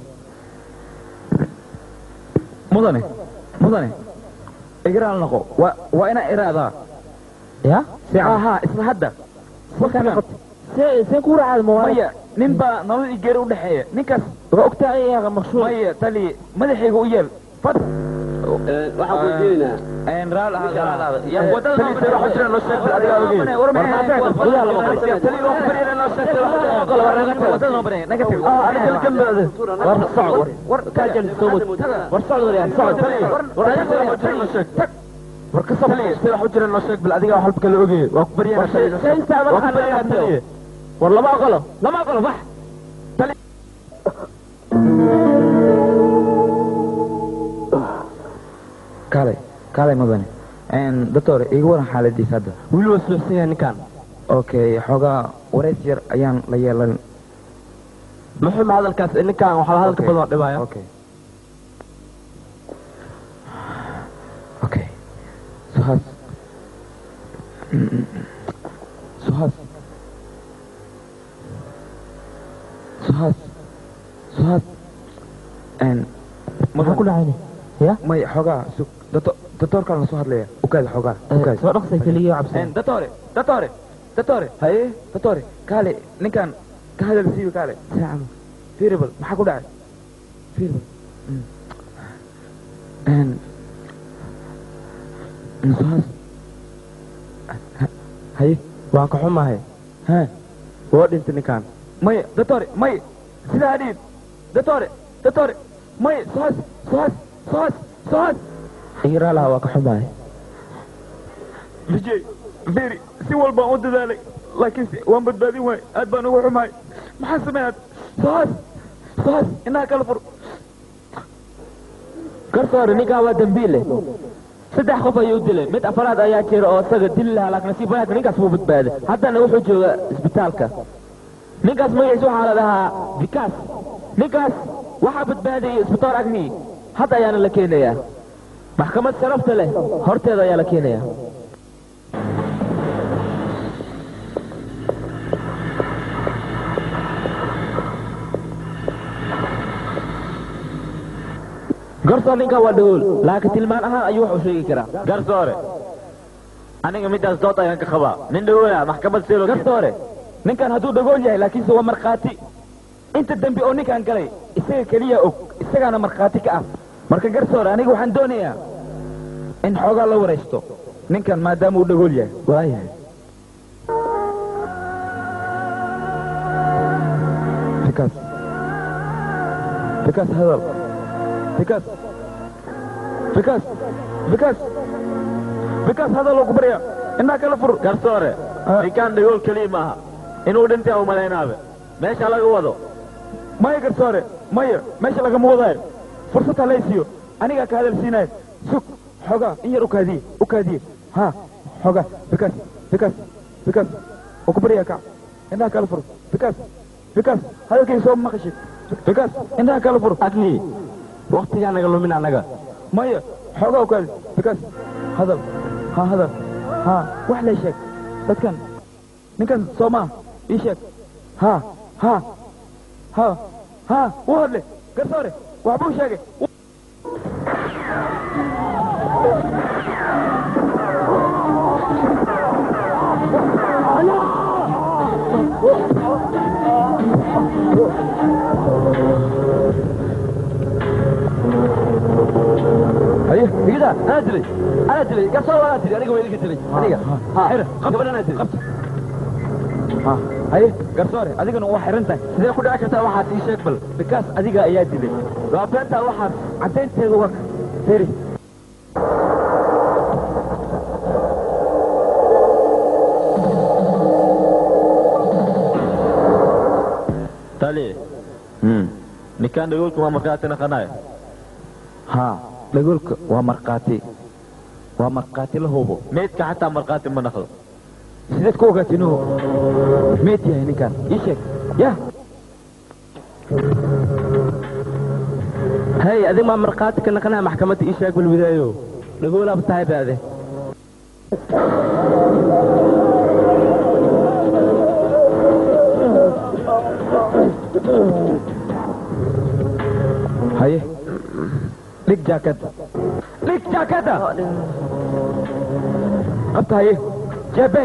mudane mudane igaraal noqo waa waa inaa iraadaa ya aha isla hadda waqtigan see see ku raacad ma maya nin baa nolol iyo geeri u dhexeeya ninkaas waa ogtaa iyaga maqsuud maya tali madaxayga u yeel fad waxaan ku diinaa een raal ah raal ah ya Eh, wadada tali, sida wax jiraan loo sheeg bil adiga ogeyn. War maxaa tahay? Gudaha lama qabo. tali loo bariina loo sheeg wadada noo bariina naga tag Ah, aniga kala gambaade. war socod war war kaa jali soo wad war socod war yaa socod war War adiga sida wax jiraan loo sheeg. Tag. War ka soo sida wax jiraan loo sheeg bil adiga wax halka kala ogeey. Waa ku bariyana tali. see istaaban Waa ku bariyana tali. war lama aqalo lama aqalo bax kaalay kaalay mudane een doctor iga waran xaaladiisa hadda Wili waa suuxsan yahay ninkan. okay xoogaa wareys yar ayaan la yeelan Muxuu ma hadalkaas ninkan waxa hadalka badan oo dhibaya. okay okay suhas suhas suhas suhas een maxaa ku dhacayni ya may xoogaa sug doctor doctorkaan la soo hadlaya ukaada xoogaa ukaada soo dhaqsay keliya cabsan een doctore doctore doctore haye doctore kaale ninkan ka hadal siiyo kaale saacado fiiribal maxaa ku dhacay fiiribal een suhas haye Waa ka xumahay. ha Waa dhintay ninkan. may doctore may sidaa dhiib doctore doctore may suhas suhas suhas suhas igaraalaha waa ka xumaay vijay beri si walbaan u dadaalay laakiinse waan badbaadin waay aad baan ugu xumahay maxaa sameeyaad sohas sohas inaha kala fur garsoore ninkaa waa dambiile saddex qof ayuu dilay mid afaraad ayaa jira oo isaga dili lahaa laakiin nasiib wanaagsan ninkaas wuu badbaaday haddana wuxuu joogaa isbitaalka ninkaas magaciisa waxaa la dhahaa vikaas ninkaas waxaa badbaadayay isbitaal agni hadda ayaana la keenayaa maxkamad sharafta leh horteeda ayaa la keenayaa garsoor ninkaa waa dhagool laakiin tilmaan ahaan ayuu wax u sheegi karaa garsoore aniga midaas dood ayaan ka qabaa nin dhawooya maxkamad seelo garsoore ninkan hadduu dhagool yahay laakiinse waa markhaati inta dembi oo ninkan galay isaga keliya og isagaana markhaati ka ah marka garsoore aniga waxaan doonayaa in xoogaa la waraysto ninkan maadaama uu dhagool yahay waayahay bikaas bikaas hadal bikaas bikaas bikaas bikaas hadal oo ku barya indhaa kala fur garsoore ninkaan dhagool keliya maaha inuu dhintay u malaynaabe meesha laga wado maya garsoore maya meesha lagama wadaayo fursad ha laysiiyo anigaa ka hadal siinayo sug xoogaa in yar ukaadiye ukaadiye ha xoogaa bikaas bikaas bikaas oo ku baryaa kac indhaha kala fur bikaas bikaas hadalkayga soo maqashid bikaas indhaha kala fur Agni. Waqtigaa naga lumin anaga. maya xoogaa ukaadi bikaas hadal ha hadal ha wax lay sheeg dadkan ninkan soo maa ii sheeg ha ha ha ha u hadle garsoore waxbuu sheegay haye igida anaa dilay anaa dilay garsoor anaa dilay aniga waa idiga dilay aniga ha gabadh anaa dilay ha haye garsoore adigana waa xiran tahay sidee ku dhici kartaa waxaad ii sheeg bal bikaas adiga ayaa dilay waa beentaa waxaas caddaynteeda waa feri tali ninkaan dhagoolku waa markaati naqanayo ha dhagoolka waa markhaati waa markhaati la hubo meydka xataa markhaati ma naqdo sideed ku ogaatay inuu meed yahay ninkan ii sheeg yah hay adig maa markhaati ka naqanaa maxkamadda ii sheeg balwidaayo dhagoolaaba tahay baade haye dhig jaakada dhig jaakada qabta haye jeebe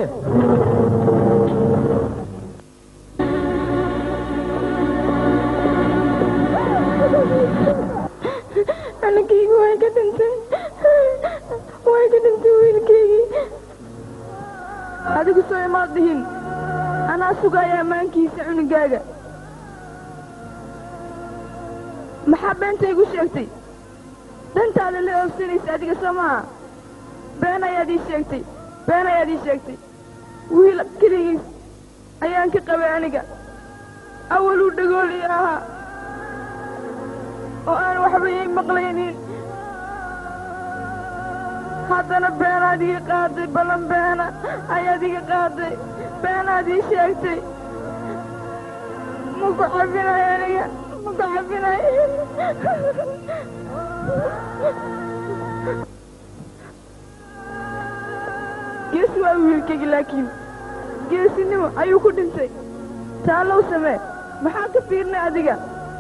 anagaygu way ka dhintay way ka dhintay wiilkaygii adigu soo imaad dhihin anaa sugaya ammaankiisa cunugaaga maxaa beenta igu sheegtay dantaada la oobsanaysa adiga soo maha been ayaad ii sheegtay been ayaad ii sheegtay wiil keligiis ayaan ka qabay aniga awaluu dhagool ii ahaa oo aan waxba ii maqlaynin haddana beenaad iga qaaday ballan beena ayaad iga qaaday beenaad ii sheegtay ma ku cabinayo aniga ma ku cabinayo geesi waa wiilkaygi laakiin geesinimo ayuu ku dhintay taallow samee maxaa ka fiirnay adiga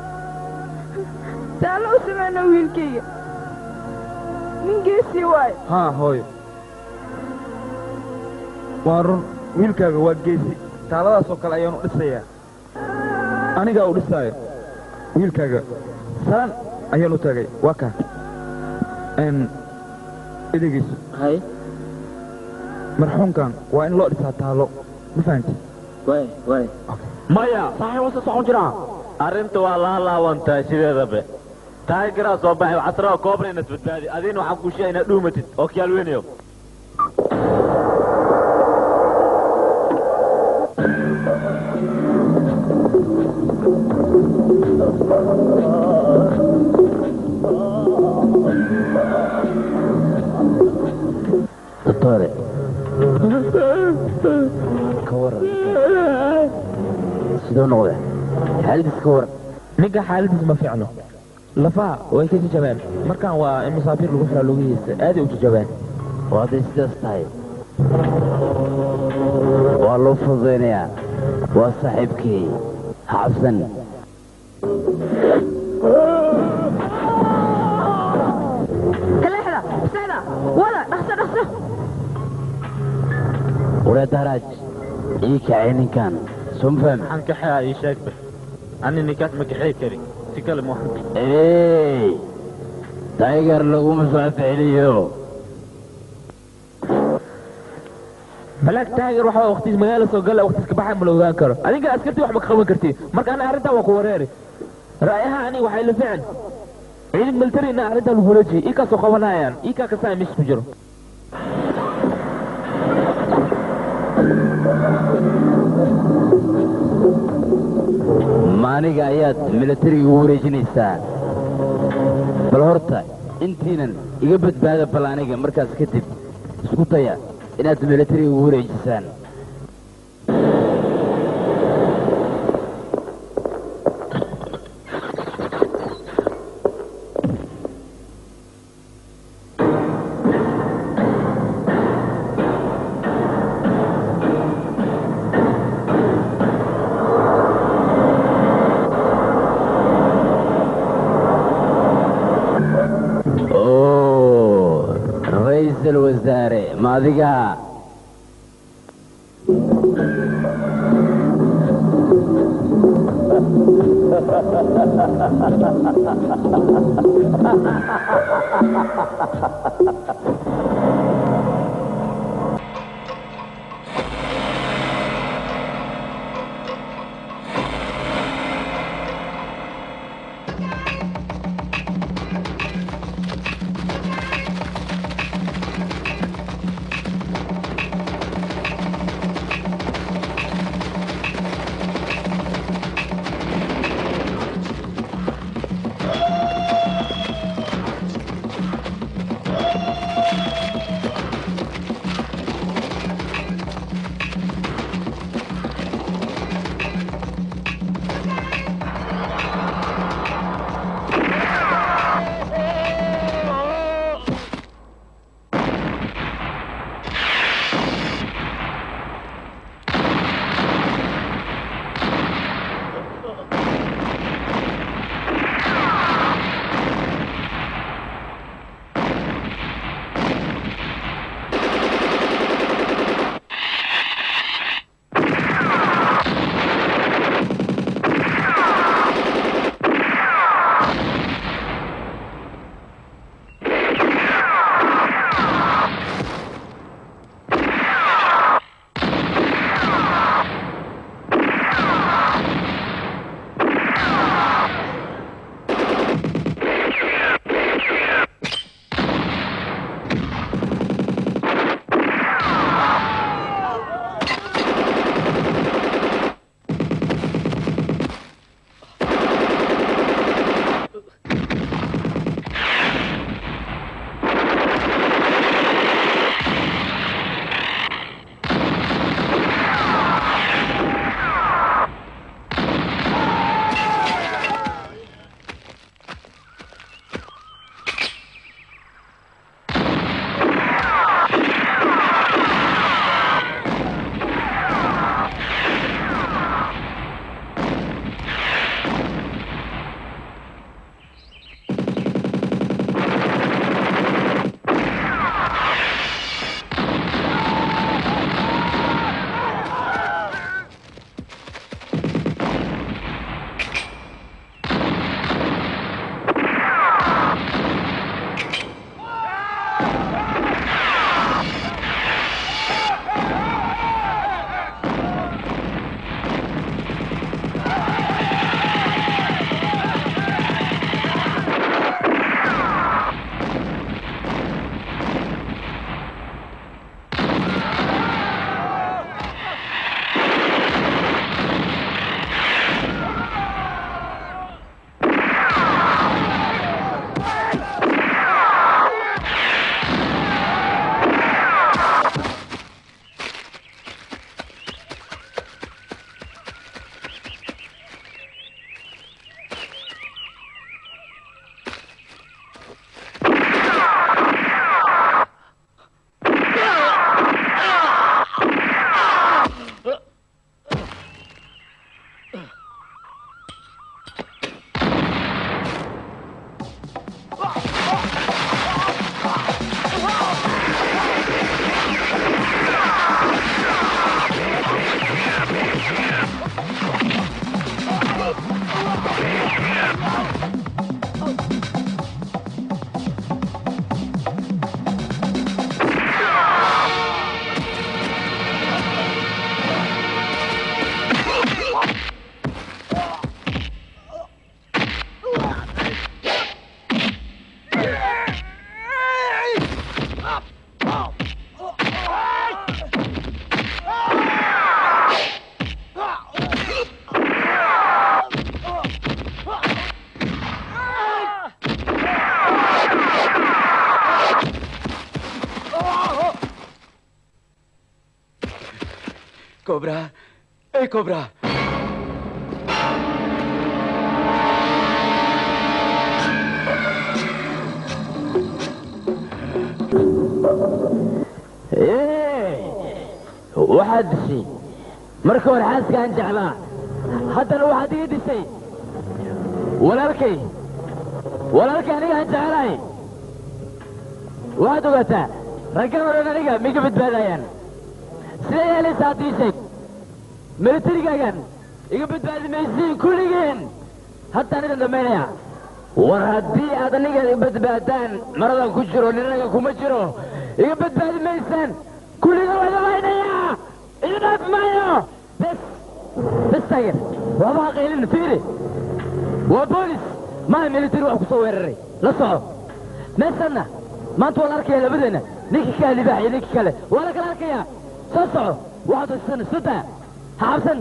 taallow sameena wiilkayga nin geesii waayo haa hooyo waa run wiilkaaga waa geesi taaladaasoo kale ayaanu dhisayaa anigaa u dhisaayo wiilkaaga salan ayaanu tagay waa kaa n idigiisu hay marxuumkan waa in loo dhisaa taalo ma fahanti way way maya saxiix wasa socon jiraa arrinta waa laa laawantaa sideedabe taageraa soo baxay casraa koobna inad badbaadi adiina waxaan kuu sheegay inaad dhuumatid oo kiyaalweynayo doctore ka waran sidoo noqde xaaladiis ka waran ninka xaaladiis ma fiicno lafaha way ka jajabeen markaan waa in musaafiir lagu xiraa lugihiisa aaday u jajabeen oo hadday sidaas tahay waa loo fududaynayaa waa saaxiibkii ha cabsan kaleexda sexda wada dhaqso dhaqso waree daraaj ii kacay ninkan soo ma fahmi maxaan kaxeeyaa ii sheegbe ani ninkaas ma kaxeey kari si kale ma ey taygar laguma soo ficiliyo malaag taageer waxaa waqtiis magaala soo gala waqtiis ka baxay ma la ogaan karo adinka askartii wax ma ka qaban kartiin marka ana arrintaa waa ku wareeri ra'yaha ani waxay la ficin ciidan military na arrintaa lagu wareejiye ii kaasoo qabanayaan ii kaa kastaa meesha ku jiro maaniga ayaad milatariga ugu wareejinaysaa bal horta intiinan iga badbaada bal aniga markaas kadib isku daya inaad milatariga ugu wareejisaan oo ra-iisul wasaare ma adiga cobra ए cobra waxaad dishay marka hore xaaskaan jeclaa haddana waxaad iga dishay walaalkay walaalkay anigaan jeclahay waxaad ogaataa raggan odhan aniga miga badbaadayaan siday yeelaysa haddii sheeg militarigaagan iga badbaadi maysiin kulligeen haddaan idin dhammaynaya war haddii aad aniga badbaadaan maradan ku jiro ninaga kuma jiro iga badbaadi maysaan kulliga waa dhammaynayaa iga dhaafi maayo bes bes taageer waaba haqaylin fiiri waa boolis maha militari wax ku soo weeraray la soco meeshanna maanta waa la arkaya labadeenna ninkii kaa libaax iyo ninkii kale waa la kala arkayaa soo soco waxaad wasisan suda ha cabsan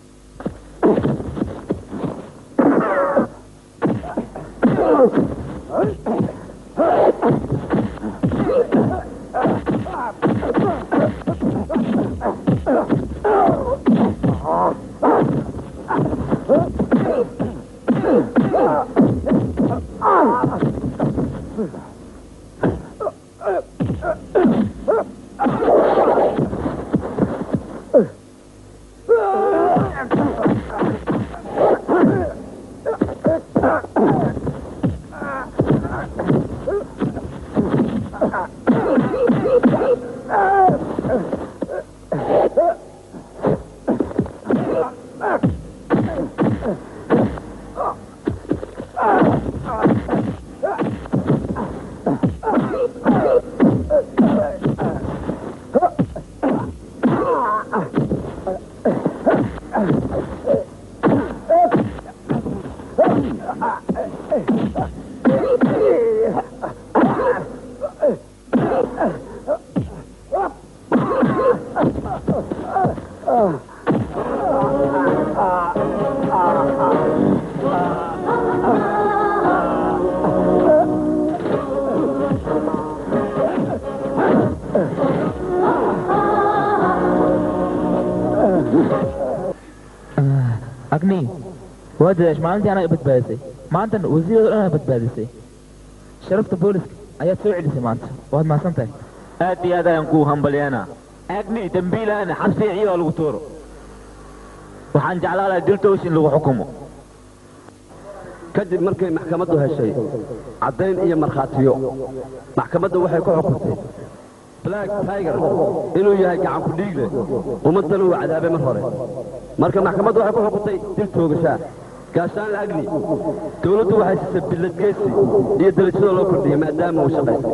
agni waa dadash maalintii anaa badbaadisay maantana wasiirada dhan badbaadisay sharafta booliska ayaad soo celisay maanta waad mahadsan tahay aad iyo aad ayaan kuu hambalyeena agni dembiilaana xabsiga iyadoo lagu tuuro waxaan jeclaan lahaa diltoosh in lagu xukumo kadib markay maxkamaddu heshay caddayn iyo markhaatiyo maxkamaddu waxay ku xukuntay black tiger inuu yahay gacan ku dhiigle ummaddana uu cadaabay mar hore marka maxkamaddu waxay ku xukuntay dil toogashaa gaashaanle agni dawladdu waxay siisay billadgeysi iyo darajada loo kordhiyey maadaama uu shaqaystay